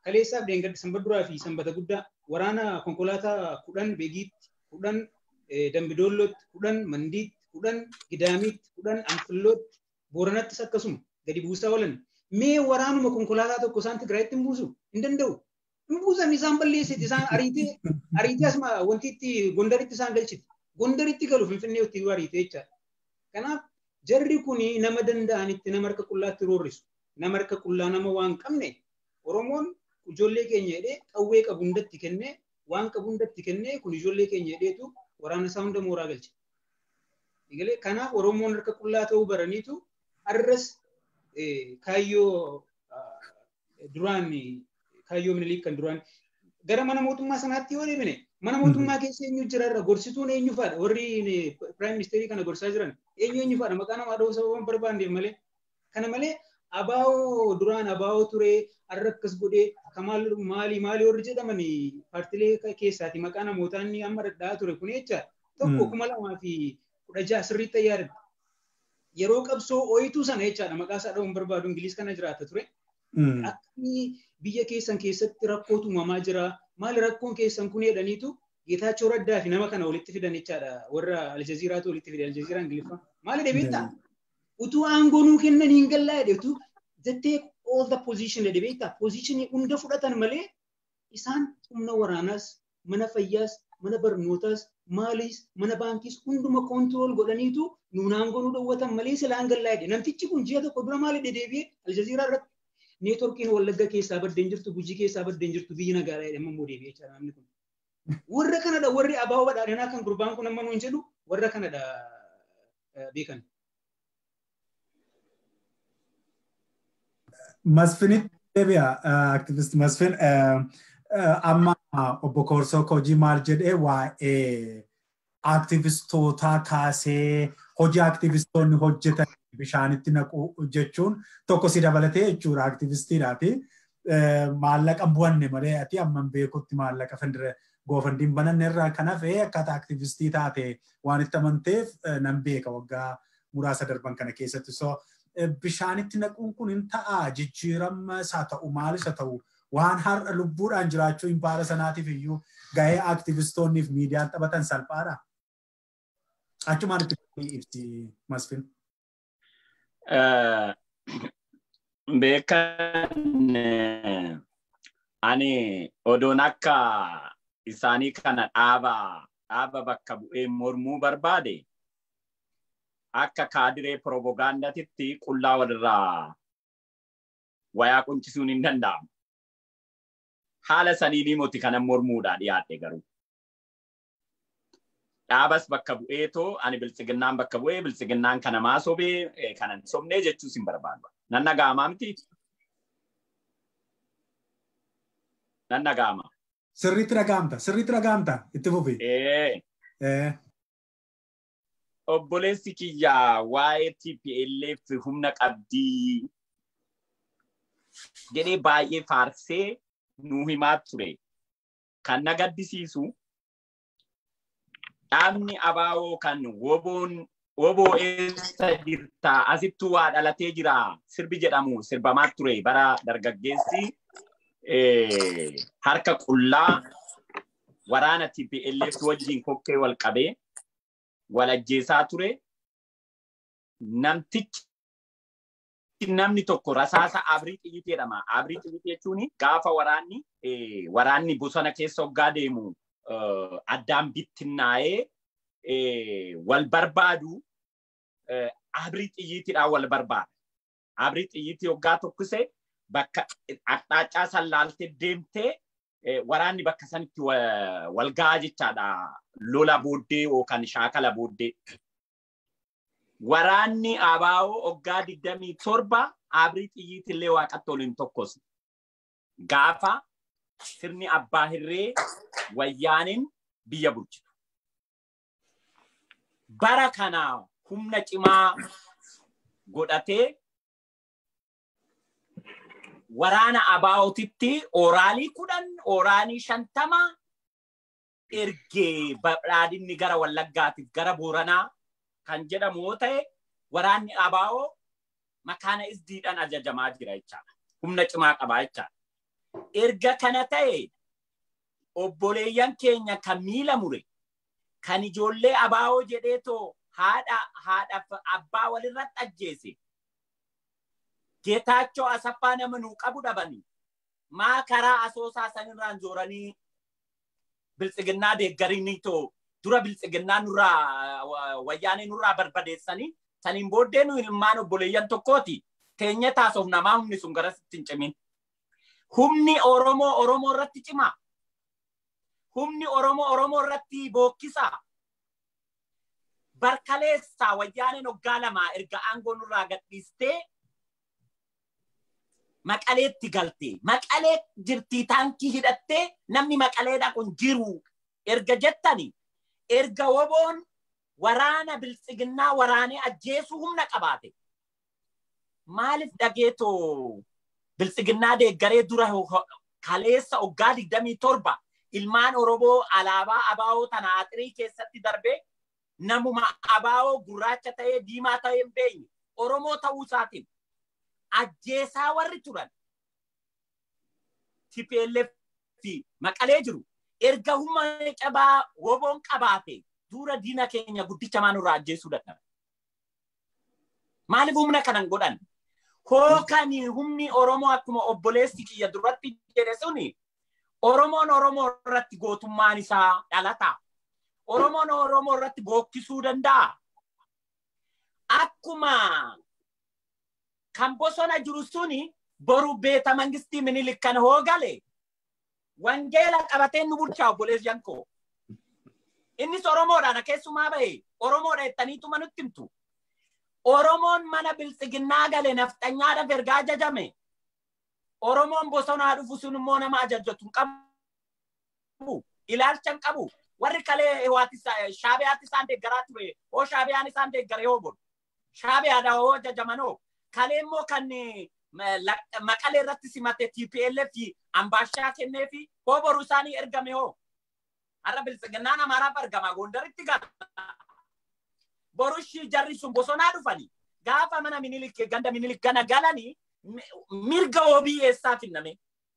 D: kaleessaaf deengaddi sanbata duraa fi sanbata guddaa waraana konkolaataa kudhan beegiitti kudhan dambidoollootti kudhan mandiitti kudhan gidaamiitti kudhan anfillootti booranattis akkasuma gadi buusaa oolan mee waraanuma konkolaataa tokko isaan tigraayitti hin buusu hin danda'u hin buusan isaan balleessiti isaan ariitee ariitee asuma wanti itti gondaritti isaan galchiti gondaritti galu finfinnee itti ariitee jechaadha kanaaf jarri kuni nama danda'anitti nama harka qullaatti roorrisu nama harka qullaa nama waan qabne oromoon ijoollee keenya jedhee qawwee qabu hundatti kennee waan qabu hundatti kennee kun ijoollee keenya jedheetu waraana isaa hunda mooraa galche. Kanaaf oromoon harka qullaa ta'uu baraniitu arras kaayyoo duraan kaayyoo miniliif kan duraan gara mana mootummaa sanaatti yoo deemine mana mootummaa keessa eenyu jira irra gorsituun eenyu faadha warri piraayim ministeerii kana gorsaa jiran eenyu eenyu faadha maqaa namaa dha'uu sababa barbaanneef malee kana malee abaa'oo duraan abaa'oo ture har'a akkas godhee kamaal maali maali warri jedhaman paartilee keessaati maqaa namootaa inni amma dhadhaa ture kun jecha tokko kuma lamaa fi kudha jaha sirriitti yaadadha. Yeroo qabsoo ooyituu sana jechaadha maqaa isaa dha'uun barbaadu Ingiliis kana jiraata ture. Akkamii biyya keessan keessatti rakkootu uumamaa jira maali rakkoon keessan kun jedhaniitu Geetaachoo Raddaa fi nama kana walitti fidan jechaadha warra Aljaziiraatu walitti fidan Aljaziiraa Ingiliffaa maali deebiitta utuu aangoo nuu kennan hin gallaa jedhetu they take all the position jedhe beektaa positionii hunda fudhatan malee isaan humna waraanaas mana fayyaas mana barnootaas maaliis mana baankiis hunduma koontirool godhaniitu nuun aangoo nu dhowwatan malee silaan gallaa jedhe namtichi kun ji'a tokko dura maali dedeebi'ee Aljaziiraa irratti neetworkiin wallagga keessaa baddeen jirtu gujii keessaa baddeen jirtu biyyi nagaadha jedhama immoo deebi'ee jira namni kun. Warra kanadha warri abaa'oo badhaadhinaa kan gurbaan kun amma nuun jedhu warra kanadha beekan.
A: Masfinitti deebi'a aktivist Masfin amma obbo Koorsoo hojii maal jedhee waa'ee aktivistootaa kaasee hojii aktivistoonni hojjetan bishaanitti naqu jechuun tokko si dabalatee jechuudha aktivistiidhaati. Maallaqa bu'anne malee ati amman beekutti maallaqa fandire goofandiin bananne irraa kan hafe akkaataa aktivistii taate waan itti amanteef nan beeka waggaa muraasa darban kana keessatti. So bishaanitti naquun kun hin ta'a jijjiirama isaa ta'u maalis haa ta'u waan har'a lubbuudhaan jiraachuu hin baala sanaatiif iyyuu gahee aktivistoonniif miidiyaan taphatan salphaadha. Achumaan itti ibsi Masfin.
B: Beekan ani odoon akka isaanii kana dhaaba dhaaba bakka bu'ee mormuu barbaade akka kaadiree piroopagaandatitti qullaa walirraa wayaa quncisuun hin danda'amu. Haala saniinii moti kanan mormuudhaa dhiyaadhe garuu. Dhaabas bakka bu'eetoo ani biltsiginnaan bakka bu'ee biltsiginnaan kana maa sobee kanan sobnee jechuus hin barbaadu. Nan dhaga'amaa miti? Nan dhaga'ama.
A: Sirriitti dhaga'amta. Sirriitti dhaga'amta. Itti fufi.
B: Obboleessi kiyyaa waa'ee TPLF humna qabdii jedhee baay'ee faarsee nuu himaa ture. Kan na gaddisiisu dhaabni abaawoo kan woboon woboo eessa jirta asittuu waa dhalatee jira sirbi jedhamu sirbamaa ture bara dargaggeessi harka qullaa waraana TPLF wajjin kokkee wal qabee wal ajjeesaa ture. Namtichi namni tokko rasaasa abrii xiyyitii jedhama. Abrii xiyyitii jechuun gaafa waraanni waraanni bosona keessa hoggaa deemu addaan bittinnaa'ee wal barbaadu abrii xiyyiitiidhaan wal barbaada. Abrii xiyyiitii hoggaa tokkise bakka axxaaccaa sallaaltee deemtee waraanni bakka sanitti wal gahaa jechaadha. Lola booddee yookaan shaakala booddee. Waraanni abaa'oo hoggaa digdamii torba abrii xiyyiitillee waaqatti ol hin tokkosne. Gaafa sirni abbaa hirree wayyaaniin biyya bulchitu. Bara kana humna cimaa godhatee waraana abaa'ootitti oraalii kudhan oraalii shantama ergee badhaadhinni gara wallaggaatiif gara booranaa kan jedhamu yoo ta'e waraanni abaa'oo makaana isdiidhaan ajajamaa jira jechaadha. Humna cimaa qabaa jechaadha. Erga kana ta'e obboleeyyan keenya kan miila mure kan ijoollee abaa'oo jedheetoo haadha haadhaaf abbaa walirratti ajjeese. Geetaachoo asaffaa nama nuu qabu dhabanii maa karaa asoosaa sanirraan zooranii biltsiginnaa deeggarinii too dura biltsiginnaa nurraa wayyaanii nurraa barbadeessanii saniin booddee nu ilmaan obboleeyyan tokkooti teenye taasoof namaa humni sun garasitti hin cimin. Humni Oromoo Oromoo irratti cimaa. Humni Oromoo Oromoo irratti bookkisaa. Barkaleessaa wayyaaneen hoggaa lamaa erga aangoo nurraa gadhiistee maqaleetti galte. Maqalee jirtii taankii hidhattee namni maqaleedha kun jiru erga jettani erga woboon waraana biltsiginnaa waraanee ajjeesuu humna qabaate. Maaliif dhageetoo biltsiginnaa deeggaree dura kaleessa hoggaa digdamii torba ilmaan Oromoo alaabaa abaa'oo tana axirii keessatti darbee namuma abaa'oo gurraacha ta'ee diimaa ta'ee hin beekne Oromoo ta'uu isaatiin ajjeesaa warri turan TPLF fi maqalee jiru erga humna cabaa woboon qabaate dura diina keenya guddicha maanurraa ajjeesuu dadhabe. Maaliif humna kanan godhan? Hookani humni Oromoo akkuma obboleessi kiyya duratti jedhe suni Oromoon Oromoo irratti gootummaan isaa dhalata. Oromoon Oromoo irratti bookkisuu danda'a. Akkuma kan bosona jiru suni boru beeta mangistii minilik kan hoogale wangeela qabatee nu bulchaa obboleessi yankoo. Innis Oromoodhaan keessumaa bahe Oromoodha jettaniituma nutti himtu. Oromoon mana biltsiginnaa gale nafxanyaadhaaf ergaa ajajame. Oromoon bosonaa dhufu sun immoo nama ajajatu hin qabu. Ilaalcha hin qabu. Warri kalee shaabiyaatti isaan deeggaraa ture. Hoo shaabiyaan isaan deeggare hoo bolu. Shaabiyaadha hoo ajajamanoo. Kalee immoo kan maqalee irratti simate TPLF ambaashaa kennee fi hoo boru isaanii ergame hoo. Har'a biltsiginnaan Amaaraaf argama Gondaritti gala. Borushii jarri sun bosonaa dhufanii gaafa mana minilik ganda minilik gana galanii mirga obii eessaa finname.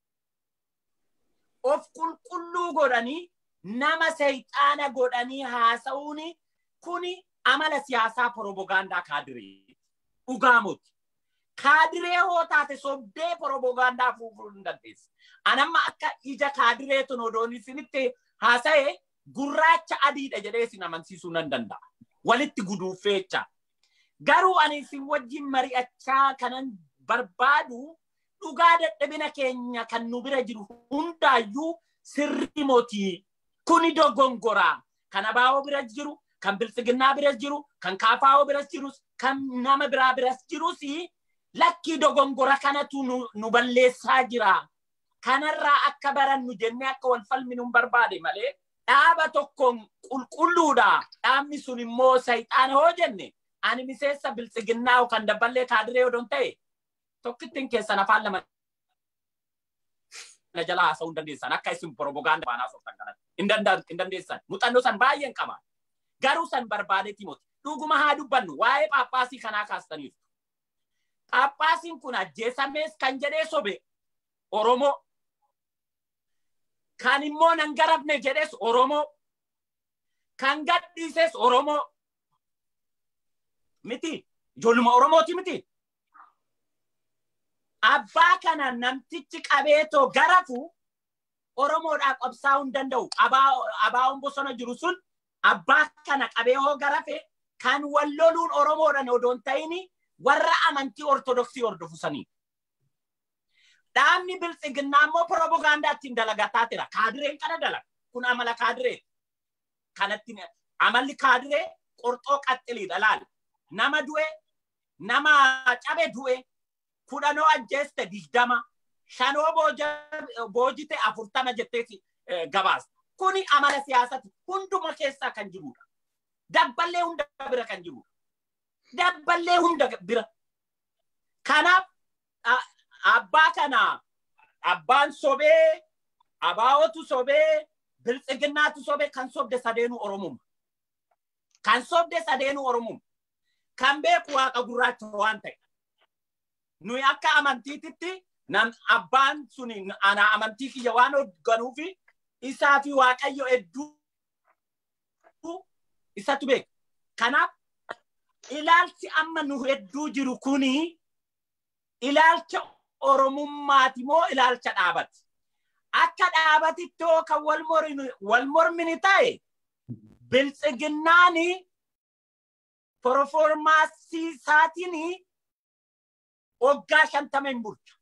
B: Of qulqulluu godhanii nama seexaana godhanii haasa'uun kuni amala siyaasaa porobogaandaa kaadiree dhugaamuti. Kaadiree hoo taate sobdee porobogaandaa fuufuu hin dandeessu. Anamma akka ija kaadiree tun odoon isinitti haasa'e gurraacha adiidha jedhee isin amansiisuu nan danda'a. Walitti guduufeecha. Garuu ani isin wajjin mari'achaa kanan barbaadu dhugaa dadhabina keenya kan nu bira jiru hundaayyuu sirri mootii kuni dogongoraa kan abaa'oo bira jiru kan biltsiginnaa bira jiru kan kaafaa'oo bira jirus kan nama biraa bira jirus lakkii dogongora kanatu nu balleessaa jira. Kanarraa akka barannu jennee akka wal falminu hin barbaade malee dhaaba tokkoon qulqulluudha. Dhaabni sun immoo sayxaana hoo jenne ani miseensa biltsiginnaa kan dabballee kaadiree odoon ta'e tokkittiin keessan afaan lama na jala haasa'uu hin dandeessan akka isin porobogaanda baanaa sooftan kanatti hin dandeessan muuxannoo san baay'een qaba garuu san barbaadetti moti dhuguma haa dubbannu waa'ee paappaasii kanaa kaastaniif paappaasiin kun ajjeesamees kan jedhee sobe oromoo kan immoo nan garafne jedhes oromoo kan gadhiises oromoo miti ijoolluma oromooti miti abbaa kana namtichi qabeetoo garafu oromoodhaa qabsaa'uu hin danda'u abaa'oon bosona jiru sun abbaa kana qabee hoo garafe kan wal loluun oromoodhaan odoon ta'ini warra amantii ortodoksii hordofu sanii. Dhaabni biltsiginnaa immoo porobogaandaa ittiin dalagataa jira. Kaadireen kana dalaga. Kun amala kaadiree. Kanatti amalli kaadiree qorxoo qaxxiliidha laala. Nama du'e, nama cabe du'e, kudhanoo ajjeeste digdama, shanoo boojite afurtama jettee gabaasta. Kuni amala siyaasati hunduma keessaa kan jirudha. Dabballee hunda bira kan jirudha. Dabballee hunda bira. Kanaaf abbaa kana abbaan sobee abaa'otu sobee biltsiginnaatu sobee kan sobde sadeenuu oromuma. Kan sobde sadeenuu oromuma. Kan beeku waaqa gurraacha waan ta'e. Nuyi akka amantiititti Nam abbaan suni ana amantii kiyya waan hoogganuufi isaa fi waaqayyo hedduu isatu beeka. Kanaaf ilaalchi amma nu hedduu jiru kuni ilaalcha oromummaati moo ilaalcha dhaabati? Akka dhaabatitti yoo kan wal mormini ta'e biltsiginnaani performaansii isaatiin waggaa shantama hin bulchu.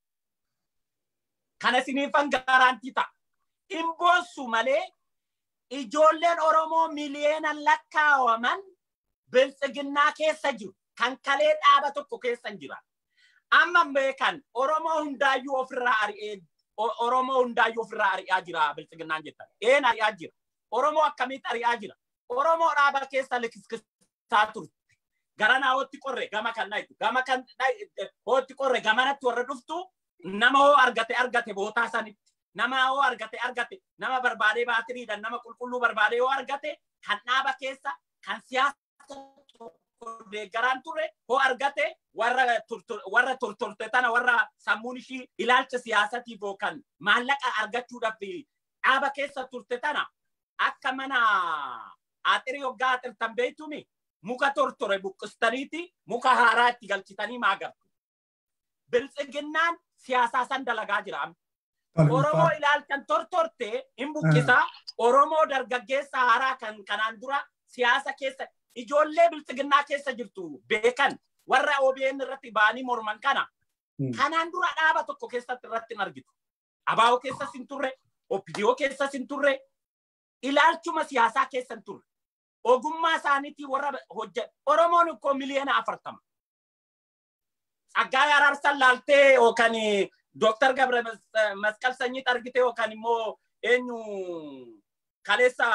B: Kana isiniifan gaaraantii ta'a. Hin boossu malee ijoolleen Oromoo miliyeenan lakkaawaman biltsiginnaa keessa jiru. Kan kalee dhaaba tokko keessa hin jiran. Amma beekan Oromoo hundaayyuu ofirraa ari'ee Oromoo hundaayyuu ofirraa ari'aa jira biltsiginnaan jettan. Een ari'aa jira. Oromoo akkamitti ari'aa jira? Oromoo dhaaba keessa likiskisaa turte. Gara naa hootti qorre gama kan dhayitu. Gama kan hootti qorre gamanatti warra dhuftu nama hoo argate argate bootaa sanitti. Nama hoo argate argate nama barbaadee baatiriidhaan nama qulqulluu barbaadee hoo argate kan dhaaba keessa kan siyaasa deeggaraan turre hoo argate warra tortorte tana warra sammuun ishii ilaalcha siyaasatiif yookaan maallaqa argachuudhaaf dhaaba keessa turte tana akka mana aaxirii hoggaa aaxirtan beeytumi muka tortore buqqistaniiti muka haaraa itti galchitanii maagartu. Biltsiginnaan siyaasaa san dalagaa jira. Oromoo ilaalchan tortorte hin buqqisa. Oromoo dargaggeessa haaraa kan kanaan dura siyaasa keessa ijoollee biltsiginnaa keessa jirtu beekan warra OBN irratti ba'anii morman kana kanaan dura dhaaba tokko keessatti irratti hin argitu. Abaa'oo keessas hin turre, OPDO keessas hin turre, ilaalchuma siyaasaa keessa hin turre. Ogummaa isaaniitii warra hojjetu. Oromoon ikkoo miliyoona afurtama. Tsaggaa Araarsan laaltee yookaan Dooktar Gabre Masqal Sanyiit argite yookaan immoo eenyu kaleessa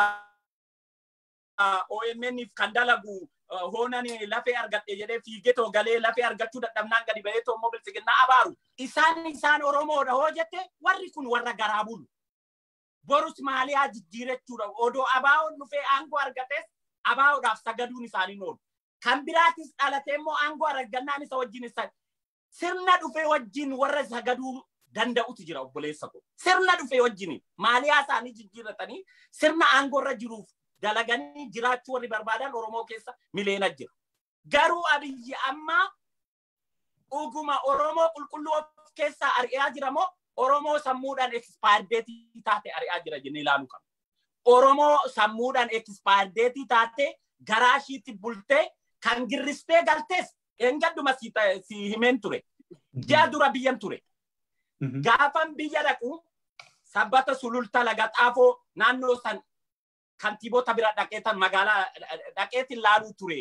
B: OMN'if kan dalagu hoonani lafee argadhe jedhee fiigetoo galee lafee argachuu dadhabnaan gadi ba'ee immoo biltsiginnaa abaaru. Isaan isaan Oromoodha hoo jette warri kun warra garaa bulu. Borus maaliyaa jijjiirachuudha. Odoo abaa'oon dhufee aangoo argates abaa'oodhaaf sagaduun isaanii oolu. Kan biraatis dhalatee immoo aangoo argannaan isa wajjin isa sirna dhufee wajjin warra sagaduu danda'utu jira obboleessa ko. Sirna dhufee wajjin maaliyaa isaanii jijjiirratanii sirna aangoo irra jiruuf dalaganii jiraachuu warri barbaadan Oromoo keessa miliyoona jira. Garuu abiyyi amma dhuguma Oromoo qulqulluu of keessaa ari'aa jira moo Oromoo sammuudhaan ekspaardeetii taate ari'aa jira jennee ilaaluu qabna. Oromoo sammuudhaan ekspaardeetii taate garaa ishiitti bultee kan girristee galtees eengadduma si himeen ture. Ji'a dura biyyan ture. Gaafan biyya dhaqu sabbata sululta laga xaafoo naannoo san kantiibota bira dhaqeetan magaalaa dhaqeetin laaluu ture.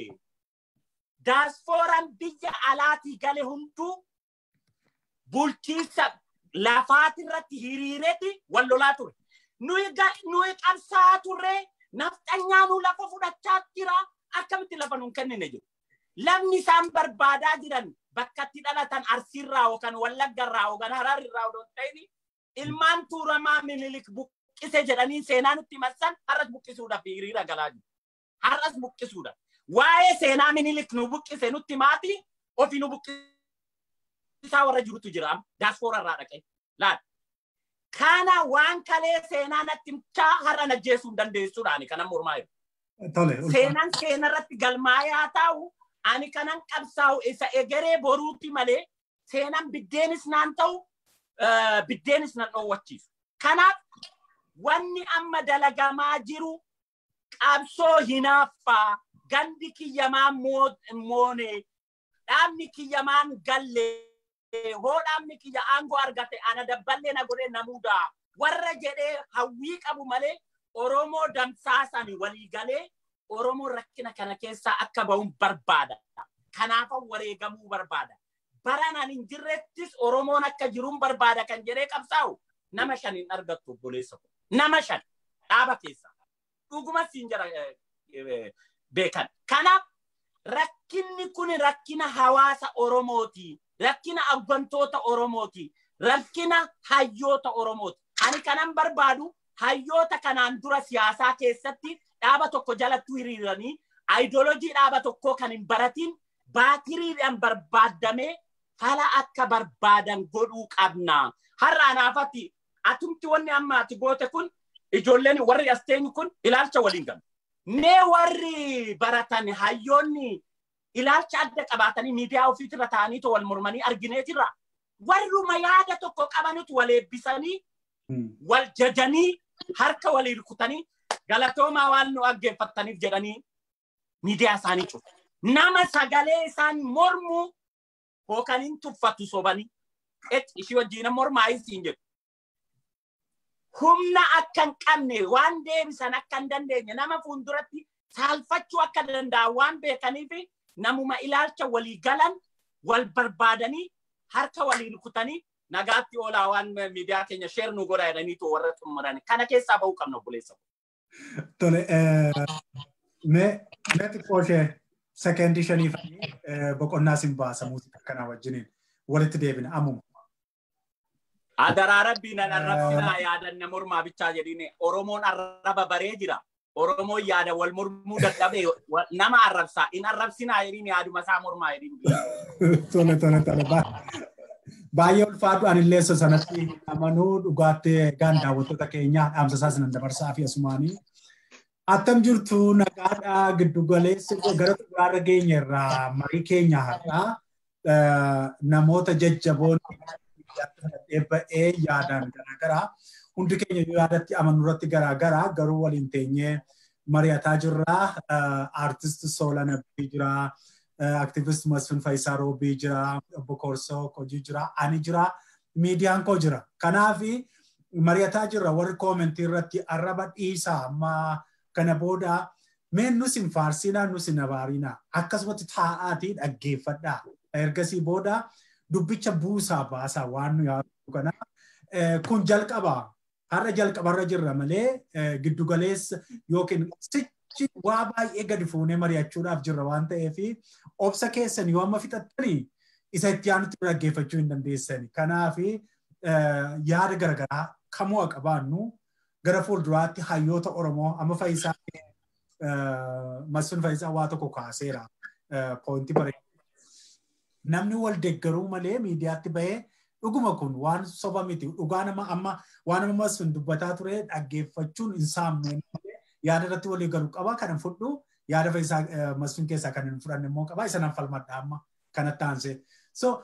B: Daasfooraan biyya alaatii gale hunduu bulchiinsa lafaati irratti hiriireeti wal lolaa ture. Nuyi qabsaa turre nafxanyaa nu lafa fudhachaa jira akkamitti lafa nuun kennine jiru. Lafni isaan barbaadaa jiran bakka itti dhalatan arsiirraa yookaan wallaggarraa yookaan hararrirraa odoo ta'ini ilmaan tuuramaa minilik buqqise jedhanii seenaa nutti massan har'as buqqisuudhaaf hiriira galaa jiru. Har'as buqqisuudhaaf. Waa'ee seenaa minilik nu buqqise nutti maati ofii nu buqqisaa warra jirutu jira daasfoora irraa dhaqee. Laal. Kana waan kalee seenaa natti himchaa har'a najjeessuu hin dandeessuudhaani kanan mormaa jiru. Seenaan seenarratti galmaayaa taa'u ani kanan qabsaa'u isa egeree boruuti malee seenaan biddeenis naan ta'u biddeenis nan dhoowwachiisu. Kanaaf wanni amma dalagamaa jiru qabsoo hinaaffaa gandi kiyyamaan moone dhaabni kiyyamaan gallee hoo dhaabni kiyya aangoo argate ana dabballee na godhee namuudaa warra jedhee hawwii qabu malee Oromoo damsaasani walii galee Oromoo rakkina kana keessaa akka ba'uun barbaada. Kanaafan wareegamuu barbaada. Baranaan hin jirrettis Oromoon akka jiruun barbaada kan jedhee qabsaa'u nama shan hin argattu obboleessa ko. Nama shan dhaaba keessa. Dhuguma siin jira beekan. Kanaaf rakkinni kun rakkina hawaasa Oromooti. Rakkina abbantoota Oromooti. Rakkina hayyoota Oromooti. Ani kanan barbaadu hayyoota kanaan dura siyaasaa keessatti dhaaba tokko jalatti hiriiranii aayidolojii dhaaba tokkoo kan hin baratiin baatiriidhaan barbaadamee fala akka barbaadan godhuu qabna. Har'a anaafatti atumti wanni amma ati goote kun ijoolleen warri as teenyu kun ilaalcha waliin galu. Mee warri baratan hayyoonni ilaalcha adda qabaatanii miidiyaa ofiitirra ta'anii wal mormanii argineetirra warruma yaada tokko qabanitu wal eebbisanii wal jajanii harka walii rukutanii galatoomaa waan nu dhaggeeffattaniif jedhanii miidiyaa isaanii cufu. Nama sagalee isaan mormu hookaniin tuffatu sobanii ishii wajjin mormaa isiin jedhu. Humna akka hin qabne waan deebisan akka hin dandeenye nama fuulduratti saalfachuu akka danda'an waan beekaniif namuma ilaalcha walii galan wal barbaadanii harka walii rukutanii nagaatti oolaa waan miidiyaa keenya sheer nu godha jedhaniitu warra xumuran kana keessaa bahuu qabna obboleessa.
A: Tole, mee xiqqoo ishee sekeendii shanii fi boqonnaa sin baasa muuziqaa kanaa wajjiniin walitti deebina ammuma.
B: Adaraa rabbiin arrabsinaa yaadanna mormaa bichaa jedhine Oromoon arraba baree jira. Oromoon yaada wal mormuu dadhabee nama arrabsaa in arrabsinaa jedhine yaaduma isaa mormaa jedhine.
A: Tole tole tole baay'ee ulfaatu anillee sanatti amanuu dhugaattee gaan daawwattoota keenyaa dhaamsa isaa sinan dabarsaa fi asumaanii. Attam jirtu nagaadhaa giddu galeessi gara xumuraarra geenye irraa marii keenya har'aa namoota jajjaboon ba'ee yaadaan garaagaraa hundi keenya yaadatti amanu irratti garaagaraa garuu waliin teenyee mari'ataa jirra. Aartist Soolana jira. Aktiivist Masfin Faayisaa Roobii jira. Obbo Korsoo Kojii jira. Ani jira. Miidiyaan koo jira. Kanaaf mari'ataa jirra warri koomentii irratti arraba dhiisaa amma kana booda meen nus hin faarsinaa nus hin abaarinaa akkasumatti taa'aatii dhaggeeffadhaa. Ergasii booda dubbicha buusaa baasaa waan nu yaadu kana kun jalqabaa har'a jalqabarra jirra malee giddugaleessa yookiin sichi waa baay'ee gadi fuunee mari'achuudhaaf jirra waan ta'eef obsa keessan yoo amma fixattanii isa itti aanutti dhaggeeffachuu hin dandeessani. Kanaaf yaada garaagaraa kamuu qabaannu gara fuulduraatti hayyoota Oromoo amma Faayisaa Masfin Faayisaa waa tokko kaaseera poointii bareedaa. Namni wal deeggaruu malee miidiyaatti bahee dhuguma kun waan soba miti dhugaa nama amma waan nama Masfin dubbataa ture dhaggeeffachuun hin saamne yaada irratti walii galuu qaba kan fudhu yaada Faayisaa Masfin keessaa kan hin fudhanne immoo qaba isa nan falmadha amma kanatti aansee. So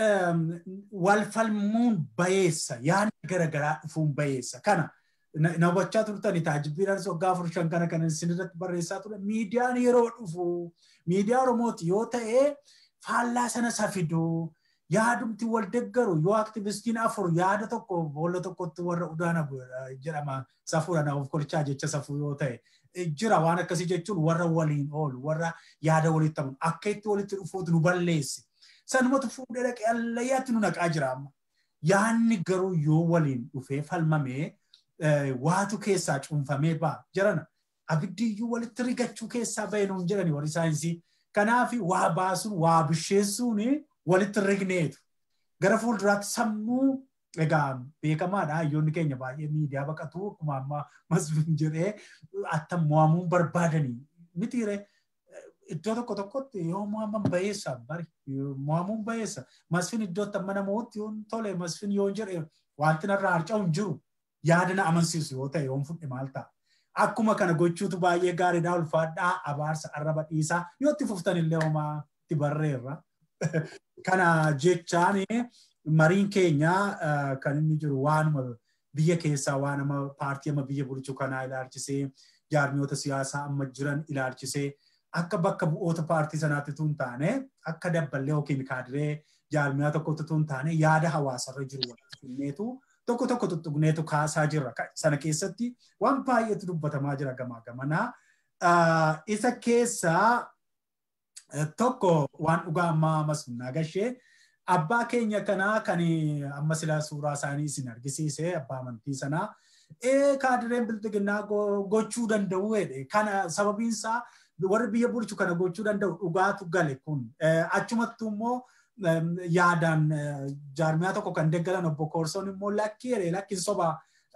A: wal falmuun bayeessa yaadni garaagaraa dhufuun bayeessa kana na hubachaa turtani taajibbiidhaan waggaa afur shan kana kan isin irratti barreessaa ture miidiyaan yeroo dhufu miidiyaa Oromooti yoo ta'e faallaa sana safidu yaadumti wal deeggaru yoo aktivistiin afur yaada tokko boolla tokkotti warra udaana jedhama safuudhaan of kolchaa jecha safuu yoo ta'e jira waan akkasii jechuun warra waliin oolu warra yaada walitti ta'u akka itti walitti dhufuutu nu balleessi. Sanumatu fuudhee dhaqee allayyaatti nu naqaa jira amma. Yaanni garuu yoo waliin dhufee falmamee waatu keessaa cuunfamee ba'a jirana. Abiddiyyuu walitti rigachuu keessaa bahee nuun jedhani warri saayinsii. Kanaaf waa baasuun waa bisheessuun walitti rigneetu. Gara fuulduraatti sammuu egaa beekamaadha hayyoonni keenya baay'ee miidiyaa baqatu akkuma amma masfiin jedhee attam mo'amuun barbaadanii mitiire iddoo tokko tokkotti yoo mo'aman bayeessa bari mo'amuun bayeessa masfiin iddootti amma namooti yoo tole masfiin yoo jedhe wanti narraa harca'u hin jiru yaada na amansiisu yoo ta'e yoo fudhe maal ta'a. Akkuma kana gochuutu baay'ee gaariidhaa ulfaadhaa abaarsa arraba dhiisaa yoo itti fuftan illee homaa itti barreerra. Kana jechaan mariin keenya kan inni jiru waanuma biyya keessaa waan amma paartii amma biyya bulchu kanaa ilaalchisee jaarmiyoota siyaasaa amma jiran ilaalchisee akka bakka bu'oota paartii sanaatti tun taane akka dabballee yookiin kaadiree jaarmiyaa tokkotti tun taane yaada hawaasarra jiru walitti finneetu tokko tokko tuttuqneetu kaasaa jirra. Sana keessatti waan baay'eetu dubbatamaa jira gamaa gamanaa. Isa keessaa tokko waan dhugaa ammaa masumnaa gashee abbaa keenya kanaa kan amma sila suuraa isaanii isin argisiise abbaa amantii sanaa kaadireen bildiginnaa gochuu danda'u jedhe kana sababiinsaa warri biyya bulchu kana gochuu danda'u dhugaatu gale kun achumattu immoo yaadaan jaarmiyaa tokko kan deeggaran obbo Koorsoon immoo lakkii jedhe lakkiin soba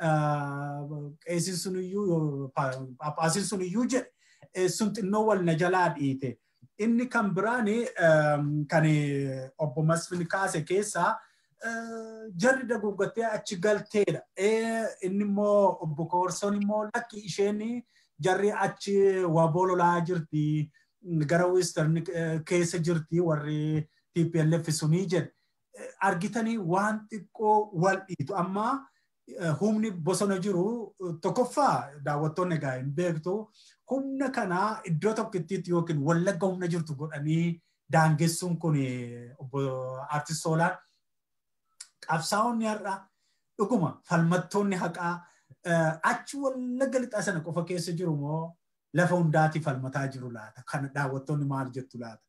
A: qeesiin sun iyyuu paappaasiin sun iyyuu jedhe sun xinnoo wal na jalaa dhiite. inni kan biraan kan obbo Masfin kaase keessaa jarri daguggattee achi galteedha. Inni immoo obbo Koorsoon immoo lakki isheen jarri achi waboo lolaa jirti gara western keessa jirti warri TPLF sunii jedhe. Argitanii waan xiqqoo wal dhiitu amma humni bosona jiru tokkoffaa daawwattoonni egaa hin beektu humna kana iddoo tokkittiitti yookiin wallagga humna jirtu godhanii daangessuun kun obbo Artist Soolaan qabsaa'onni har'a dhuguma falmattoonni haqaa achi wallagga lixaa sana qofa keessa jiru moo lafa hundaati falmataa jiru laata kana daawwattoonni maal jettu laata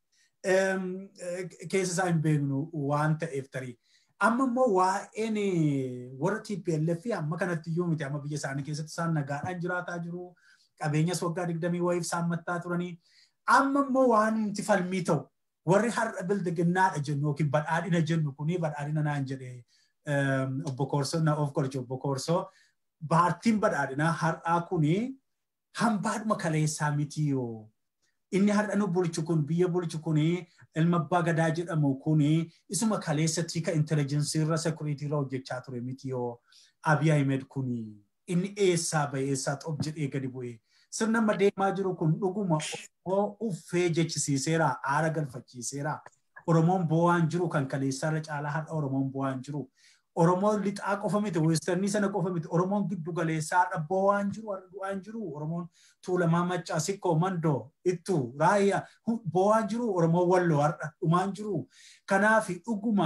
A: keessa isaa hin beeknu waan ta'eef tarii. Amma immoo waa'een warra TPLF amma kanatti iyyuu miti amma biyya isaanii keessatti isaan nagaadhaan jiraataa jiru. Qabeenyas waggaa digdamii wayiif isaan mattaa turanii. Amma immoo waan nuti falmii ta'u warri har'a bildiginnaadha jennu yookiin badhaadhina jennu kuni badhaadhina naan jedhe obbo Koorsoo na of qoricha obbo Koorsoo paartiin badhaadhinaa har'aa kuni hambaadhuma kaleessaa miti yoo. Inni har'a nu bulchu kun biyya bulchu kuni ilma abbaa gadaa jedhamu kuni isuma kaleessatti ka intelijensii irra sekuriitii irra hojjechaa ture miti yoo Abiy Ahmed kuni inni eessaa bahe eessaa xob jedhee gadi bu'ee sirna amma deemaa jiru kun dhuguma uffee jechisiiseera aara galfachiiseera Oromoon bo'aan jiru kan kaleessaa irra caalaa har'a Oromoon bo'aan jiru Oromoon lixaa qofa miti weesternii sana qofa miti Oromoon giddu galeessaa har'a bo'aan jiru har'a du'aan jiru Oromoon tuulamaa maccaa sikkoo mandoo ittu raayyaa bo'aan jiru Oromoon walloo har'a dhumaan jiru kanaaf dhuguma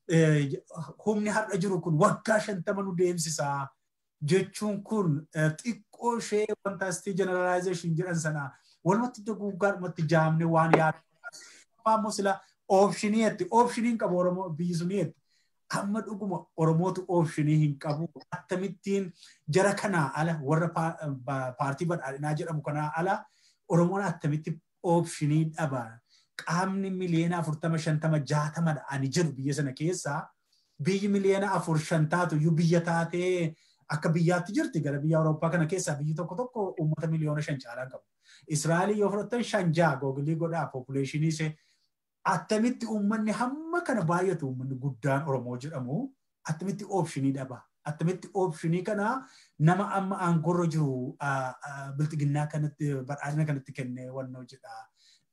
A: humni har'a jiru kun waggaa shantama nu deemsisaa jechuun kun xiqqoo ishee fantaastii generalization jedhan sana walumatti duguggaadhumatti jaamne waan yaadu. Ammoo sila oopshinii jetti oopshiniin qabu Oromoo biyyi sunii jetti. Amma dhuguma Oromootu oopshinii hin qabu. Akkamittiin jara kanaa ala warra paartii badhaadhinaa jedhamu kanaa ala Oromoon akkamitti oopshinii dhaba. Qaamni miliyoona afurtama shantama jaatamadha ani jedhu biyya sana keessaa biyyi miliyoona afur shantaatu iyyuu biyya taatee akka biyyaatti jirti gara biyya Awurooppaa kana keessaa biyyi tokko tokko uummata miliyoona shan caalaa qabu. Israa'eel yoo fudhattan shan ja'a googilii godhaa population ishee attamitti uummanni hamma kana baay'atu uummanni guddaan Oromoo jedhamu attamitti oopshinii dhaba. Attamitti oopshinii kana nama amma aangorra jiru bilxiginnaa kanatti badhaadhina kanatti kennee wannoo jedha.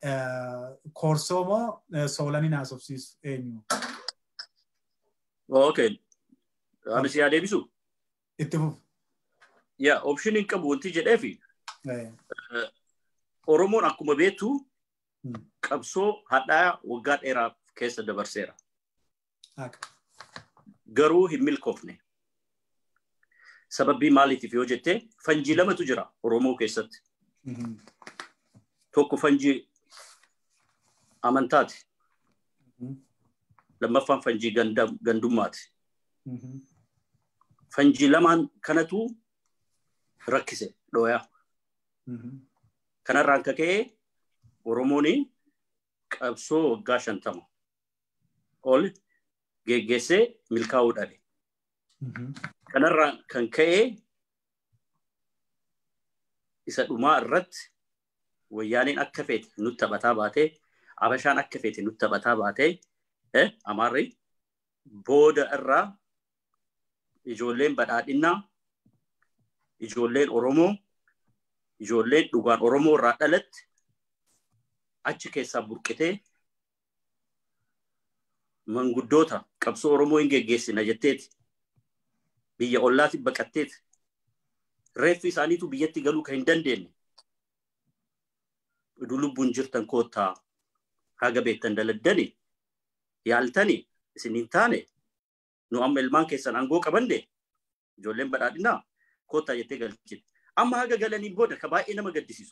A: Koorsoo moo soolanii naasofsiisu eenyu?
C: Okay. Ani si yaa deebisu?
A: Itti fufu.
C: Yaa oopshiniin qabu wanti jedheefi Oromoon akkuma beektu qabsoo hadhaa waggaa dheeraa keessa dabarseera. Garuu hin milkoofne. Sababii maaliitiif yoo jette fanjii lamatu jira Oromoo keessatti. Tokko fanjii amantaati. Lammaffaan fanjii gandummaati. Fanjii lamaan kanatu rakkise dhooyaa. Kanarraan kaka'ee Oromoon qabsoo waggaa shantama ol geggeessee milkaa'uu dhabe. Kanarraan kan ka'ee isa dhumaa irratti wayyaaniin akka feete nutti taphataa baatee abashaan akka feete nutti taphataa baatee amaarri booda irraa ijoolleen badhaadhinnaa ijoolleen Oromoo ijoolleen dhugaan Oromoo irraa dhalatte achi keessaa burqitee manguddoota qabsoo Oromoo hin geggeessina jetteeti biyya ollaatti baqatteeti reeffi isaaniitu biyyatti galuu kan hin dandeenye idu lubbuun jirtan koottaa haga beektan daladdani yaaltani isin hin taane nu amma ilmaan keessan aangoo qabanne ijoolleen badhaadhinaa koottaa jettee galchite amma haga galaniin booda ka baay'ee nama gaddisiisu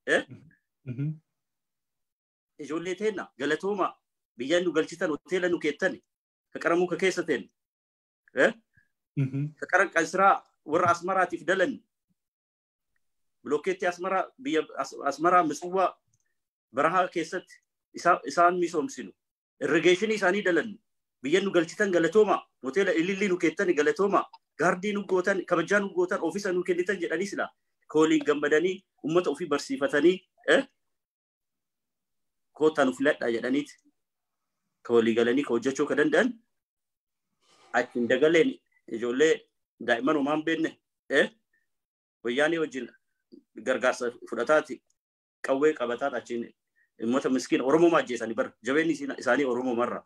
C: ijoollee teenna galatooma biyya nu galchitan hoteela nu keettani ka qaramuu ka keessa teenne ka qaran qansiraa warra asmaraatiif dalanni bilookeetti asmaraa biyya asmaraa mitsuwaa barahaa keessatti isaan misoomsinu irrigeeshinii isaanii dalanni biyya nu galchitan galatooma hoteela ilillii nu keettani galatooma gaardii nu gootan kabajaa nu gootan ofiisa nu kennitan jedhanii sila kooliin gammadanii ummata ofii barsiifatanii koottaa nu filadhaa jedhaniiti ka walii galanii ka hojjechuu ka danda'an achi hin dagaleen ijoollee daa'imman homaan beekne wayyaanii wajjin gargaarsa fudhataati qawwee qabataati achiin uummata miskiina Oromoo ajjeesanii bara jabeenyi isaanii Oromoo marra.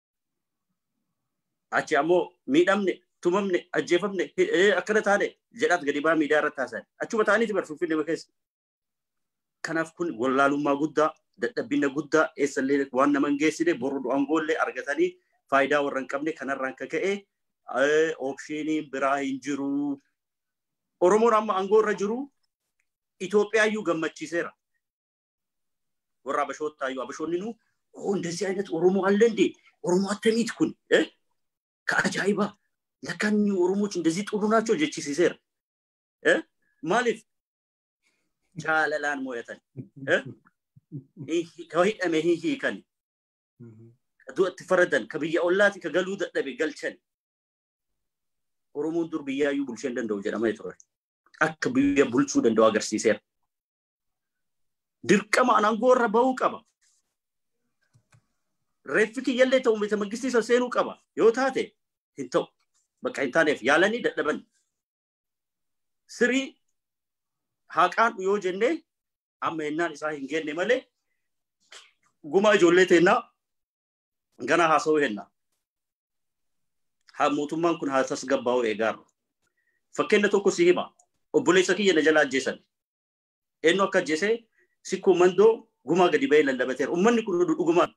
C: Achi ammoo miidhamne tumamne ajjeefamne akkana taane jedhaat gadi baa miidiyaa irratti haasa'a. Achuma ta'aniiti bara finfinnee keessa. Kanaaf kun wallaalummaa guddaa dadhabbina guddaa eessallee waan nama hin geessine boru aangoollee argatanii faayidaa warra hin qabne kanarraan ka ka'e oopshiiniin biraa hin jiru. Oromoon amma aangoo irra jiru Itoophiyaayyuu gammachiiseera. Warra Abashoottaayyuu Abashoonni nu እንደዚህ አይነት ኦሮሞ አለ እንዴ? ኦሮሞ አተሚት ኩን ከአጃይባ ለካን ኦሮሞች እንደዚህ ጥሩ ናቸው ጀቺሲሴር ማሊፍ ጃለላን ሞየተን ከሂደሜ ሂሂ ከን ዱአት ፈረደን ከብያ ኦላቲ ከገሉ ደደቤ ገልቸን ኦሮሞን ዱር ብያዩ ቡልሸን ደንደው ጀደማ የቱረ አክ ብያ ቡልቹ ደንደው አገርሲሴር ድርቀማ አናንጎረ በው ቀባ reeffi kiyyallee ta'u miti mangistii isa seenuu qaba yoo taate hin ta'u bakka hin taaneef yaalanii dadhaban sirii haqaan yoo jennee amma hennaan isaa hin genne malee guma ijoollee teennaa gana haasa'uu henna haa mootummaan kun haa tasgabbaa'u eegaarra fakkeenya tokko si hima obboleessa kiyya na jala ajjeesan eenyu akka ajjeesee sikkoo mandoo gumaa gadi ba'ee lallabateera ummanni kun dhugumaan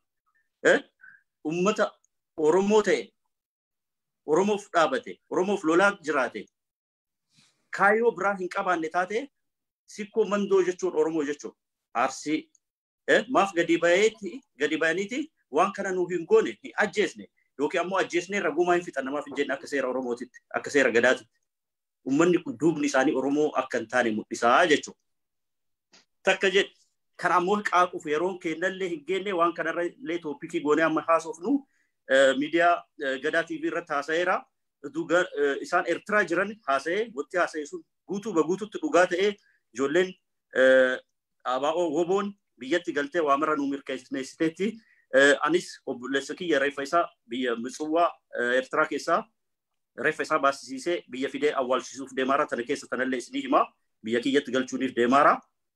C: ummata Oromoo ta'e, Oromoof dhaabate, Oromoof lolaa jiraate, kaayyoo biraa hin qabaanne taate sikkoo mandoo jechuun Oromoo jechuun arsii maaf gadi bayeeti gadi bayaniiti waan kana nu hin goone hin ajjeesne yookiin ammoo ajjeesnee ragumaa hin fixan namaaf hin jenne akka seera Oromootitti akka seera gadaatitti. Uummanni kun duubni isaanii Oromoo akka hin taane mul'isaa jechuudha. Takka jedhe kan ammoo qaaquuf yeroon kennallee hin geenne waan kanarra illee tooppikii goonee amma haasofnu miidiyaa gadaa TV irratti haasa'eera. Isaan Eertiraa jiran haasa'ee wanti haasa'e sun guutuu baguututti dhugaa ta'ee ijoolleen ABO woboon biyyatti galtee waamara nu mirkaneessiteetti. Anis obboleessa kiyya reeffa isaa biyya Mitsuwaa Eertiraa keessaa reeffa isaa baasisiisee biyya fidee awwaalchisuuf deemaara. Tana keessa tanallee isinii himaa biyya kiyyatti galchuuniif deemaara.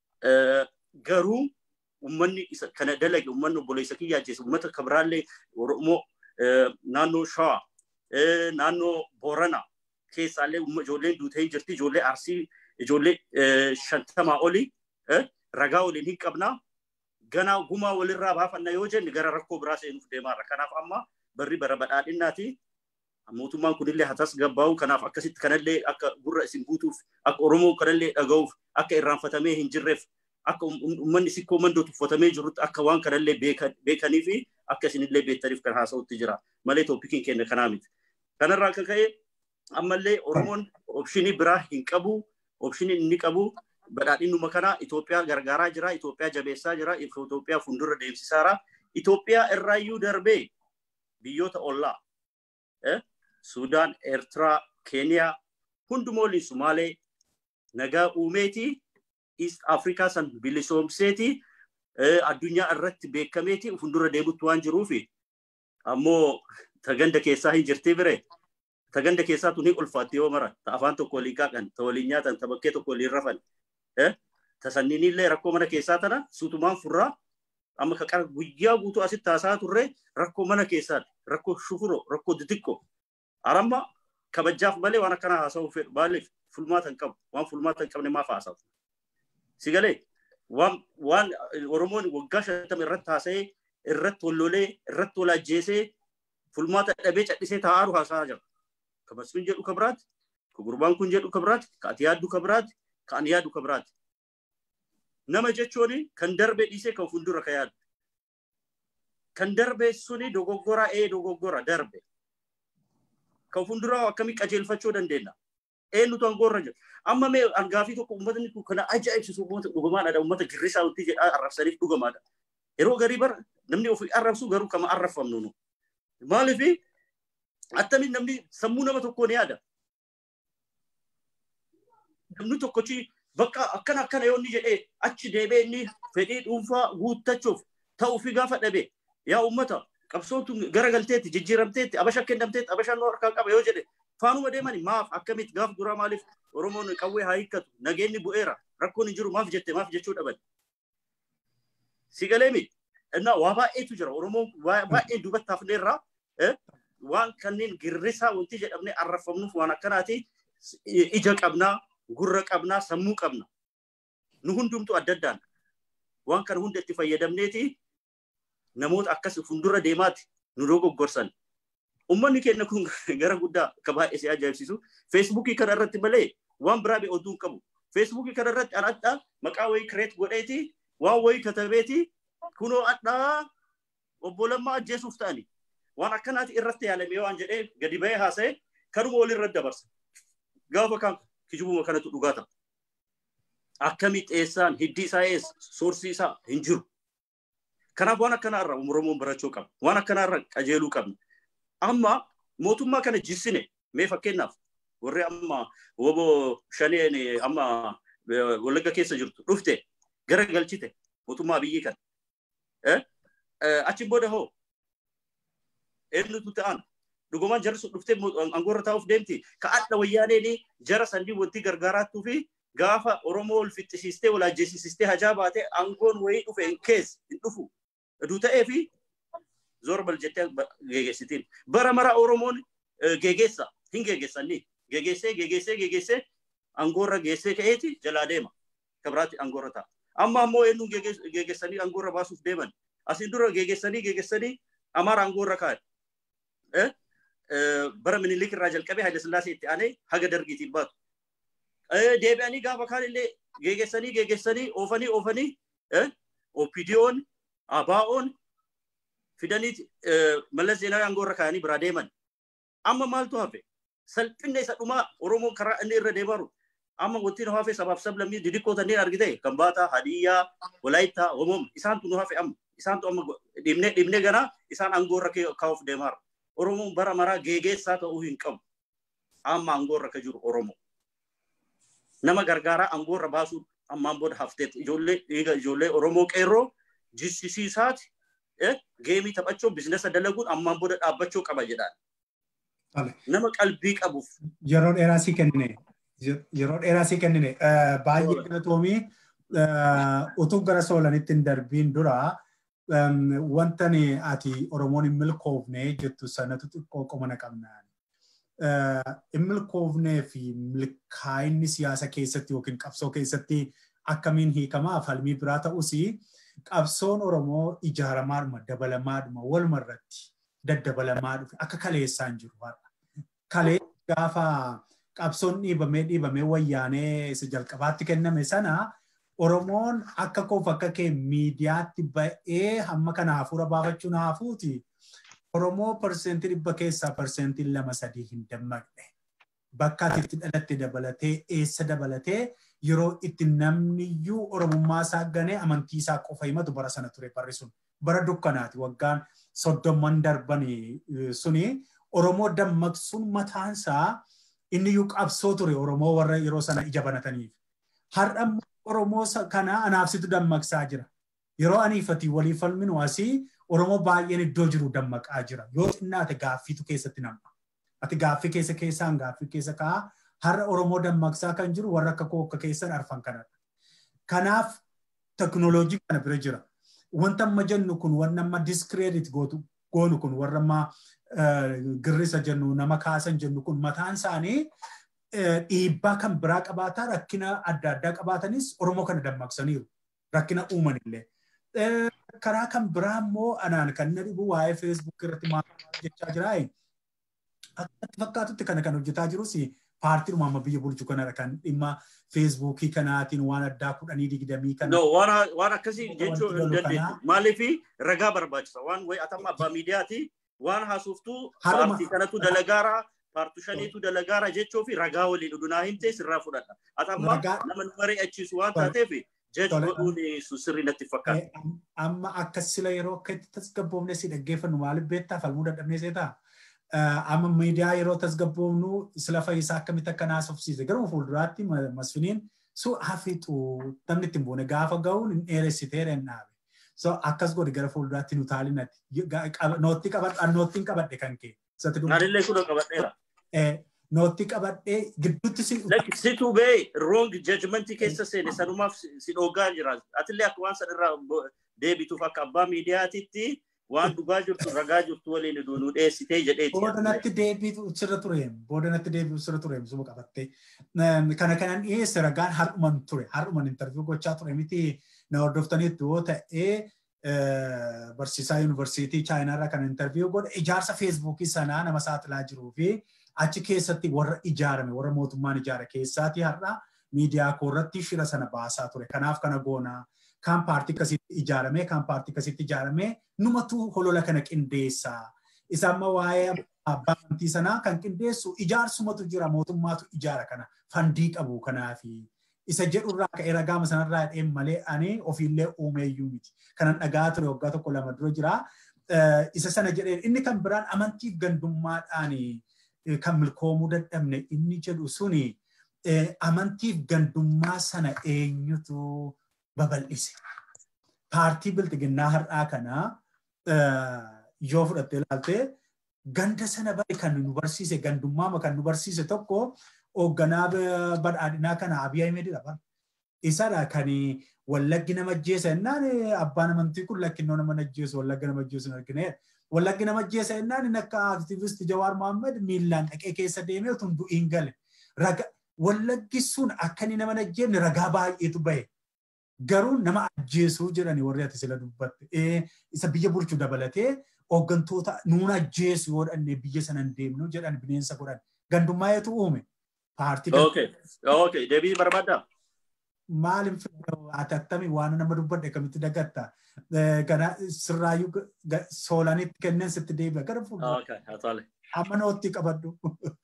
C: garuu ummanni kana dalage ummanni obboleessa kiyyaa ajjeese ummata kabiraallee oromoo naannoo shawaa naannoo boorana keessaallee ijoolleen duutee hin jirti ijoollee arsii ijoollee shantamaa oli ragaa waliin hin qabnaa ganaa gumaa walirraa baafanna yoo jenne gara rakkoo biraa seenuuf deemaarra kanaaf amma barri bara badhaadhinnaati mootummaan kunillee hatas gabbaa'u kanaaf akkasitti kanallee akka gurra isin guutuuf akka oromoo kanallee dhaga'uuf akka irraanfatamee hin jirreef akka uummanni sikkoo mandoo tuffatamee jirutti akka waan kanallee beekanii fi akka isinillee beektaniif kan haasa'utti jira malee tooppikiin keenya kanaa miti. Kanarraa akka ka'e ammallee Oromoon opshinii biraa hin qabu opshinii inni qabu badhaadhinnuma kana Itoophiyaa gargaaraa jira Itoophiyaa jabeessaa jira Itoophiyaa fuuldura deemsisaara Itoophiyaa irraayyuu darbee biyyoota ollaa Sudaan, Eertiraa, Keeniyaa hundumaa waliin Sumaalee nagaa uumeetii East Afrikaa san bilisoomseeti addunyaa irratti beekameeti fuuldura deemutti waan jiruufi ammoo taganda keessaa hin jirti bire taganda keessaa tuni ulfaatti yoo mara ta afaan tokko waliin qaaqan ta waliin nyaatan ta bakkee tokko waliin rafan ta sanniinillee rakkoo mana keessaa tana suutumaan furraa amma ka qara guyyaa guutuu asitti haasaa turre rakkoo mana keessaati rakkoo shufuro rakkoo xixiqqoo aramma kabajaaf malee waan akkanaa haasa'uu fedhu maaliif fulmaata hin qabu waan fulmaata hin qabne maaf haasa'u sigalee waan waan oromoon waggaa shantama irratti haasa'ee irratti wallolee irratti wal ajjeesee fulmaata dhabee cadhisee taa'aaru haasa'aa jira. Ka masfiin jedhu ka biraati, ka gurbaan kun jedhu ka biraati, ka ati yaaddu ka biraati, ka ani yaaddu ka biraati. Nama jechuun kan darbe dhiisee kan fuuldura ka yaadu. Kan darbe suni dogoggora ee dogoggora darbe. Kan fuulduraa akkamii qajeelfachuu dandeenya. eenyutu angoorra jira. Amma mee angaafii tokko uummatni kun kana ajaa'ibsiisu uummata dhugamaadha. Uummata girrisaa wanti jedhaa arrabsaniif dhugamaadha. Yeroo garii bara namni ofii arrabsu garuu kama arrabfamnu nu. Maaliif attamiin namni sammuu nama tokkoo ni yaada. Namni tokkochi bakka akkana akkana yoo inni jedhee achi deebee inni fedhii dhuunfaa guuttachuuf ta'uu fi gaafa dhabe yaa ummata qabsootu garagalteetti jijjiiramteetti abasha kennamteetti abashaan harkaa qaba yoo jedhe faanuma deemani maaf akkamitti gaaf duraa maaliif oromoon qawwee haa hiikkatu nageenyi bu'eera rakkoon hin jiru maaf jette maaf jechuu dhaban si galee mi እና waa baay'eetu jira oromoon baay'ee duubatti hafneerraa waan kanneen girrisaa wanti jedhamne arrafamnuuf waan akkanaati ija qabnaa gurra qabnaa sammuu qabna nu hundumtu adda addaan waan kana hunda itti fayyadamneeti namoota akkas fuuldura deemaati nu dogoggorsan ummanni keenya kun gara guddaa akka baay'ee si ajaa'ibsiisu feesbuukii kana irratti malee waan biraa bee oduu hin qabu feesbuukii kana irratti an adda maqaa wayii kireet godheeti waan wayii katabeeti kunoo addaa obbo Lammaa ajjeesuuf ta'ani waan akkanaati irratti yaalamee waan jedhee gadi bahee haasa'e kanuma walirra dabarsa gaafa kan kijibuma kanatu dhugaa ta'a. Akkamii xeessaan hiddi isaa eessa soorsii isaa hin jiru. Kanaaf waan akkanaarra Oromoon barachuu qabna. Waan akkanaarra qajeeluu qabna. Amma mootummaa kana jissine mee fakkeenyaaf warri amma wobo shaneen amma wallagga keessa jirtu dhufte gara galchite mootummaa biyyi kana. Achi booda hoo eenyutu ta'an dhugumaan jarri sun dhuftee aangoorra taa'uuf deemti ka adda wayyaaneen jara sandii wanti gargaaraattuu fi gaafa Oromoo ol fixxisiistee wal ajjeesisistee hajaa baatee aangoon wayii dhufe hin keessa hin dhufu. Aduu ta'ee fi zorbal jettee geegessitiin. Bara mara Oromoon geegeessa hin geegessanii. Geegessee geegessee geegessee aangoorra geessee ka'eeti jalaa deema. Kabiraatti aangoorra ta'a. Amma ammoo eenyuun geegessanii aangoorra baasuuf deeman. Asin dura geegessanii geegessanii Amaara aangoorra kaa'e. Bara minilik irraa jalqabee Haile Sillaasee itti aanee haga dargiitiin baatu. deebi'anii gaafa kaan illee geegessanii geegessanii oofanii oofanii OPDO'n ABO'n fidanii mallas zeenaa aangoorra kaa'anii biraa deeman. Amma maaltu hafe? Salphinna isa dhumaa Oromoon karaa inni irra deemaru. Amma wanti nu hafe sabaaf sablammii didiqqoo tanneen argite kan baata Hadiyyaa, Walaayittaa, Omoom isaantu nu hafe amma. Isaantu amma dhibnee dhibnee ganaa isaan aangoorra kaa'uuf deemaara. Oromoon bara maraa geegeessaa ta'uu hin qabu. Amma aangoorra ka jiru Oromoo. nama gargaaraa aangoorra baasuu ammaan booda hafteet ijoollee dhiiga ijoollee Oromoo qeerroo jissisiisaati geemii taphachuu bizinesa dalaguun ammaan booda dhaabbachuu qaba jedhaan. Nama qalbii qabuuf.
A: Yeroo dheeraa sii kennine. Yeroo dheeraa sii kennine. Baay'ee galatoomii utuu gara soolanitti hin darbiin dura wanta ati Oromoon hin milkoofne jettu sanatu xiqqoo qomana qabnaan. hin milkoofnee fi milkaa'inni siyaasa keessatti yookiin qabsoo keessatti akkamiin hiikamaa falmii biraa ta'us qabsoon Oromoo ijaaramaadhuma dabalamaadhuma waluma irratti daddabalamaadhuma dhufe akka kaleessaan jiru har'a. Kalee gaafa qabsoon dhiibamee dhiibamee wayyaanee isa jalqabaatti kenname sana Oromoon akka koof akka kee miidiyaatti ba'ee hamma kana hafuura baafachuun haafuuti. Oromoo parsentii dhibba keessaa parsentiin lama sadii hin dammaqne. Bakka ati itti dhalatte dabalatee eessa dabalatee yeroo itti namniyyuu Oromummaa isaa ganee amantii isaa qofa himatu bara sana ture barri sun. Bara dukkanaati waggaan soddomman darban suni Oromoo dammaqsuun mataansaa inni iyyuu qabsoo ture Oromoo warra yeroo sana ija banataniif. Har'a Oromoo kana anaafsitu dammaqsaa jira. Yeroo aniifatii walii falminu asii Oromoo baay'een iddoo jiru dammaqaa jira. Yoo xinnaate gaaffiitu keessatti nam'a. Ati gaaffii keessa keessaan gaaffii keessa ka'a. Har'a Oromoo dammaqsaa kan jiru warra akka koo akka keessan arfan kanadha. Kanaaf teknooloojii kana bira jira. Wanta amma jennu kun wanna amma diskreedit goonu kun warra amma girrisa jennu nama kaasan jennu kun mataan isaanii dhiibbaa kan biraa qabaataa rakkina adda addaa qabaatanis Oromoo kana dammaqsaniiru. Rakkina uuman illee. karaa kan biraa immoo anaan kan na dhibu waa'ee feesbuuk irratti maal jechaa jira. Akkatti fakkaatutti kana kan hojjetaa jirus paartiin amma biyya bulchu kanadha kan dhimma feesbuukii kanaatiin waan addaa kudhanii digdamii kana.
C: No, waan akkasii jechuu hin dandeessu. Maaliif ragaa barbaachisa. Waan wayi atamma abbaa miidiyaati waan haasoftuu paartii kanatu dalagaara paartii shaniitu dalagaara jechuu fi ragaa waliin dhudhunaa himtee sirraa fudhadha. Atamma nama nu mari'achiisu waan taateef jechi godhuun sirrii natti fakkaata.
A: Amma akka sila yeroo akka itti tasgabboofne si dhaggeeffannu maaliif beektaa falmuu dadhabnee seetaa? Amma miidiyaa yeroo tasgabboofnu sila fayyisaa akkamitti akka naasofsiise garuu fuulduraatti masfiniin su hafiixu namni ittiin buune gaafa ga'uun hin dheeressitee dhaabe. So akkas godhi gara fuulduraatti nu taalinatti. Nootti qabadhe noottiin qabadhe kan kee.
C: Anillee kunoo qabadheera.
A: Nootti qabadhee gidduutti si.
C: Situ bee wrong judgment keessa seene sanumaaf si dhoogaa jira. Atillee akka waan sanarraa deebituuf akka abbaa miidiyaatitti waan dhugaa jirtu ragaa jirtu waliin nu dhiyeessitee jedheeti.
A: Boodanatti deebiitu sirra ture. Boodanatti deebiitu sirra ture suma qabattee. Kana kanan dhiyeesse ragaan har'uman ture. Har'uman intarviyu gochaa ture miti na hordoftaniitu yoo ta'ee barsiisaa yuunivarsiitii chaayinaarraa kan intarviyu godhe ijaarsa feesbuukii sanaa nama saaxilaa jiruu fi achi keessatti warra ijaarame warra mootummaan ijaare keessaati har'a miidiyaa koorratti shira sana baasaa ture. Kanaaf kana goonaa. kan paartii akkasitti ijaarame kan paartii akkasitti ijaarame numatu holola kana qindeessaa. Isa amma waa'ee abbaa amantii sanaa kan qindeessu ijaarsumatu jira mootummaatu ijaara kana fandii qabu kanaafi. Isa jedhurraa ka'ee ragaama sanarraa dheen malee ani ofiillee uumeeyyuu miti. Kanan dhagaa ture waggaa tokko lama dura jira. Isa sana jedheen inni kan biraan amantiif gandummaadhaan kan milkoomuu dadhabne inni jedhu suni amantiif gandummaa sana eenyutu babal'ise. Paartii biltiginnaa har'aa kanaa yoo fudhattee ilaalte ganda sana bari kan nu barsiise gandummaama kan nu barsiise tokko hoogganaa badhaadhinaa kana Abiy Ahimedidha bara. Isadha kan wallaggi nama ajjeesa jennaan abbaan amantii kun lakkinnoo nama ajjeesu wallaggi nama ajjeesu hin argine. Wallaggi nama ajjeesa jennaan inni akka aktiivist Jawaar Mohammed miillaan dhaqee keessa deemee otoo hin du'iin gale. Wallaggi sun akka inni nama ajjeefne ragaa baay'eetu bahe. garuu nama ajjeesuu jedhani warri ati sila dubbatte. Isa biyya bulchu dabalatee hooggantoota nuun ajjeesu yoo dhanne biyya sana hin deemnu jedhan bineensa godhan. Gandummaa eetu uume. Paartii.
C: Okay. Okay. Deebii barbaaddaa?
A: Maal hin ati attami waan nama dubbadhe kamitti dagatta. Kana sirraayyuu soolanitti kenneen sitti deebi'a gara fuuldura. Amma nootti qabadhu.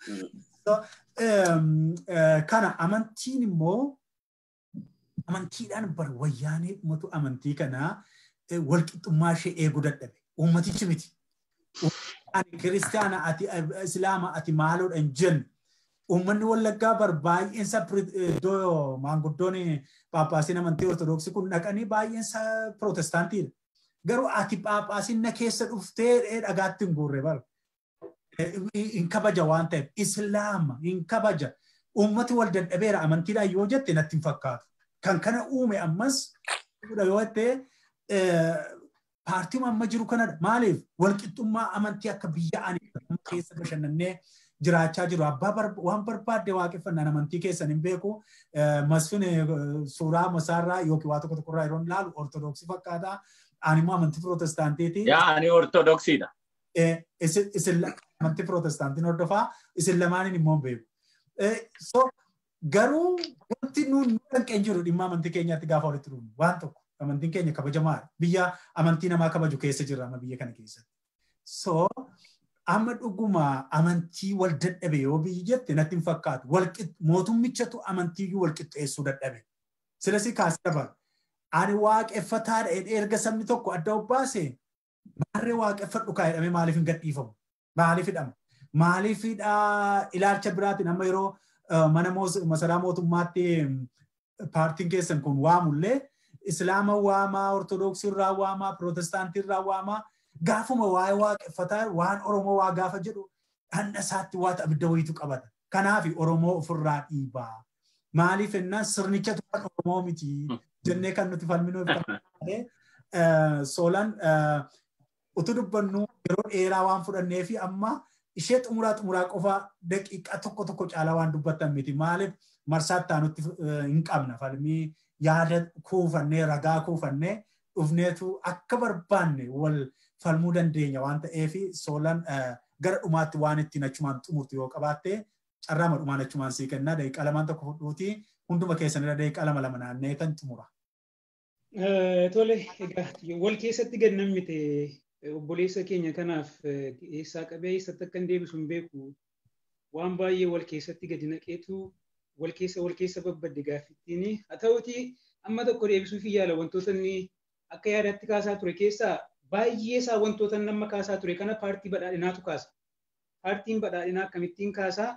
A: Kana amantiin immoo amantiidhaan bar wayyaanee ummatu amantii kanaa walqixxummaa ishee eeguu dadhabe. Uummatichi miti. Ani kiristaana ati islaama ati maaloodha hin jennu. Uummanni wallaggaa bar baay'eensa iddoo maanguddoon paappaasiin amantii ortodoksii kun dhaqanii baay'eensa pirootestaantiidha. Garuu ati paappaasiin na keessa dhuftee dhagaatti hin guurre bara. Hin kabaja waan ta'eef islaama hin kabaja. Uummati wal dadhabeera amantiidhaan yoo jette natti hin fakkaatu. kan kana uume ammas yoo ta'e paartiin amma jiru kanadha. Maaliif walqixxummaa amantii akka biyya ani keessa bashannannee jiraachaa jiru. Abbaa waan barbaadde waaqeffannaan amantii keessan hin beeku. Masfin suuraa masaarraa yookiin waa tokko tokkorraa yeroo ilaalu ortodoksii fakkaata. Ani immoo amantii pirootestaantiiti.
B: Yaa ani ortodoksiidha.
A: Isin amantii pirootestaantiin hordofaa isin lamaaniin immoo hin beeku. So garuu wanti nuun danqeen jiru dhimma amantii keenyaatti gaafa walitti dhufnu waan tokko amantiin keenya kabajamaadha. Biyya amantii namaa kabaju keessa jirra amma biyya kana keessatti. So amma dhuguma amantii wal dadhabe yoo biyyi jette natti hin fakkaatu. Mootummichatu amantiiyyuu wal qixxeessuu dadhabe. Silasi kaasee dabala. Ani waaqeffataadha erga sabni tokko adda obbaase maarree waaqeffadhu kaa jedhamee maaliif hin gadhiifamu? Maaliif hidhama? Maaliif ilaalcha biraatiin amma yeroo mana masaraa mootummaatti paartiin keessan kun waamullee islaama waamaa ortodoksii irraa waamaa pirootestaantii irraa waamaa gaafuma waa'ee waaqeffataa waan oromoo waa gaafa jedhu hanna isaatti waa abidda wayitu qabata. Kanaaf oromoo ofirraa dhiibaa. Maaliif ennaan sirnichatu kan oromoo miti jennee kan nuti falminuuf soolan utuu dubbannu yeroo dheeraa waan fudhannee fi amma ishee xumuraa xumuraa qofa daqiiqaa tokko tokko caalaa waan dubbattan miti maaliif marsaatti aanutti hin qabna falmii yaada kuufannee ragaa kuufannee dhufneetu akka barbaanne wal falmuu dandeenya waan ta'eef soolan gara dhumaatti waan ittiin achumaan xumurtu yoo qabaatte carraama dhumaan achumaan sii kennaa daqiiqaa lamaan tokko fudhuuti hunduma keessanirra daqiiqaa lama lama naannee kan xumura.
D: Tole, egaa wal keessatti gad nammite obboleessa keenya kanaaf eessaa qabee eessatti akka hin deebisu hin beeku waan baay'ee wal keessatti gadi naqeetu wal keessa wal keessa babbadde gaaffittiin haa ta'uti amma tokko deebisuuf yaala wantoota inni akka yaadatti kaasaa ture keessaa baay'ee isaa wantoota nama kaasaa ture kana paartii badhaadhinaatu kaasa. Paartiin badhaadhinaa akkamittiin kaasaa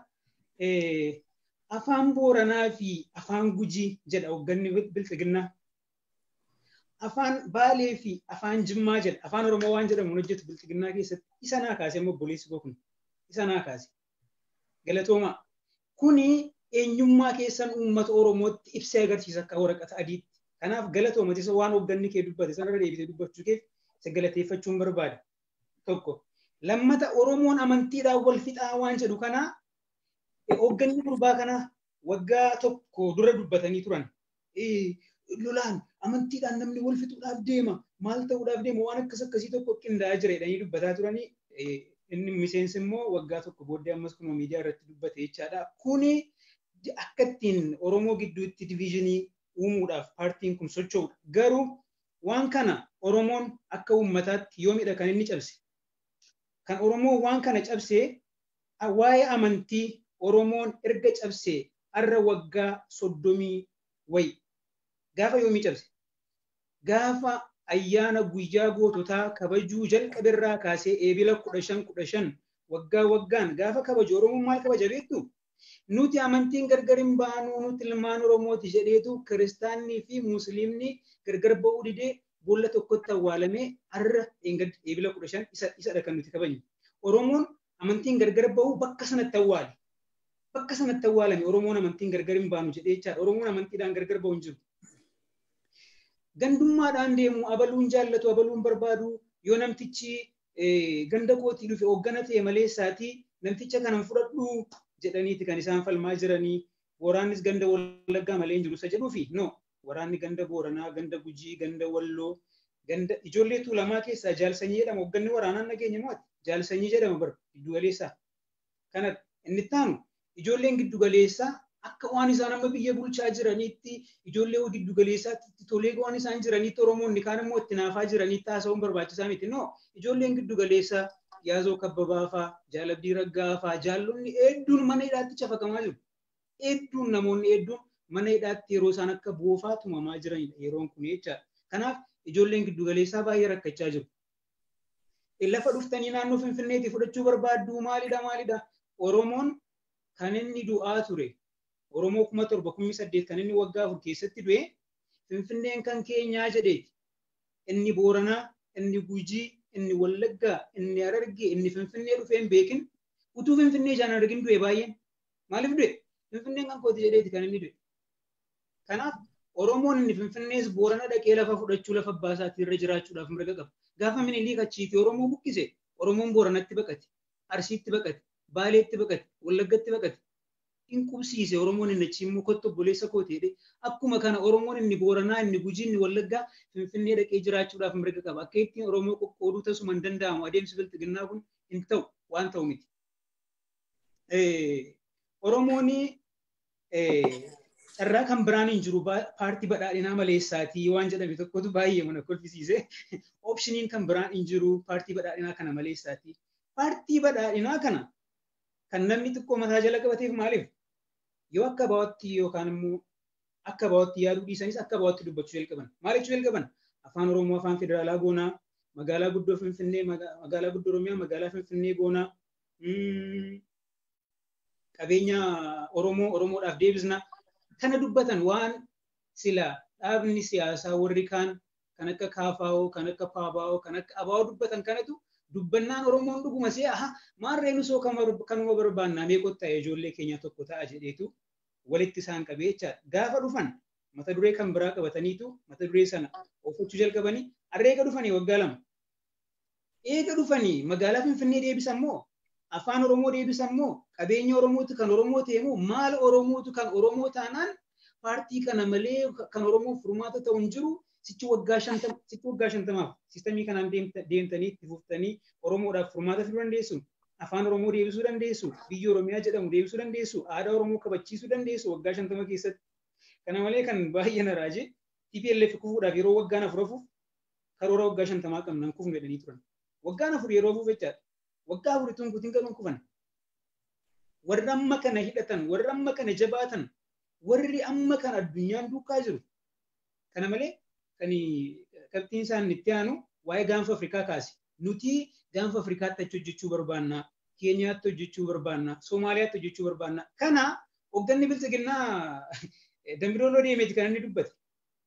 D: afaan booranaa fi afaan gujii jedha hoogganni bilxiginnaa. afaan baalee fi afaan jimmaa jedha afaan oromoo waan jedhamu hojjetu bilxiginnaa keessatti isa naa kaase immoo obboleessi koo kun isa naa kaase galatoomaa kuni eenyummaa keessan uummata oromootti ibsee agarsiisa akka waraqata adiitti kanaaf galatoomati isa waan hoogganni kee dubbate sanarra deebisee dubbachuu keef isa galateeffachuun barbaada tokko lammata oromoon amantiidhaan wal fixaa waan jedhu kanaa hoogganni gurbaa kanaa waggaa tokko dura dubbatanii turan lolaan amantiidhaan namni wal fixuudhaaf deema maal ta'uudhaaf deema waan akkas akkasii tokko qindaa'aa jira jedhanii dubbataa turanii inni miseensi immoo waggaa tokko booddee ammas kunoo miidiyaa irratti dubbate jechaadha. Kuni akka ittiin Oromoo gidduutti diviizhinii uumuudhaaf paartiin kun socho'udha. Garuu waan kana Oromoon akka uummataatti yoomidha kan inni cabse. Kan Oromoo waan kana cabsee waa'ee amantii Oromoon erga cabsee har'a waggaa soddomii wayi. Gaafa yoomii cabse? Gaafa ayyaana guyyaa goototaa kabajuu jalqaberraa kaasee eebila kudha shan kudha shan waggaa waggaan gaafa kabaju Oromoon maal kabaja beektu? Nuti amantiin gargar hin baanu nuti ilmaan Oromooti jedheetu kiristaannii fi musliimni gargar ba'uu didee boolla tokkotti awwaalamee har'a eebila kudha shan isadha kan nuti kabajnu. Oromoon amantiin gargar ba'uu bakka sanatti awwaale. Bakka sanatti awwaalame Oromoon amantiin gargar hin baanu jedhee jechaadha. Oromoon amantiidhaan gargar ba'u hin jiru. gandummaadhaan deemu abaluun jaallatu abaluun barbaadu yoo namtichi ganda kootii dhufe hooggana ta'e malee isaatii namticha kanan fudhadhu jedhaniiti kan isaan falmaa jiranii waraannis ganda wallaggaa malee hin jiru isa jedhuufi no waraanni ganda booranaa ganda gujii ganda walloo ganda ijoollee tuulamaa keessaa jaalsanyii jedhama hoogganni waraanaan nageenya mo'ate jaalsanyii jedhama bar giddugaleessaa kana inni taanu ijoolleen giddugaleessaa akka waan isaan amma biyya bulchaa jiraniitti ijoollee giddugaleessaatti tolee waan isaan jiraniitti Oromoonni kaan immoo itti naafaa jiraniitti haasa'uun barbaachisaa miti. No, ijoolleen giddugaleessaa yaazoo kabbabaa fa'aa, jaalabdii raggaa fa'aa, jaallonni hedduun mana hidhaatti cafakamaa jiru. Hedduun namoonni hedduun mana hidhaatti yeroo isaan akka boofaa tumamaa jiranidha yeroon kun jechaadha. Kanaaf ijoolleen giddugaleessaa baay'ee rakkachaa jiru. Lafa dhuftanii naannoo Finfinneetii fudhachuu barbaaddu maalidha maalidha? Oromoon kan inni du'aa ture Oromoo kuma torba kummi saddeet kan inni waggaa afur keessatti du'e Finfinneen kan keenyaa jedheeti. Inni Booranaa, inni Gujii, inni Wallaggaa, inni Harargee, inni Finfinnee dhufee hin beekin utuu Finfinnee ijaan argin du'e baay'een. Maaliif du'e? Finfinneen kan kooti jedheeti kan inni du'e. Kanaaf Oromoon inni Finfinnees Boorana dhaqee lafa fudhachuu lafa baasaatii irra jiraachuudhaaf mirga qaba. Gaafa minilii kachiitii Oromoo buqqise Oromoon Booranatti baqate, Arsiitti baqate, Baaleetti baqate, Wallaggatti baqate. in qubsiise Oromoon inni achi immoo kottu obboleessa koo ta'edhe akkuma kana Oromoon inni Booranaa inni Gujii inni Wallaggaa Finfinnee dhaqee jiraachuudhaaf mirga qaba akka ittiin Oromoo qoqqooduu tasuma hin danda'amu adeemsi bilxiginnaa kun hin ta'u waan ta'u miti. Oromoon carraa kan biraan hin jiru paartii badhaadhinaa maleessaatii waan jedhame tokkotu baay'ee mana kolfisiise oopshiniin kan biraan hin jiru paartii badhaadhinaa kana maleessaatii. Paartii badhaadhinaa kana kan namni xiqqoo mataa jala qabateef maaliif yoo akka baawatti yookaan immoo akka baawatti yaaduu dhiisanis akka baawatti dubbachuu jalqaban. Maal jechuu jalqaban? Afaan Oromoo afaan federaalaa goonaa, magaalaa guddoo Finfinnee, magaalaa guddoo Oromiyaa, magaalaa Finfinnee goonaa, qabeenya Oromoo Oromoodhaaf deebisna. Kana dubbatan waan sila dhaabni siyaasaa warri kaan kan akka Kaafaa'oo, kan akka Paabaa'oo, kan akka Abaa'oo dubbatan kanatu dubbannaan Oromoon dhuguma see aha maarreen osoo kanuma barbaannaa meeqotta ijoollee keenya tokko ta'a jedheetu walitti isaan qabee jechaadha. Gaafa dhufan mata duree kan biraa qabataniitu mata duree sana oofachuu jalqabanii harreega dhufanii waggaa lama. Eega dhufanii magaalaa Finfinnee deebisan moo afaan Oromoo deebisan moo qabeenya Oromootu kan Oromoo ta'e moo maal Oromootu kan Oromoo taanaan paartii kana malee kan Oromoo furmaata ta'u hin jiru sichi waggaa shantama sichi waggaa shantamaaf sistamii kanaan deemtanii itti fuftanii Oromoodhaaf furmaata fiduu dandeessu. Afaan Oromoo deebisuu dandeessu. Biyya Oromiyaa jedhamu deebisuu dandeessu. Aadaa Oromoo kabachiisuu dandeessu waggaa shantama keessatti. Kana malee kan baay'ee na raaje TPLF kufuudhaaf yeroo waggaan afur hafuuf karoora waggaa shantamaa qabnan kufnu jedhanii turan. Waggaan afur yeroo hafuuf jechaadha. Waggaa afur ittiin guutiin galuun kufan. Warri amma kana hidhatan, warri amma kana jabaatan, warri amma kana addunyaan duukaa jiru. Kana malee kan qabxiin isaan itti aanu waa'ee gaanfa Afrikaa kaase. Nuti gaanfa Afrikaatti achi hojjechuu barbaanna. Keenyaatti hojjechuu barbaanna. Somaaliyaatti hojjechuu barbaanna. Kana hoogganni bilchiginnaa dambidooloo deemeeti kan inni dubbate.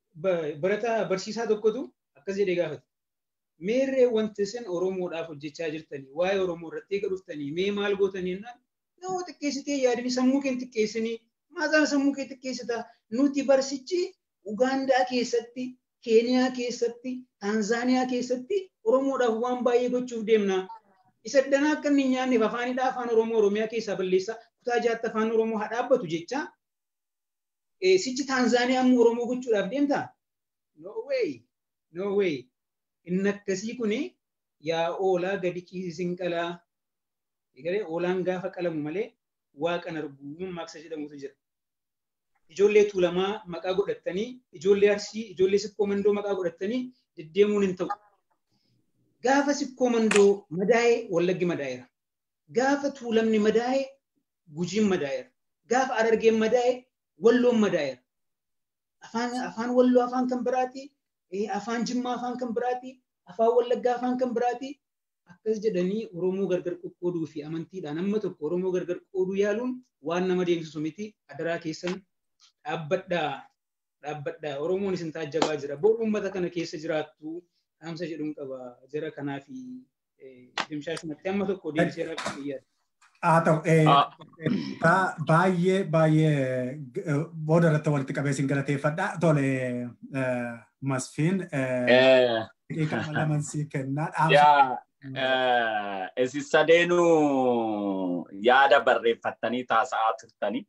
D: barataa barsiisaa tokkotu akkas jedhee gaafate. Meerree wanti isin Oromoodhaaf hojjechaa jirtanii waa'ee Oromoo irratti eega dhuftanii mee maal gootanii jennaan yoo xiqqeessitee yaadanii sammuu kee xiqqeessanii maasaan sammuu kee xiqqeessita nuti barsichi Ugaandaa keessatti Keeniyaa keessatti Taanzaaniyaa keessatti Oromoodhaaf waan baay'ee gochuuf deemna. Isa danaa akka inni nyaanneef afaanidha afaan Oromoo Oromiyaa keessaa balleessa kutaa jaatti afaan Oromoo haa dhaabbatu jecha sichi Taanzaaniyaa immoo Oromoo gochuudhaaf deemta? No way! No way! Inni akkasii kuni yaa oolaa gadi ciisisin qalaa. Egalee oolaan gaafa qalamu malee waaqan arguu maaksa jedhamutu jira. Ijoollee tuulamaa maqaa godhattanii, ijoollee arsii, ijoollee sikkoo mandoo maqaa godhattanii deddeemuun hin ta'u. Gaafa sikkoo mandoo madaa'ee wallaggi madaa'eera. Gaafa tuulamni madaa'ee gujiin madaa'eera. Gaafa arargeen madaa'ee walloon madaa'eera. Afaan afaan walloo afaan kan biraati. Afaan jimmaa afaan kan biraati. Afaan wallaggaa afaan kan biraati. Akkas jedhanii Oromoo gargar qoqqooduu fi amantiidhaan amma tokko Oromoo gargar qooduu yaaluun waan nama deemsisu miti. Adaraa keessan dhaabbadhaa. Dhaabbadhaa. Oromoon isin taajjabaa jira. Bor uummata kana keessa jiraattu dhaamsa jedhuun qaba. Jara kanaa fi dimshaashumatti amma tokko deemsee rakkoo biyyaati.
A: Haa ta'u baay'ee baay'ee booda irratti walitti qabee sin galateeffadha. Tole masfiin daqiiqaa laman sii kennaa.
B: Isin sadeenuu yaada barreeffattanii taasa'aa turtanii.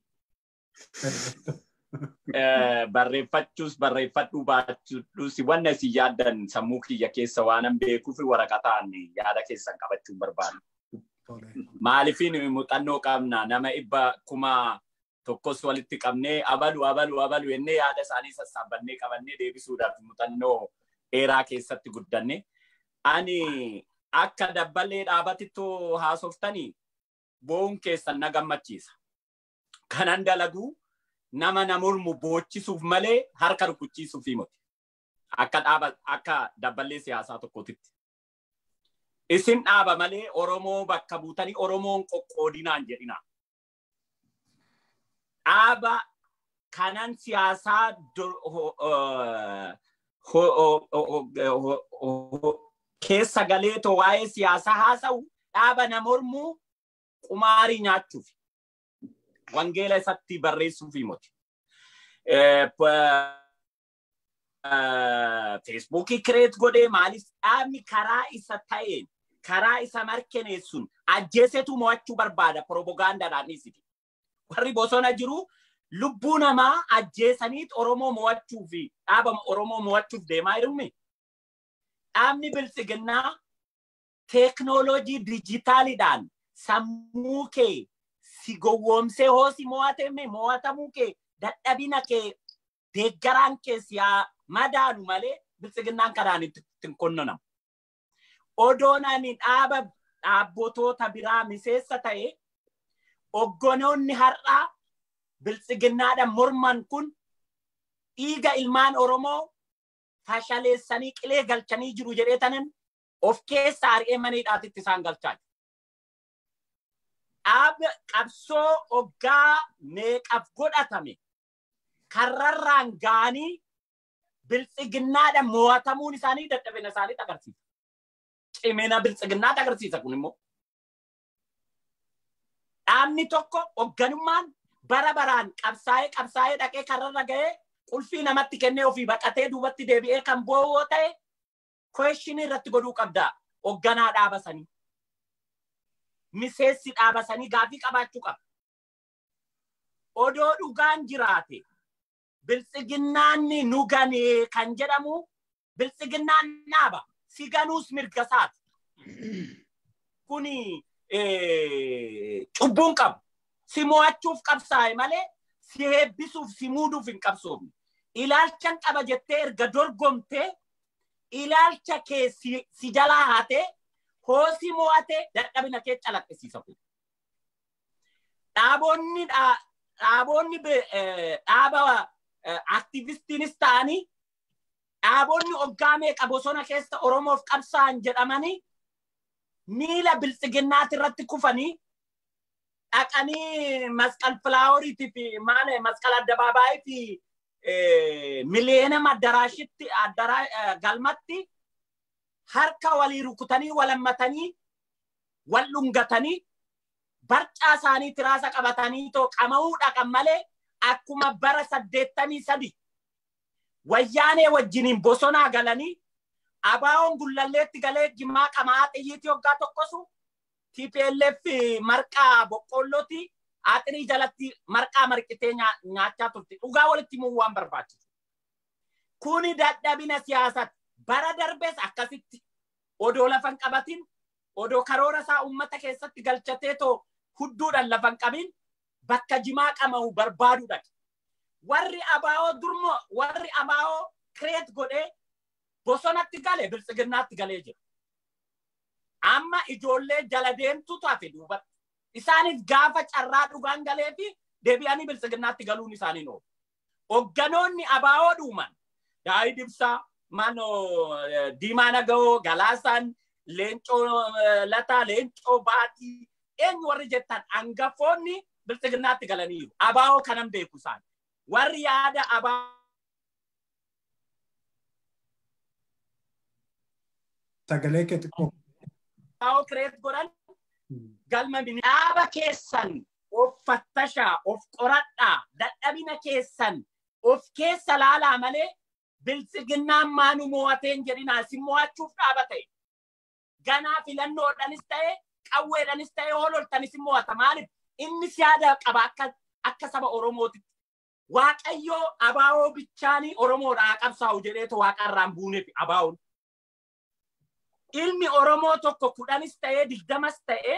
B: Barreeffachuus barreeffadhuu baachuus wanna isin yaaddan sammuu kiyya keessa waanan beekuuf waraqataan yaada keessan qabachuun barbaadu. Maaliifin muuxannoo qabna nama dhibba kuma tokkos walitti qabnee abalu abalu abalu jennee yaada isaanii sassaabannee qabannee deebisuudhaaf muuxannoo dheeraa keessatti guddanne. Ani akka dabballee dhaabatittoo haasoftanii bo'uun keessan na gammachiisa. Kanan dalaguu nama na mormu boochisuuf malee harka rukuchiisuuf himoti. Akka dhaaba akka dabballee siyaasaa tokkootitti. Isin dhaaba malee Oromoo bakka buutanii Oromoon qoqqoodinaan jedhina. Dhaaba kanan siyaasaa keessa galeetoo waa'ee siyaasaa haasa'u dhaaba na mormuu qumaarii nyaachuuf wangeela isatti barreessuuf himoti. Feesbuukii kireet godhee maaliif dhaabni karaa isa ta'een karaa isa mirkaneessuun ajjeesetu mo'achuu barbaada piroopagaandaadhaan dhiisiti. Warri bosona jiru lubbuu namaa ajjeesaniit Oromoo mo'achuu fi dhaaba Oromoo mo'achuuf deemaa jiruumi. Dhaabni biltsiginnaa teeknooloojii dijitaaliidhaan sammuu kee si gowwoomsee hoo si mo'atame mo'atamuu kee dadhabina kee deeggaraan kee si madaanu malee biltsiginnaan kanaan ittiin qonnonamu. Odoon ani dhaaba dhaabbotoota biraa miseessa ta'e oggonoonni har'aa biltsiginnaadhaan morman kun dhiiga ilmaan Oromoo fashaleessanii qilee galchanii jiru jedhee tanan of keessa ari'ee maniidhaatitti isaan galchaa jiru. Dhaaba qabsoo hoggaa meeqaf godhatame karrarraan gaanii biltsiginnaadhaan mo'atamuun isaanii dadhabina isaanii agarsiisa. Cimina biltsiginnaati agarsiisa kun immoo. Dhaabni tokko hoogganummaan bara baraan qabsaa'ee qabsaa'ee dhaqee karrarra ga'ee qulfii namatti kennee ofii baqatee duubatti deebi'ee kan bo'oo ta'e kweeshinii irratti godhuu qabda hoogganaa dhaabasanii. Miseessi dhaabasanii gaafii qabaachuu qaba. Odoo dhugaan jiraate biltsiginnaan nu ganee kan jedhamu biltsiginnaan dhaaba si ganuus mirga isaati. Kuni cubbuun qabu. Si mo'achuuf qabsaa'e malee si heebbisuuf si muuduuf hin qabsoofne. Ilaalchan qaba jettee erga dorgomtee ilaalcha kee si jalaa haatee hoo si mo'ate dadhabina kee calaqqisiisa kun. Dhaabonni dhaabonni dhaaba aktivistiinis ta'anii dhaabonni hoggaa meeqa bosona keessa Oromoof qabsaa'an jedhamanii miila biltsiginnaati irratti kufanii dhaqanii masqal filaaworiitii fi maal masqal addabaabaayii fi miliyeenam addaraashitti galmatti harka walii rukutanii walammatanii wal dhungatanii barcaa isaanii tiraasa qabatanii too qama'uu dhaqan malee akkuma bara saddeettamii sadi wayyaanee wajjiniin bosonaa galanii abaawoon gullalleetti galee jimaa qamaa xiyyiitii hoggaa tokkosu TPLF marqaa boqqolloti aaxirii jalatti marqaa marqitee nyaachaa turte dhugaa walitti himuu waan barbaachisu. Kuni dadhabina siyaasaati. Bara darbees akkasitti odoo lafan qabatin odoo karoora isaa uummata keessatti galchatee too hudduudhaan lafan qabin bakka jimaa qama'u barbaadu dhaqe. Warri abaa'oo durmo warri abaa'oo kireet godhee bosonatti galee biltsiginnaatti galee jira. Amma ijoollee jala deemtutu hafe duubatti. Isaanis gaafa carraa dhugaan galee fi deebi'anii biltsiginnaatti galuun isaanii oolu. Hogganoonni abaa'oo dhuuman daa'ii dibsaa mano diimaa nagahoo galaasaan leencoo lataa leencoo baatii eenyu warri jettan hangafoonni biltsiginnaatti galaniiru. Abaa'oo kanan beeku isaan. Warri yaada abaa'oo.
A: Sagalee kee xiqqoo.
B: Abaa'oo kireet godhan galma dhaaba keessan of fattashaa of qoradhaa dadhabina keessan of keessa laalaa malee biltsiginnaan maanu mo'ateen jedhinaa si mo'achuuf dhaaba ta'e. Ganaa filannoodhanis ta'e qawweedhanis ta'e hoololtanis mo'ata maaliif inni yaada qaba akka akka saba Oromootitti. Waaqayyoo abaa'oo bichaanii Oromoodhaa qabsaa'u jedheetu waaqarraan buuneef abaa'oon. Ilmi Oromoo tokko kudhanis ta'ee digdamas ta'ee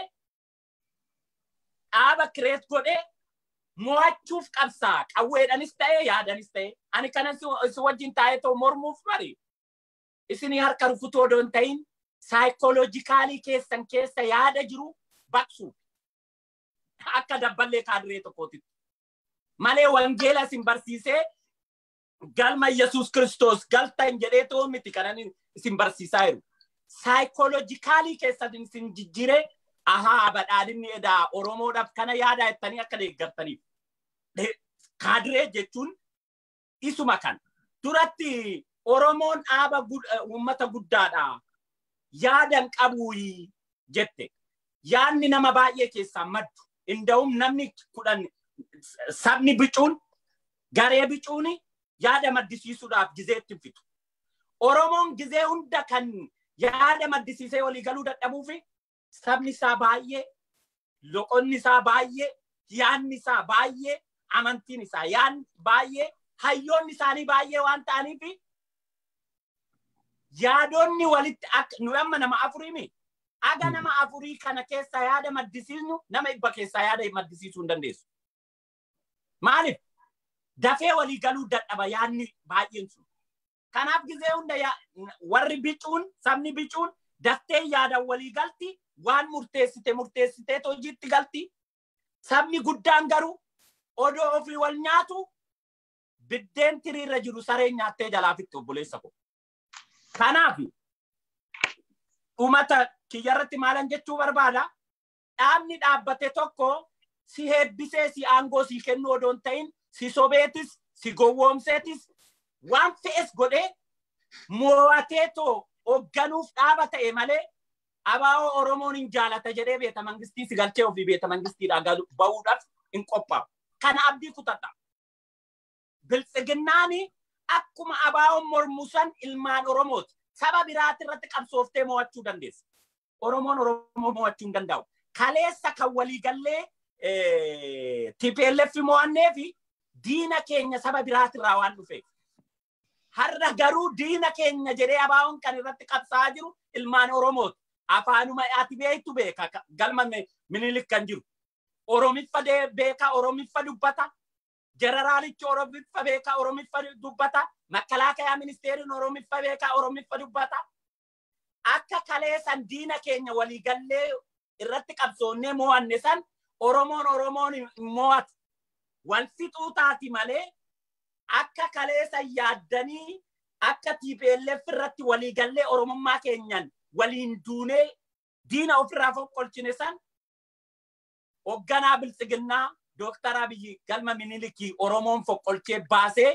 B: dhaaba kireet godhee mo'achuuf qabsaa qawweedhanis ta'ee yaadanis ta'ee ani kanan si wajjin taa'ee too mormuuf bari isinii harka rukutuu odoo hin ta'in saayikooloojikaalii keessan keessa yaada jiru baqsuuf akka dabballee kaadiree tokkootitti malee wangeela isin barsiisee galma Yesuus Kiristoos galtan jedhee too miti kanan isin barsiisaa jiru. Saayikooloojikaalii keessan isin jijjiiree ahaa badhaadhinni edaa Oromoodhaaf kana yaadaa jettanii akka deeggartaniif. Kaadiree jechuun isuma kan. Duratti Oromoon dhaaba uummata guddaadha. Yaadan qabuuyi jette. Yaadni nama baay'ee keessaa maddu. Inda'um namni kudhan sabni bicuun garee bicuun yaada maddisiisuudhaaf gizeetti fitu. Oromoon gizee hunda kan yaada maddisiisee walii galuu dadhabuu fi sabni isaa baay'ee, loqonni isaa baay'ee, yaadni isaa baay'ee, amantiin isaa yaadni baay'ee, hayyoonni isaanii baay'ee waan ta'aniif yaadonni walitti akka nu amma nama afuriimi. Aga nama afurii kana keessa yaada maddisiisnu nama dhibba keessaa yaada maddisiisuu hin dandeessu. Maaliif? Dafee walii galuu dadhaba yaadni baay'een sun. Kanaaf gizee hunda warri bicuun sabni bicuun daftee yaadan walii galti waan murteessite murteessitee hojiitti galti. Sabni guddaan garuu odoo ofii wal nyaatu biddeen tiriirra jiru sareen nyaattee jalaa fixxe obboleessa ko. Kanaaf dhumata kiyyarratti maalan jechuu barbaada dhaabni dhaabbate tokko si heebbisee si aangoo si kennu odoon ta'in si sobeetis si gowwoomseetis waan fe'es godhee mo'atee too hoogganuuf dhaaba ta'e malee abaa'oo Oromoon hin jaalata jedhee beeta mangistii si galchee ofii beeta mangistiidhaa bahuudhaaf hin qophaa'u. Kana abdii kutadha. Biltsiginnaani akkuma abaa'oon mormusan ilmaan Oromooti. Saba biraati irratti qabsooftee mo'achuu dandeessa. Oromoon Oromoo mo'achuu hin danda'u. Kaleessa kan waliigallee TPLF mo'annee fi diina keenya saba biraatirraa waan dhufeef. Har'a garuu diina keenya jedhee abaa'oon kan irratti qabsaa'aa jiru ilmaan Oromooti. Afaanuma ati beektu beeka galma minilik kan jiru. Oromiffa beeka Oromiffa dubbata. Jeneraalichi Oromiffa beeka Oromiffa dubbata. Makkalaakayaa ministeeriin Oromiffa beeka Oromiffa dubbata. Akka kaleessan diina keenya waliigallee irratti qabsoonnee mo'anne san Oromoon Oromoon hin mo'atu. Wal fixuu taati malee akka kaleessan yaaddanii akka TPLF irratti waliigallee Oromummaa keenyan waliin duunee diina ofirraa foqqolchine san hoogganaa biltsiginnaa Dooktar Abiyyi galma minilikii Oromoon foqqolchee baasee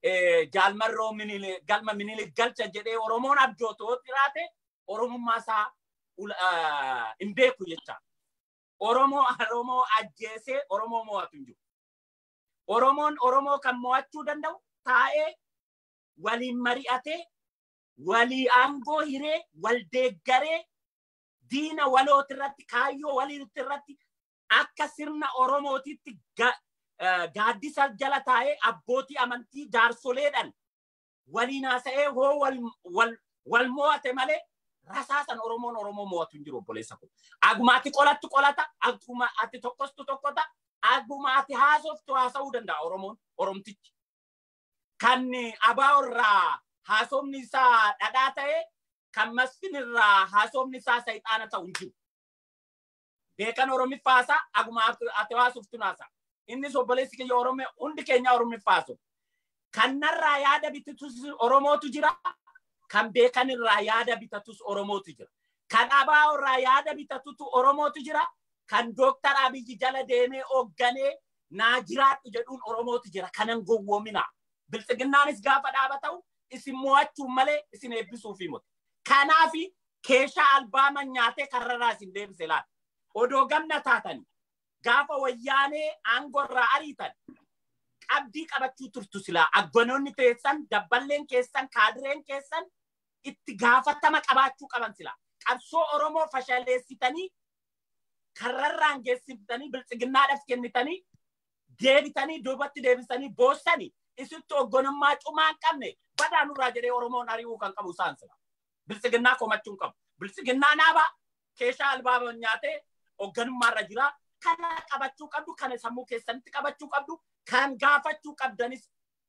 B: jaalmarroo galma minilik galcha jedhee Oromoon abjootoo xiraate Oromummaa isaa hin beeku jecha. Oromoo Oromoo ajjeesee Oromoo mo'atu hin jiru. Oromoon Oromoo kan mo'achuu danda'u taa'ee waliin mari'atee walii aangoo hiree wal deeggaree diina walooti irratti kaayyoo waliitti irratti akka sirna Oromootitti gaaddisa jala taa'ee abbootii amantii jaarsoleedhaan waliin haasa'ee hoo wal mo'ate malee rasaasan Oromoon Oromoo mo'atu hin jiru obboleessa kun. Aguma ati qolattu qolata, aguma ati tokkostu tokkota, aguma ati haasoftu haasa'uu danda'a Oromoon Oromtichi. Kan abaa irraa haasofni isaa dhadhaa ta'e kan masfin irraa haasofni isaa sayxaana ta'u hin jiru. Beekan Oromiffaasaa aguma ati haasoftu naasa. Innis obboleessi kiyya Oromoo hundi keenya Oromiffaasu. Kannarraa yaada bitatus Oromootu jira. Kan beekan irraa yaada bitatus Oromootu jira. Kan abaa irraa yaada bitatutu Oromootu jira. Kan Dooktar Abiyyi jala deemee hoogganee naa jiraadhu jedhuun Oromootu jira. Kanan gowwoomina. Biltsiginnaanis gaafa dhaabata'u isin mo'achuun malee isin eebbisuuf himatu. Kanaafi keeshaa albaama nyaatee karrarraa isin deebise laata. Odoo gamna taatanii gaafa wayyaanee aangorraa ariitan qabdii qabachuu turtu silaa agganoonni teessan dabballeen keessan kaadireen keessan itti gaafatama qabaachuu qaban silaa qabsoo oromoo fashaleessitanii karrarraan geessifitanii biltsiginnaadhaaf kennitanii deebitanii duubatti deebisanii boossanii isitti oggonummaa cumaa hin qabne badaa nurraa jedhee oromoon ari'uu kan qabu isaan sila biltsiginnaa komachuu hin qabu biltsiginnaa naabaa keeshaa albaaba nyaatee ogganummaarra jira kana qabachuu qabdu kana sammuu keessanitti qabachuu qabdu kan gaafachuu qabdanis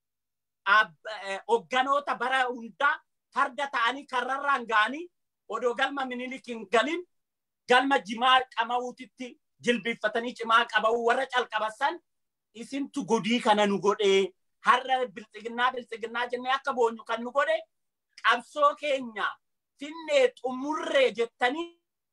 B: hogganoota bara hundaa farda ta'anii karrarraan ga'anii odoo galma minilik hin galin galma jimaa qama'uutitti jilbiiffatanii cimaa qaba'uu warra calqabasan isintu godii kana nu godhee har'a biltsiginnaa biltsiginnaa jennee akka boonyu kan nu godhe qabsoo keenya finnee xumurree jettanii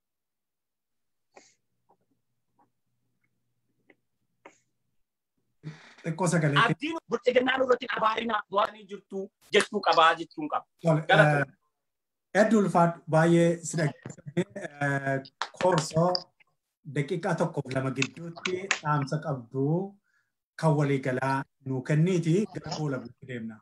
A: xiqqoo sagalee.
B: Abdiin biltsiginnaa nurratti abaarina waan jirtu jechuu qabaa jechuun qaba.
A: Hedduu ulfaadhu baay'ee si dhaggeeffannee koorsoo daqiiqaa tokkoof lama gidduutti dhaamsa qabdu kan waliigalaa nuu kenniiti gara fuula buutti deemna.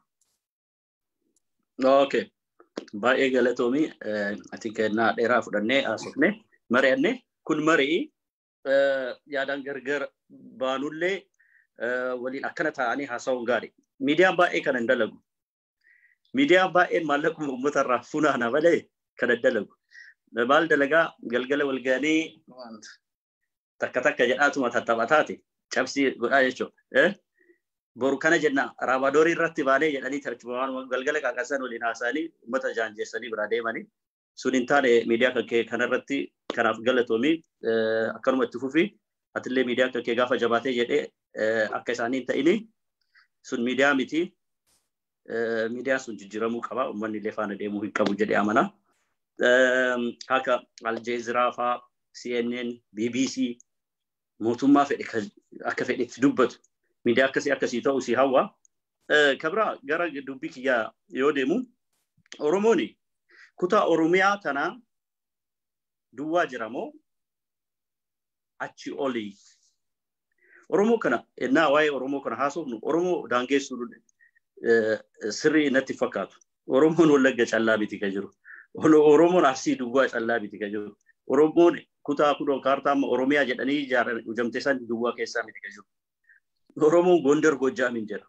C: Okay. Baay'ee galatoomii ati kennaa dheeraa fudhannee haasofne mari'anne kun marii yaadaan gargar baanullee waliin akkana ta'anii haasa'uun gaarii. Miidiyaan baay'ee kan hin dalagu. Miidiyaan baay'een maallaqa uummata irraa funaana malee kan hin dalagu. Maal dalagaa galgala walganii takka takka jedhaatuma tattaphataati cabsii godhaa jechuudha. Boru kana jenna raabaadorii irratti baanee jedhanii tartiibawwan galgala qaqqasan waliin haasa'anii uummata jaanjeessanii biraa deemanii sun hin taane miidiyaa kan kee kanarratti kanaaf galatoomii akkanuma itti fufii atillee miidiyaa kan kee gaafa jabaatee jedhee akka isaanii hin ta'ini sun miidiyaa miti miidiyaan sun jijjiiramuu qaba uummanni illee faana deemuu hin qabu jedhee amana. Akka Aljeeziraa faa CNN, BBC mootummaa fedhe akka fedhetti dubbatu miidiyaa akkasii akkasii ta'u si hawwa. Kabira gara dubbii kiyyaa yoo deemu Oromoon kutaa Oromiyaa tanaa duwwaa jira moo achi olii Oromoo kana ennaa waa'ee Oromoo kana haasofnu Oromoo daangeessuu sirrii natti fakkaatu. Oromoon Wallagga callaa miti kan jiru. Oromoon Arsii duwwaa callaa miti kan jiru. Oromoon kutaa kudhan kaartaa amma Oromiyaa jedhanii ijaaran ujamte san duwwaa keessaa miti kan jiru. Oromoon Gondar Gojjaamin jira.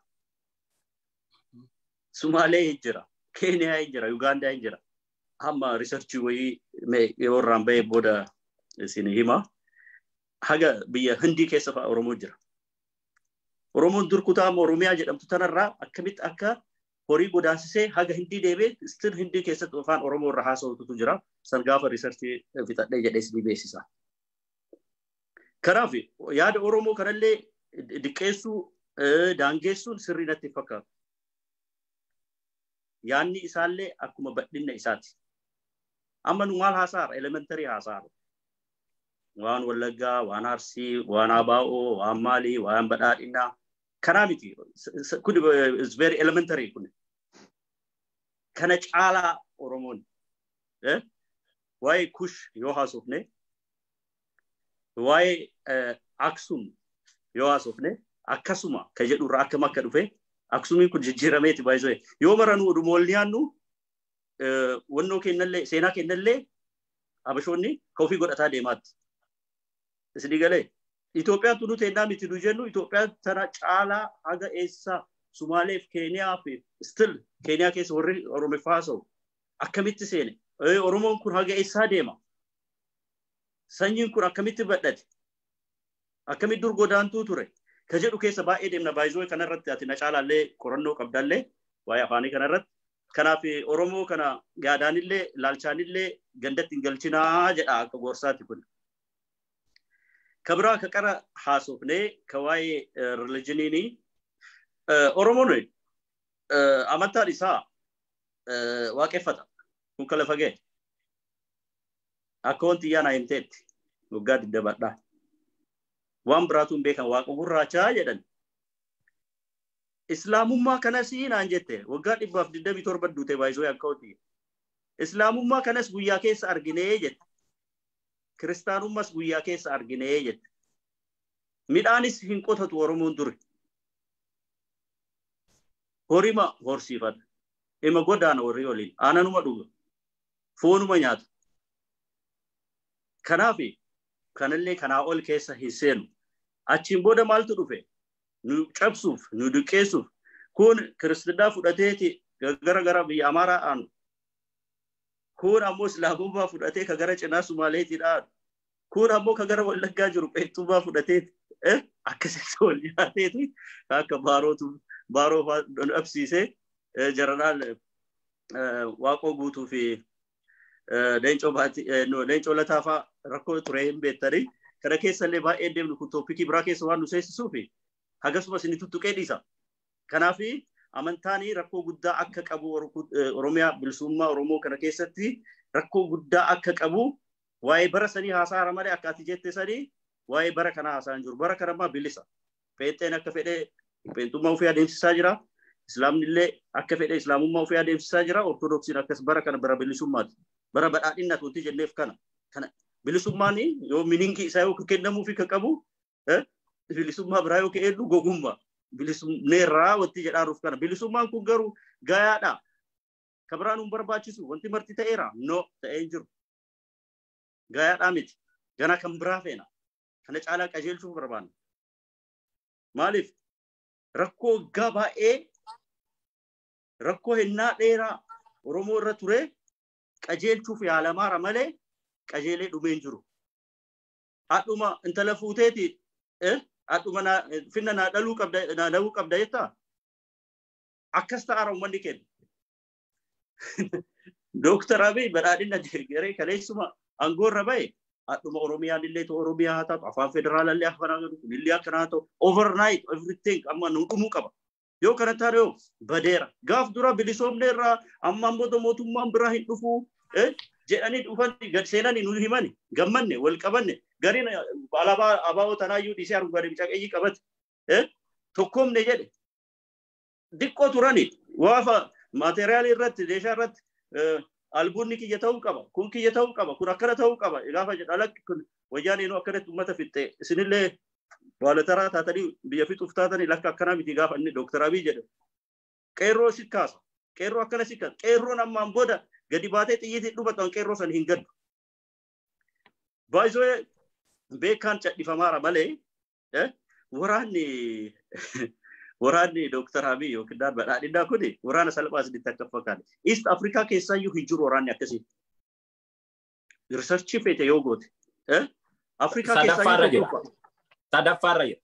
C: Sumaalee hin jira. Keeniyaa hin jira. Yugaandaa hin jira. Amma riisarchii wayii yoo irraan bahee booda isin hima. Haga biyya Hindii keessa fa'a Oromoo jira. Oromoon dur kutaa Oromiyaa jedhamtu tanarraa akkamitti akka horii godaansisee haga Hindii deebee stil Hindii keessatti afaan Oromoo irra haasa'utu jira. San gaafa riisarchii fixadhee jedhee isin beeksisa. Kanaaf yaada Oromoo kanallee diqqeessuu daangeessuun sirrii natti fakkaatu. Yaanni isaallee akkuma badhinna isaati. Amma nu maal haasaara? Elementarii haasaara. Waan Wallaggaa, waan Arsii, waan Abaa'oo, waan Maalii, waan Badhaadhinaa Kanaa miti. Kun is very elementary kun. Kana caalaa Oromoon waa'ee kush yoo haasofne waa'ee Aksum yoo haasofne akkasuma ka jedhu irraa akkam akka dhufe Aksumiin kun jijjiirameeti baay'isoo yoo maranuu oduma wal dhiyaannu wannoo kennallee seenaa kennallee habashoonni ka ofii godhataa deemaatti. Isin galee Itoophiyaan tunu teennaa miti nu jennu Itoophiyaan tana caalaa haga eessaa Sumaalee fi Keeniyaa fi still Keeniyaa keessa warri Oromiffaa haasa'u akkamitti seene Oromoon kun haga eessaa deema. Sanyiin kun akkamitti badhate akkamitti dur godaantuu ture ka jedhu keessa baay'ee deemna baay'isoo kanarratti ati na caalaallee qorannoo qabdallee waa'ee afaanii kanarratti. Kanaaf Oromoo kana yaadaanillee ilaalchaanillee gandatti hin galchinaa jedha akka gorsaati kun. Ka biraa ka qara haasofnee ka waa'ee rilijiniinii Oromoon amantaan isaa waaqeffata. Kun kala fagee. Akka wanti iyyaa naa himteetti waggaa diddabadhaa. Waan biraatu hin beekan waaqa gurraachaa jedhan. Islaamummaa kanas naan jette waggaa dhibbaaf digdamii torba duute baay'isoo akka hoti. Islaamummaa kanas guyyaa keessa arginee jette. Kiristaanummas guyyaa keessa arginee jette. Midhaanis hin qotatu Oromoon ture. Horima horsiifata. Ima godaana warri waliin. Aananuma dhuga. Foonuma nyaata. Kanaaf kanallee kanaa ol keessa hin seenu. Achiin booda maaltu dhufe? Nu cabsuuf, nu duqqeessuuf. Kun kiristinnaa fudhateeti gara gara biyya Amaaraa aanu. Kun ammoo Islaamummaa fudhatee ka gara cinaa Sumaaleetii dhaanu. Kun ammoo ka gara Wallaggaa jiru Qeexxummaa fudhateeti. Akkasitti wal nyaateeti akka baarootu baaroo dhabsiisee jaranaan waaqoo guutuu fi leencoo lataafaa rakkoo ture hin beektanii kana keessallee baay'ee deemnu kun tooppikii biraa keessa waan nu seessisuu fi hagasumas inni tuttuqee dhiisa. Kanaaf amantaan rakkoo guddaa akka qabu Oromiyaa bilisummaa Oromoo kana keessatti rakkoo guddaa akka qabu waa'ee bara sanii haasaa malee akka ati jette sanii waa'ee bara kana haasaa hin jiru. Bara kanammaa bilisa. Pheenxeen akka fedhee pheenxummaa ofii adeemsisaa jira. Islaamni illee akka fedhe islaamummaa ofii adeemsisaa jira. Ortodoksiin akkas bara kana bara bilisummaati. Bara badhaadhinnaati wanti jenneef kana. Kana bilisummaan yoo mininkii isaa yoo kennamuu fi kan qabu bilisummaa biraa yoo ka'edhu gogummaa. Bilisumneerraa wanti jedhaaruuf kana. Bilisummaan kun garuu gayaadha. Ka biraan hin barbaachisu wanti marti ta'eera. No ta'ee hin jiru. Gayaadhaa miti. Gana kan biraa feena. Kana caalaa qajeelchuu barbaanna. Maaliif? Rakkoo waggaa baay'ee rakkoo hennaa dheeraa Oromoo irra ture qajeelchuuf yaalamaara malee qajeelee dhumee hin jiru. Hadhuma intala fuuteeti hadhuma finna naa dhaluu qabda naa dhaluu qabda jettaa akkas ta'aara uummanni kenna. Dooktar Abiy badhaadhina garee kaleessuma aangoo irra bahe hadhuma Oromiyaan illee ta'u Oromiyaa haa ta'u afaan federaalaa akkanaa godhu kunillee akkanaa ta'u overnight everything amma nu dhumuu qaba. Yoo kana taane yoo badeera. Gaaf dura bilisoomne irraa ammaan booda mootummaan biraa hin dhufu jedhanii dhufan gad seenanii nu himani gammanne wal qabanne gariin alaabaa abaa'oo tanaayyuu dhiisee argaade bicaqeeyyii qabate tokkoomne jedhe. Diqqoo turani waafa maateriyaalii irratti deeshaa irratti albuunni kiyya ta'uu qaba kun kiyya ta'uu qaba kun akkana ta'uu qaba gaafa jedha alakki kun wayyaan eenyu akkanatti uummata fixxe isinillee baalataraa taatanii biyya fixuuf taatanii lakka akkanaa miti gaafa inni dooktar Abiy jedhe qeerroo si kaasa qeerroo akkana si kaasa qeerroon ammaan booda gadi baatee xiyyiitiin dhubatan qeerroo san hin gaddu. Baay'isoo beekaan cadhifamaara malee waraanni waraanni Dooktar Abiy yookiin daan badhaadhinaa kuni waraana salphaa isinitti akka fakkaate. East Afrikaa keessaayyuu hin jiru waraanni akkasii. Riisarchii feete yoo goote. Afrikaa keessaayyuu
B: sadaffaarra jira.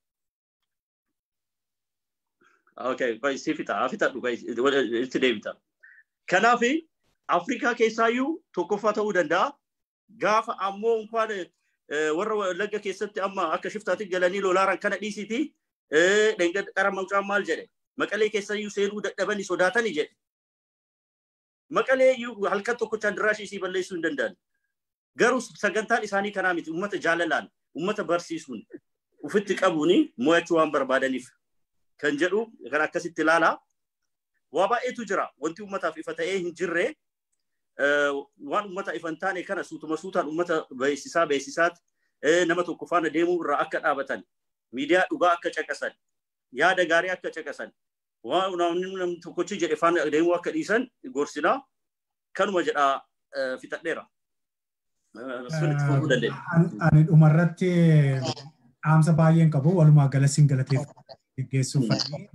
C: Okay, qoy si fita, fitadhu qoy itti deebita. Kanaaf Afrikaa keessaayyuu tokkoffaa ta'uu danda'a. Gaafa ammoo inkwaan warra Wallagga keessatti amma akka shiftaatti galanii lolaaran kana dhiisiti qara mucaan maal jedhe maqalee keessayyuu seenuu dadhabanii sodaatanii jedhe. Maqalee halkan tokkochaan diraashii isii balleessuu hin danda'an. Garuu sagantaan isaanii kanaa miti uummata jaalalaan uummata barsiisuun ufitti qabuun mo'achuu waan barbaadaniif. kan jedhu kan akkasitti ilaalaa. Waa baay'eetu jira. Wanti uummataaf ifa ta'ee hin jirre waan uummata ifa hin taane kana suutuma suutaan uummata beeksisaa beeksisaati nama tokko faana deemuu irraa akka dhaabatan miidiyaa dhugaa akka caqasan yaada gaarii akka caqasan waan namni tokkochi jedhe faana deemuu akka dhiisan gorsinaa kanuma jedhaa fixadheera.
A: Ani dhumarratti dhaamsa baay'een qabu walumaa gala siin galateeffachuuf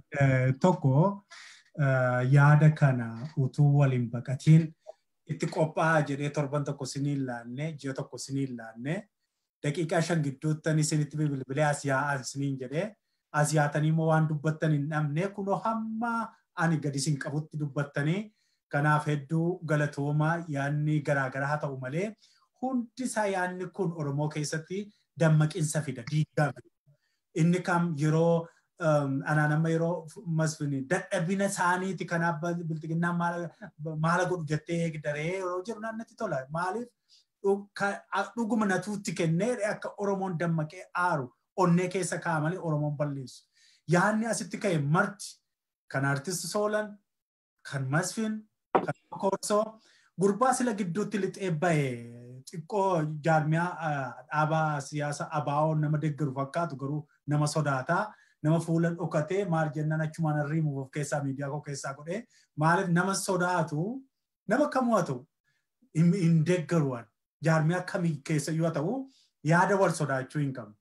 A: tokko yaada kana utuu waliin baqatiin itti qophaa'aa jedhee torban tokko sinii ilaanne ji'a tokko sinii ilaanne daqiiqaa shan gidduuttan isinitti bilbilee as yaa'an siniin jedhee as yaatanii immoo waan dubbattan hin dhabne kunoo hamma ani gadi isin qabutti dubbattanii kanaaf hedduu galatoomaa yaadni garaagaraa haa ta'u malee hundi isaa yaadni kun Oromoo keessatti dammaqinsa fida diigaa inni kam yeroo anaan amma yeroo masfini dadhabina isaaniiti kanaaf biltiginnaan maala godhu jettee eegdaree yeroo jiru naannatti tola maaliif dhuguma natuutti kennee akka Oromoon dammaqee aaru onnee keessa ka'a malee Oromoon balleessu. Yaanni asitti ka'e marti kan artisti Soolan, kan Masfin, kan Korsoo, gurbaa sila gidduutti lixee ba'e xiqqoo jaarmiyaa dhaabaa siyaasa abaa'oo nama deeggaru fakkaatu garuu nama sodaataa. nama fuula dhokatee maal jennaan achumaan arriimuuf of keessaa miidiyaa koo keessaa godhee maaliif nama sodaatu nama kamuu haa ta'u hin deeggaruwan jaarmiyaa kamii keessa yoo ta'u yaada wal sodaachuu hin qabnu.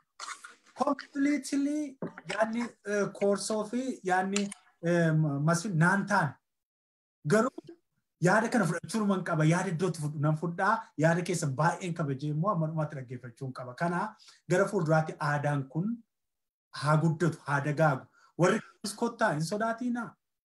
A: Kompiliitilii yaadni koorsoo fi yaadni masfin naan taane garuu yaada kana fudhachuu man qaba yaada iddootti fudhu nan fudhaa yaada keessa baay'een kabajee immoo amma dhumaatti dhaggeeffachuu qaba. Kana gara fuulduraatti aadaan kun haa guddatu haa dagaagu warri kottaa hin sodaatina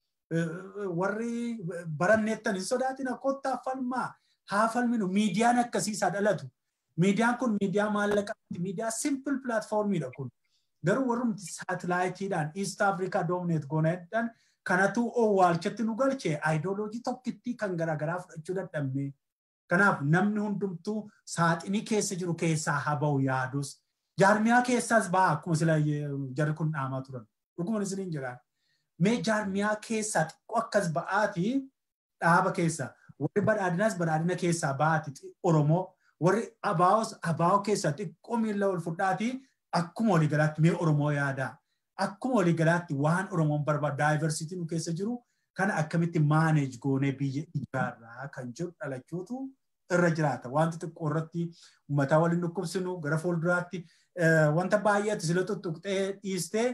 A: warri baranneettan hin sodaatina kottaa falmaa haa falminu miidiyaan akkasiisaa dhalatu miidiyaan kun miidiyaa maallaqaati miidiyaa simple pilaatfoormiidha kun garuu warrumti saatalaayitiidhaan east afrikaa doomineet gooneedhaan kanatu owwaalchatti nu galche aayidooloojii tokkittii kan garaagaraa fudhachuu dadhabne kanaaf namni hundumtuu saaxinii keessa jiru keessaa haa ba'u yaadus jaarmiyaa keessaas ba'a akkuma sila jarri kun dhaamaa turan. Dhuguma isiniin jedhaan. Mee jaarmiyaa keessaa xiqqoo akkas ba'aati dhaaba keessaa. Warri badhaadinaas badhaadina keessaa ba'aati Oromoo. Warri abaa'os abaa'oo keessaa xiqqoo miila ol fudhaati akkuma waliigalaatti mee Oromoo yaadaa. Akkuma waliigalaatti waan Oromoon barbaadu daayivarsiitii nu keessa jiru kana akkamitti maaneej goonee biyya ijaarraa kan jedhu dhalachuutu irra jiraata. Wanti xiqqoo irratti uummataa waliin dhukkubsinu gara fuulduraatti wanta baay'eetti sila tuttuqxee dhiistee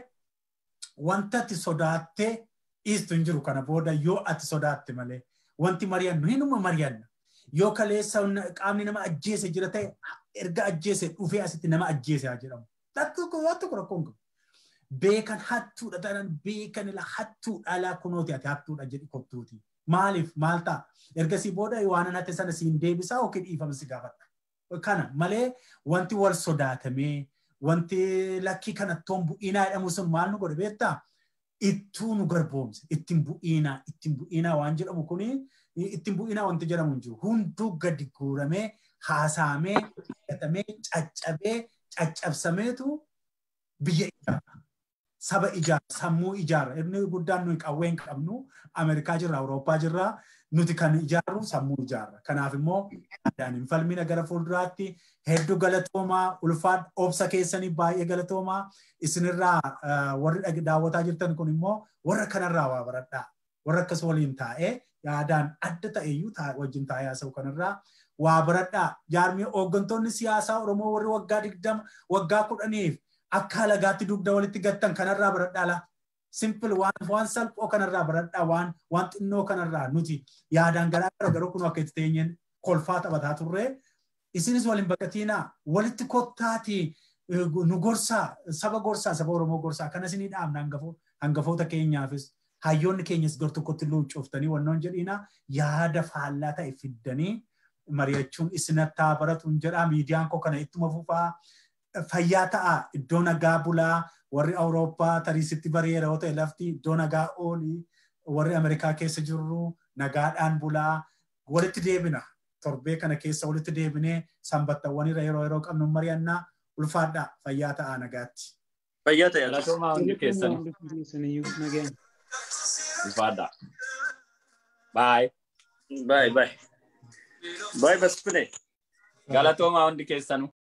A: wanta ati sodaattee dhiistu hin jiru kana booda yoo ati sodaatte malee wanti mari'annu hinuma mari'anna. Yoo kaleessa qaamni nama ajjeese jira ta'e erga ajjeese dhufee asitti nama ajjeese haa jedhamu. Tokko waan tokko rakkoon qabu. Beekan hattuudha tanan beekan ila hattuu dhalaa kunooti ati hattuudha jedhi kottuuti. Maaliif maal ta'a? Ergasii booda waan an hatte sana siin deebisaa yookiin dhiifama si gaafadha. Kana malee wanti wal sodaatamee wanti lakkii kanattoon bu'iinaa jedhamu sun maal nu godhe beektaa? Ittuu nu garboomse ittiin bu'iinaa ittiin bu'iinaa waan jedhamu kuni ittiin bu'iinaa wanti jedhamu hin jiru. Hunduu gadi guuramee haasaamee hidhatamee caccabee caccabsameetu biyya ijaara. Saba ijaara sammuu ijaara. Inni guddaan nuyi qawwee hin qabnu Ameerikaa jirra Awurooppaa jirra nuti kan ijaarru sammuu ijaarra. Kanaaf immoo aadaan hin falmina gara fuulduraatti hedduu galatoomaa ulfaadha obsa keessanii baay'ee galatoomaa isinirraa warri daawwataa jirtan kun immoo warra kanarraa waa baradhaa. Warra akkas waliin taa'ee yaadaan adda ta'eyyuu wajjin taa'ee haasa'u kanarraa waa baradhaa. Jaarmii hooggantoonni siyaasaa Oromoo warri waggaa digdama waggaa kudhaniif akka halagaatti dugda walitti gattan kanarraa baradhaa laa. simple waan waan salphoo kanarraa baradhaa waan waan xinnoo kanarraa nuti yaadaan garaa gara garuu kun akka itti teenyeen kolfaa taphataa turre isinis waliin baqatiinaa walitti kottaati nu gorsaa saba gorsaa saba Oromoo gorsaa kana isinii dhaabna hangafoota keenyaafis hayyoonni keenyas gar tokkotti luuccooftanii wannoon jedhiina yaada faallaa ta'e fiddanii mari'achuun isinattaa baratuun jedhaa miidiyaan koo kana ittuma fufaa fayyaa ta'a iddoo nagaa bulaa warri Awurooppaa tariisitti bareera yoo ta'e lafti iddoo nagaa oolii warri Ameerikaa keessa jirru nagaadhaan bulaa walitti deebina torbee kana keessa walitti deebinee sanbattawwanirra yeroo yeroo qabnu mari'annaa ulfaadhaa fayyaa ta'a nagaatti.
C: Fayyaa ta'e.
B: Galatoomaa hundi keessan
D: Nagaan.
B: ifaadha. Baay.
C: Bye bye. Bye Masfine.
B: Galatoomaa hundi keessanuu.